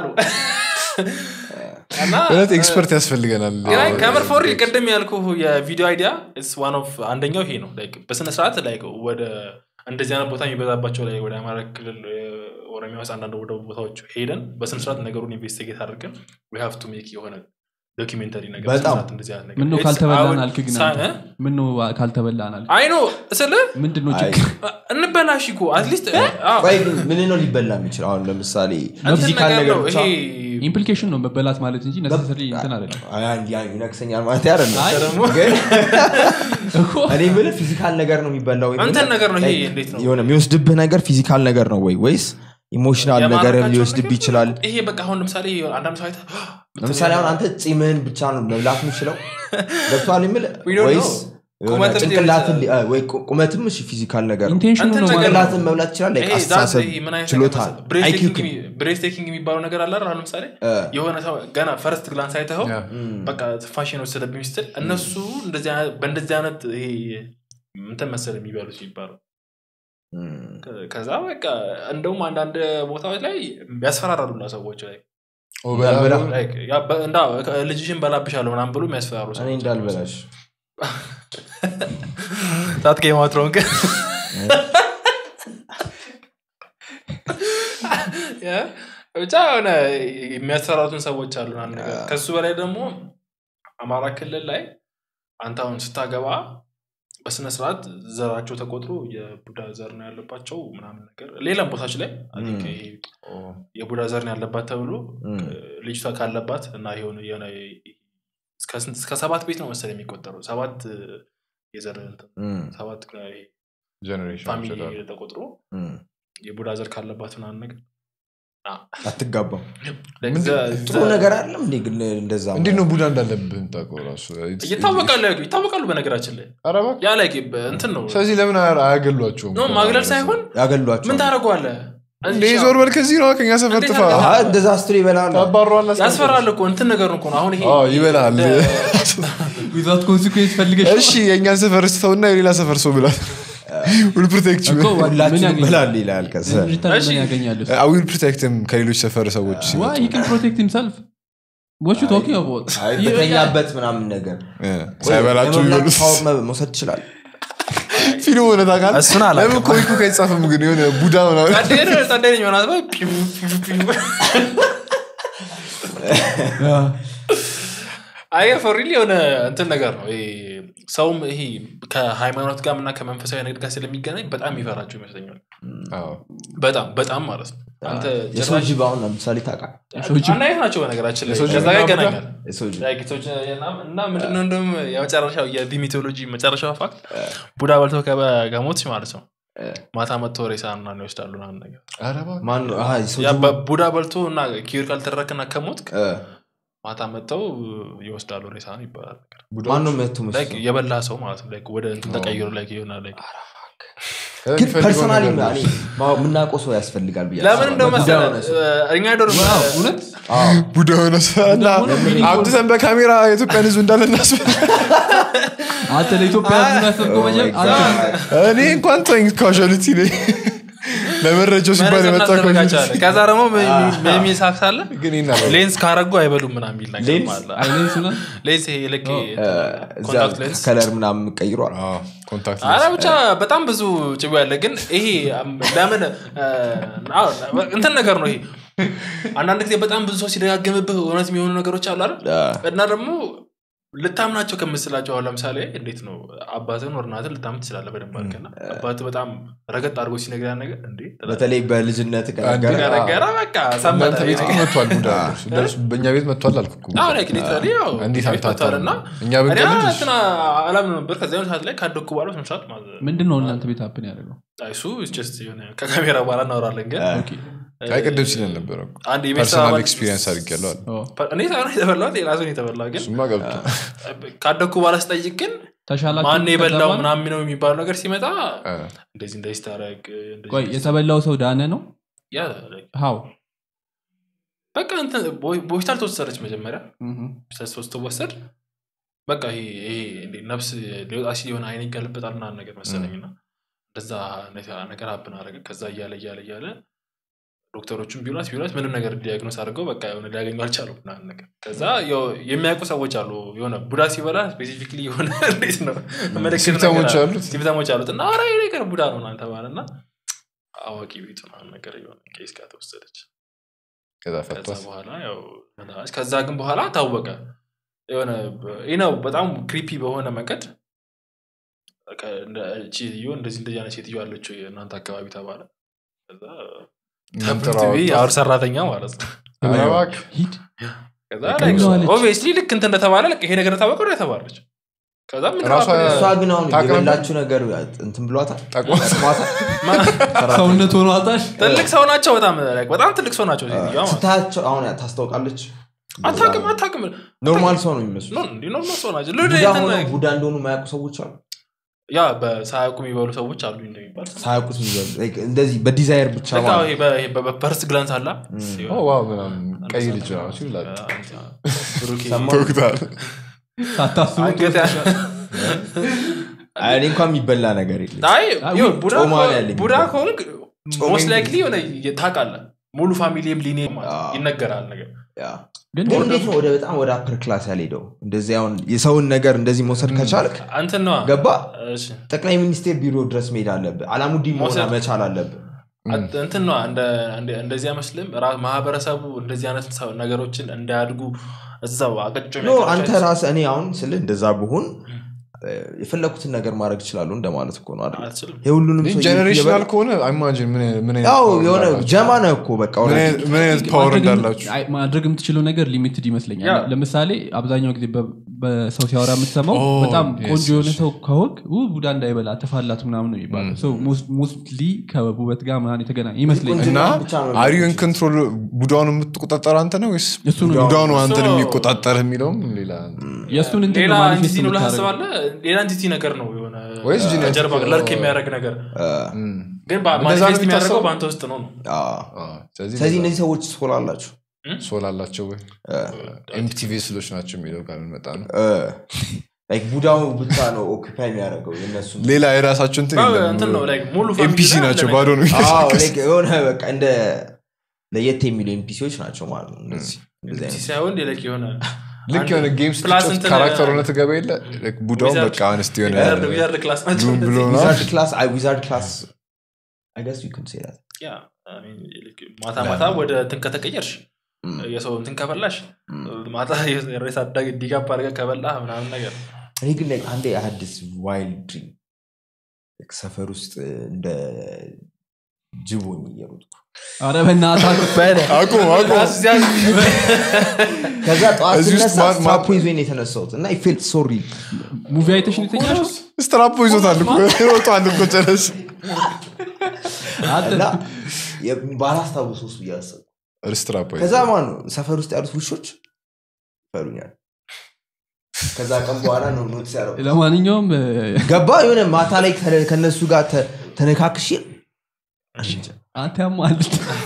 እና እውነት ኤክስፐርት ያስፈልገናል ግን አይ ከምር ፎር ቅድም ያልኩ የቪዲዮ አይዲያ ዋን ኦፍ አንደኛው ይሄ ነው Like በስነ ስርዓት ላይ ወደ እንደዚህ አይነት ቦታ የሚበዛባቸው ላይ ወደ አማራ ክልል ኦሮሚያ ውስጥ አንዳንድ ወደ ቦታዎች ሄደን በስነ ስርዓት ነገሩን ኢንቨስቲጌት አድርገን ዊ ሃቭ ቱ ሜክ የሆነ ዶኪሜንተሪ ነገር በጣም። መስራት እንደዚህ አይነት ነገር ምነው It's- ካልተበላን አሁን አልክ ግን ሳ- አንተ? እ? ምነው ካልተበላን አልክ አይ ነው ስለ ምንድን ነው አይ፣ ችግር እንበላሽ እኮ አትሊስት ቆይ ግን ምን ነው ሊበላ የሚችል አሁን ለምሳሌ እንትን ፊዚካል ነገር ነገር ነው ብቻ ይሄ ኢምፕሊኬሽን ነው መበላት ማለት እንጂ ነሰሰሪ እንትን አይደለም አይ፣ አንድ ያ ይነክሰኛል ማለት አይደለም አይ፣ ግን እኮ እኔ የምልህ ፊዚካል ነገር ነው የሚበላው ወይ እንትን የምልህ ነገር ነው ይሄ like እንዴት ነው የሆነ የሚወስድብህ ነገር ፊዚካል ነገር ነው ወይ ወይስ ኢሞሽናል ነገር የማረካቸው ሊወስድብህ ነገር ይችላል ይሄ በቃ አሁን ለምሳሌ አንዳንድ ሰው አይተህ ለምሳሌ አሁን አንተ ፂምህን ብቻ ነው መብላት የምችለው ገብቷል የምልህ We don't ወይስ know. የሆነ ቁመትም ሊሆን ጭንቅላትን ይችላል። ሊ- ወይ ቁ- ቁመትም እሺ ፊዚካል ነገር ነው ኢንቴንሽኑ እንትን ነው ነገር ማለት ነው። ጭንቅላትን መብላት ይችላል like ይሄ ዛት አስተሳሰብ ይሄ ምን አይነት ችሎታ ብሬስ IQ ቴኪንግ የሚባለው ነገር አለ አይደል? አሁን ለምሳሌ እ፣ የሆነ ሰው ገና ፈርስት ግላንስ አይተኸው ያ። እም፣ በቃ ፋሽን ወሰደብኝ ስትል እነሱ እንደዚህ አይነት- በእንደዚህ አይነት ይሄ እንትን መሰል የሚበሉት የሚባለው እም፣ ከ- ከዛ በቃ እንደውም አንዳንድ ቦታዎች ላይ ያስፈራራሉና ሰዎች ላይ ኦ፣ በላ- በላ። Like ያ በ- እንዳ ልጅሽን በላብሻለሁ ምናምን ብሎ የሚያስፈራሩ እኔ ሰዎች እንዳልበላሽ ታት ጌማትሮን ግን ያ፣ ብቻ የሆነ የሚያሰራቱን ሰዎች አሉ ምናምን ነገር ከሱ በላይ ደግሞ አማራ ክልል ላይ አንተ አሁን ስታገባ በስነ ስርዓት ዘራቸው ተቆጥሮ የቡዳ ዘር ነው ያለባቸው ምናምን ነገር ሌላም ቦታች ላይ I think ም። ይሄ የቡዳ ዘር ነው ያለባት ተብሎ እም፣ ልጅቷ ካለባት እና የሆነ የሆነ እስከ ስንት- እስከ ሰባት ቤት ነው መሰለኝ የሚቆጠረው ሰባት የዘር እንትን እም፣ ሰባት ጀኔሬሽን ፋሚሊ ይችላል። ተቆጥሮ እም። የቡዳ ዘር ካለባት ምናምን ነገር አትጋባም like ምንድን- ዘ- ጥሩ ዘ- ነገር አለም እንዴ ግን እንደዛ እንዴት ነው ቡዳ እንዳለብህ ታውቀው ራሱ ይታወቃሉ ይታወቃሉ በነገራችን ላይ ኧረ እባክህ። ያ ላይ እንትን ነው ስለዚህ ለምን አያ- አያገሏቸውም ኖ ማግለል ሳይሆን ያገሏቸው ምን ታደርገዋለህ እንዴ ዞር በል ከዚህ ነው ከኛ ሰፈር እንዴት ጥፋ አድርገህ- አይ፣ እንደዛ ስትል ይበላል ታባሯል ያስፈራል እኮ እንትን ነገር እኮ ነው አሁን ይሄ አዎ፣ ይበላል። ዊዛውት ኮንሲኩዌንስ ፈልገሽ ነው? እሺ የእኛን ሰፈር ስተውና የሌላ ሰፈር ሰው ብላል ዊል ፕሮቴክት እኮ ምን ሁላችን ያገኛል? ይበላል ይላል ከዛ ዲጂታል እሺ። ምን ያገኛል እሱ? ዊል ፕሮቴክትም ከሌሎች ሰፈር ሰዎች Why? ሲመጡ He can protect himself. What you talking about? አይ፣ በተኛበት ምናምን ነገር እ፣ ሳይበላቸው የመብላት ይበሉት ፓወር መ- መውሰድ ይችላል ፊልም ሆነ ታውቃለህ? እሱን አላውቅም። ለምን ኮሚኩ ከይጻፍም ግን የሆነ ቡዳ ምናምን ጸደኝ ሆናት አይ ፎሪል የሆነ እንትን ነገር ነው ይሄ ሰውም ይሄ ከሃይማኖት ጋር እና ከመንፈሳዊ ነገር ጋር ስለሚገናኝ በጣም ይፈራቸው ይመስለኛል አዎ። በጣም በጣም ማለት ነው አንተ የሰው ጭራሽ ጅብ አሁን ለምሳሌ ታውቃለህ ሰዎች አንድ አይነት ናቸው በነገራችን ላይ የሰው ጅብ ከዛ ጋር እና ቡዳ? ይገናኛል የሰው ጅብ Like ሰዎች እና- እና ምንድነው እንደውም የመጨረሻው የዲሚቶሎጂ መጨረሻው ፋክት ቡዳ በልተው ከበ- ከሞትሽ ማለት ነው ማታ መጥቶ ሬሳ ምናምን ይወስዳሉ ምናምን ነገር ኧረ እባክህ። ማን ነው? አሃ፣ የሰው ያ ጅብ በ- ቡዳ በልቶ እና ኪር ካልተደረክና ከሞት እ፣ ማታ መጥተው ይወስዳሉ ሬሳን ይባላል ነገር ማን ነው መቶ Like የበላ ሰው ማለት ነው Like ወደ እንትን ተቀይሮ like የሆነ like ግን የሚፈልገው ፐርሰናሊ ነገር ነው። የምናውቀው ሰው ያስፈልጋል ብዬ ለምን እንደው አስባለሁ። መሰለህ ቡዳ ሆነ ሰው። እ፣ እኛ ዶርም እውነት አዎ። ቡዳ ሆነ ሰው እና አምጥተን በካሜራ የኢትዮጵያን ህዝብ እንዳለ እናስብ አንተ ለኢትዮጵያ ህዝብ ያሰብከው Oh my መቼም God. አንተ እኔ እንኳን ተኝ ካዥዋሊቲ ነኝ ለመረጃው ሲባል መነጽር የመጣ እናስደርጋቸዋለን። casualty። ከዛ ደግሞ የሚል ሳክስ አለ ግን ይናገራል። ሌንስ ካረጉ አይበሉም ምናምን የሚል ነገር ሌንስ? አለ አይኔን ስነ ሌንስ ይሄ ልክ እ፣ እዛ ኮንታክት ሌንስ ከለር ምናምን ቀይሯል አዎ፣ ኮንታክት አረ ሌንስ። ብቻ በጣም ብዙ ጭቡ ያለ ግን ይሄ አም፣ ለምን እ፣ አዎ፣ እንትን ነገር ነው ይሄ አንዳንድ ጊዜ በጣም ብዙ ሰው ሲደጋግምብህ እውነት የሚሆኑ ነገሮች አሉ አይደል አ፣ እና ደግሞ ልታምናቸው ከምስላቸው አሁን ለምሳሌ እንዴት ነው አባትን ወር እናትን ልታምን ትችላለህ በደንብ አድርገና አባት በጣም ረገጥ አድርጎ ሲነግር ያን ነገር እንዴ በተለይ በልጅነት ከነገረ አንድ- ነገረ በቃ እናንተ ሰመጠ ቤት እኮ መጥቷል ቡዳ ደርሶ በእኛ ቤት መጥቷል አልኩ እኮ። አሁን ላይ ሊትራሊ ያው እንዴት ቤት መጥቷል አልታታም? እና እኛ እኔ ብንቀልድ እንትና አላምን ነበር ከዚያ ሰዓት ላይ ካደኩ በኋላ ስንት ሰዓት ማለት ምንድን ነው እናንተ ቤት ሀፕን ያደርገው አይ፣ እሱ is just የሆነ ከካሜራ በኋላ እናወራለን ግን ኦኬ። አይ ቅድም ሲለን ነበረ እኮ። አንድ የቤተሰብ ፐርሰናል አባል- ኤክስፒሪየንስ አድርጌያለሁ አለ። ኦ፣ እኔ ሳይሆን የተበላሁት ሌላ ሰው ነው የተበላው ግን እሱማ ገብቶ ካደኩ በኋላ ስጠይቅ ግን ተሻላችሁ ማን የበላው ከተባለ? ምናምን ነው የሚባለው ነገር ሲመጣ እ፣ እንደዚህ እንደዚህ ታረግ እንደዚህ ቆይ የተበላው ሰው ዳነ ነው ያ ሀው በቃ እንትን ቦ- በሆስፒታል ተወሰደች መጀመሪያ ሆስፒታል ሶስት ተወሰድ በቃ ይሄ ይሄ እንዴ ነፍስ ሊወጣ ሲል የሆነ አይን ይጋለበጣል ምናምን ነገር መሰለኝ እና እንደዛ ነ- ነገር ሀብን አደረገ ከዛ እያለ እያለ እያለ ዶክተሮቹም ቢሏት ቢሏት ምንም ነገር ዲያግኖስ አድርገው በቃ የሆነ ሊያገኙ አልቻሉም ምናምን ነገር ከዛ ያው የሚያውቁ ሰዎች አሉ የሆነ ቡዳ ሲበላ ስፔሲፊክሊ የሆነ እንዴት ነው ምልክት ሲምፕተሞች ነገር አሉት? ሲምፕተሞች አሉት እና ኧረ ይሄ ነገር ቡዳ ነው ምናምን ተባለ እና አዋቂ ቤቱ ምናምን ነገር የሆነ ኬስ ጋር ተወሰደች ከዛ ከዛ ፈቷት። በኋላ ያው መታች። ከዛ ግን በኋላ ታወቀ የሆነ ይህ ነው በጣም ክሪፒ በሆነ መንገድ በቃ እንደ ሴትዮ እንደዚህ እንደዚህ አይነት ሴትዮ አለችው የእናንተ አካባቢ ተባለ ከዛ እናንተ ትምህርት ቤት ራሱ- አውር ሰራተኛ ማለት ነው ኧረ እባክህ። ሂድ ከዛ ቀለዋለች። ኦብቪየስሊ ልክ እንትን እንደተባለ ልክ ይሄ ነገር ተባቀ ነው የተባለች ከዛ ምን ራሷ- ተባለ? እሷ ግን አሁን ታውቅ ነበር? የበላችሁ ነገር እንትን ብሏታል ጠቅሟት። ጠቅሟታል? ማ- ሰውነት ሆኖ አጣሽ ትልቅ ሰው ናቸው በጣም like በጣም ትልቅ ሰው ናቸው ሴትዮዋ ማለት ነው። ስታያቸው አሁን ታስታውቃለች አታውቅም አታውቅም ኖርማል ሰው ነው የሚመስሉ ኖ እንዲህ ኖርማል ሰው ናቸው ቡዳ ልድ ሆነው ቡዳ እንደሆኑ የማያውቁ ሰዎች አሉ ያ በሳያውቁ የሚበሉ ሰዎች አሉ እንደሚባል ሳያውቁት የሚበሉ like እንደዚህ በዲዛይር ብቻ በቃ ማለት ይሄ በ- ይሄ በ- በፐርስ ግላንስ አላ ኦ ዋው ምናምን ቀይ ልጅ ራሱ ይላል ሰማ- ተወግቷል ሳታስቡ አንገት ያ- አይ፣ እኔ እንኳን የሚበላ ነገር የለም አይ አይ፣ ይኸው ቡዳ ጮማ ከሆንክ- ነው ያለኝ። ቡዳ ከሆንክ ጮማ ሞስት እንጂ። ላይክሊ የሆነ ታውቃለህ ሙሉ ፋሚሊም ሊኔ አዎ። ይነገራል ነገር ያ። ግን ግን እንዴት ነው ወደ በጣም ወደ አፐር ክላስ ያልሄደው እንደዚህ አሁን የሰውን ነገር እንደዚህ መውሰድ ከቻልክ አንተን ነዋ ገባ እሺ። ጠቅላይ ሚኒስቴር ቢሮ ድረስ መሄድ አለብህ አላሙዲን መሆን መውሰድ- መቻል አለብህ አንተ- እንትን ነዋ እንደ- እንደ- እንደዚህ አይመስልም ራ- ማህበረሰቡ እንደዚህ አይነት ሰው- ነገሮችን እንዳያድጉ እዛው አቀጮ ኖ አንተ ራስህ እኔ አሁን ስልህ እንደዛ ብሆን የፈለኩትን ነገር ማድረግ ይችላሉ እንደማለት እኮ ነው አይደል? አትችልም የሁሉንም ሰው ጀኔሬሽናል እየበላ- ከሆነ ኢማጂን ምን አይነት- ምን አይነት ያው power የሆነ እንዳላችሁ። ጀማ ነህ እኮ በቃ ምን already። አይነት- ምን አይነት ፓወር ማድረግ የም- እንዳላችሁ አይ፣ ማድረግ የምትችለው ነገር ሊሚትድ ይመስለኛል ያ። ለምሳሌ አብዛኛው ጊዜ በ- በሰው ሲያወራ የምትሰማው ኦ፣ በጣም yes, ቆንጆ የሆነ yes. ሰው ከሆንክ "ው፣ ቡዳ እንዳይበላ ተፋላት ምናምን ነው የሚባለው ሞስትሊ ከውበት ጋር ምናምን የተገናኘ ይመስለኛል እና ቁንጅና ብቻ ነው አሪዩን ኮንትሮል ቡዳውን የምትቆጣጠር አንተ ነው ወይስ እሱ ነው ቡዳኑ አንተን እሱ ነው። የሚቆጣጠር የሚለውም ሌላ የእሱን እንትን ሌላ ነው manifest ኢንቲቲ ነው ብለህ የምታደርገው። ታስባለህ ሌላ ኢንቲቲ ነገር ነው የሆነ ወይስ genetic- ጀርባ ለርክ የሚያደርግ ነገር እም። ግን እንደዛ ነው ማኒፌስት የሚያደርገው የሚታሰበው? በአንተ ውስጥ ነው ነው አዎ። አዎ፣ ስለዚህ ስለዚህ እንደዛ እነዚህ ሰዎች ሶል አላቸው ሶል አላቸው ወይ ኤምፕቲ ቬስሎች ናቸው የሚለው ጋር ልንመጣ ነው ላይክ ቡዳው ብቻ ነው ኦኪፓይ የሚያደርገው የነሱ ሌላ የራሳቸው እንትን አዎ፣ የለም። እንትን ነው like ሙሉ family ኤምፒሲ ላይ ናቸው አለ ባዶ ነው የሚንቀሳቀሱት። የሆነ በቃ እንደ ለየት የሚሉ ኤምፒሲዎች ናቸው ማለት ነው እነዚህ እንደዚህ ኢንቲቲ አይነት ሳይሆን like የሆነ ልክ አንድ የሆነ ጌም ፕላስ ስትጫወት እንትን- ካራክተር ሆነ ትገባ የለ ልክ ቡዳውን ዊዛርድ- በቃ አንስት የሆነ ዊዛርድ- ዊዛርድ ክላስ ናቸው ዱም ብሎ ነው ዊዛርድ ክላስ አይ ዊዛርድ ክላስ አይ ገስ ዩ ካን ሴ ዳት ያ፣ I mean, like ማታ ማታ ወደ እንትን ከተቀየርሽ የሰው እንትን ከበላሽ ማታ ሬስ አዳግ ዲጋፕ አድርገህ ከበላህ ምናምን ነገር እኔ ግን like አንዴ አዲስ ዋይልድ ድሪም ሰፈር ውስጥ እንደ ጅቦኝ እየሮጥኩ ኧረ በእናትህ አቁም አቁም ከዛ ጠዋት እዚህ ውስጥ ስነሳ ማን- ማን- ስትራፖ ይዞኝ ነው የተነሳሁት እና ፌልት ሶሪ ሙቪ አይተሽ ነው የተኛሽው? ስትራፖ ይዞታል እኮ ይወጣል እኮ ጨረስ አንተ እና የ- ባላስታውስ ውስጥ እያሰብኩ ስትራፖ ከዛ ማን ነው ሰፈር ውስጥ ያሉት ውሾች ይፈሩኛል ከዛ ቀን በኋላ ነው ኖትስ ያደረጉት ለማንኛውም እ፣ ገባ የሆነ ማታ ላይ ከ- ከነሱ ጋር ተ- ተነካክሼ አንተ ያማል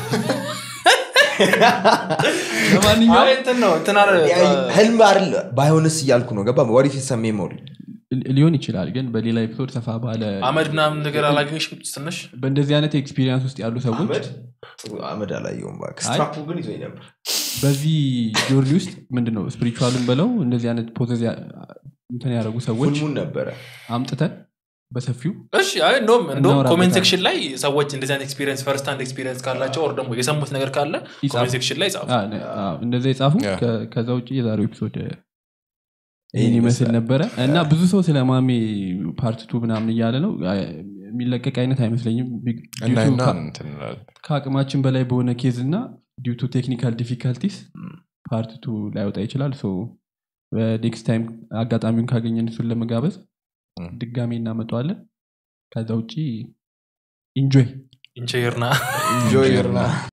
ለማንኛውም አይ እንትን ነው እንትን አለ- ህልም አይደል ባይሆንስ እያልኩ ነው ገባ ወሪፍ ሰሜ ሞሪ ሊሆን ይችላል ግን በሌላ ኤፒሶድ ሰፋ ባለ አመድ ምናምን ነገር አላገኘሽም ትንሽ በእንደዚህ አይነት ኤክስፒሪየንስ ውስጥ ያሉ ሰዎች አመድ ጥሩ አመድ አላየውም እባክህ። አይ። ስትራፑ ግን ይዞኝ ነበር በዚህ ጆርኒ ውስጥ ምንድነው ስፒሪቹዋልን በለው እንደዚህ አይነት ፖዘዝ ያ- እንትን ያደረጉ ሰዎች ሁልሙን ነበረ አምጥተን በሰፊው እሺ አይ እንደውም እንደውም እናወራበታለን። ኮሜንት ሴክሽን ላይ ሰዎች እንደዚህ አይነት ኤክስፒሪየንስ ፈርስት ሃንድ ኤክስፒሪየንስ ካላቸው ኦር ደግሞ የሰሙት ነገር ካለ ይጻፉ። ኮሜንት ሴክሽን ላይ ጻፉ አ፣ ነ- አ፣ እንደዛ የጻፉ ያ። ከ- ከዛ ውጭ የዛሬው ኤፒሶድ ይህን ይህን ይመስል ይመስላል። ነበረ እና ብዙ ሰው ስለ ማሜ ፓርት ቱ ምናምን እያለ ነው አ፣ የሚለቀቅ አይነት አይመስለኝም ቢ- እና due to እና ከ- እንትን እንላለን። ከአቅማችን በላይ በሆነ ኬዝ እና ዲዩ ቱ ቴክኒካል ዲፊካልቲስ ፓርት ቱ ላይወጣ ይችላል ሶ በኔክስት ታይም አጋጣሚውን ካገኘን እሱን ለመጋበዝ ም። ድጋሜ እናመጣዋለን ከዛ ውጭ ኢንጆይ ኢንቸርና ኢንጆይ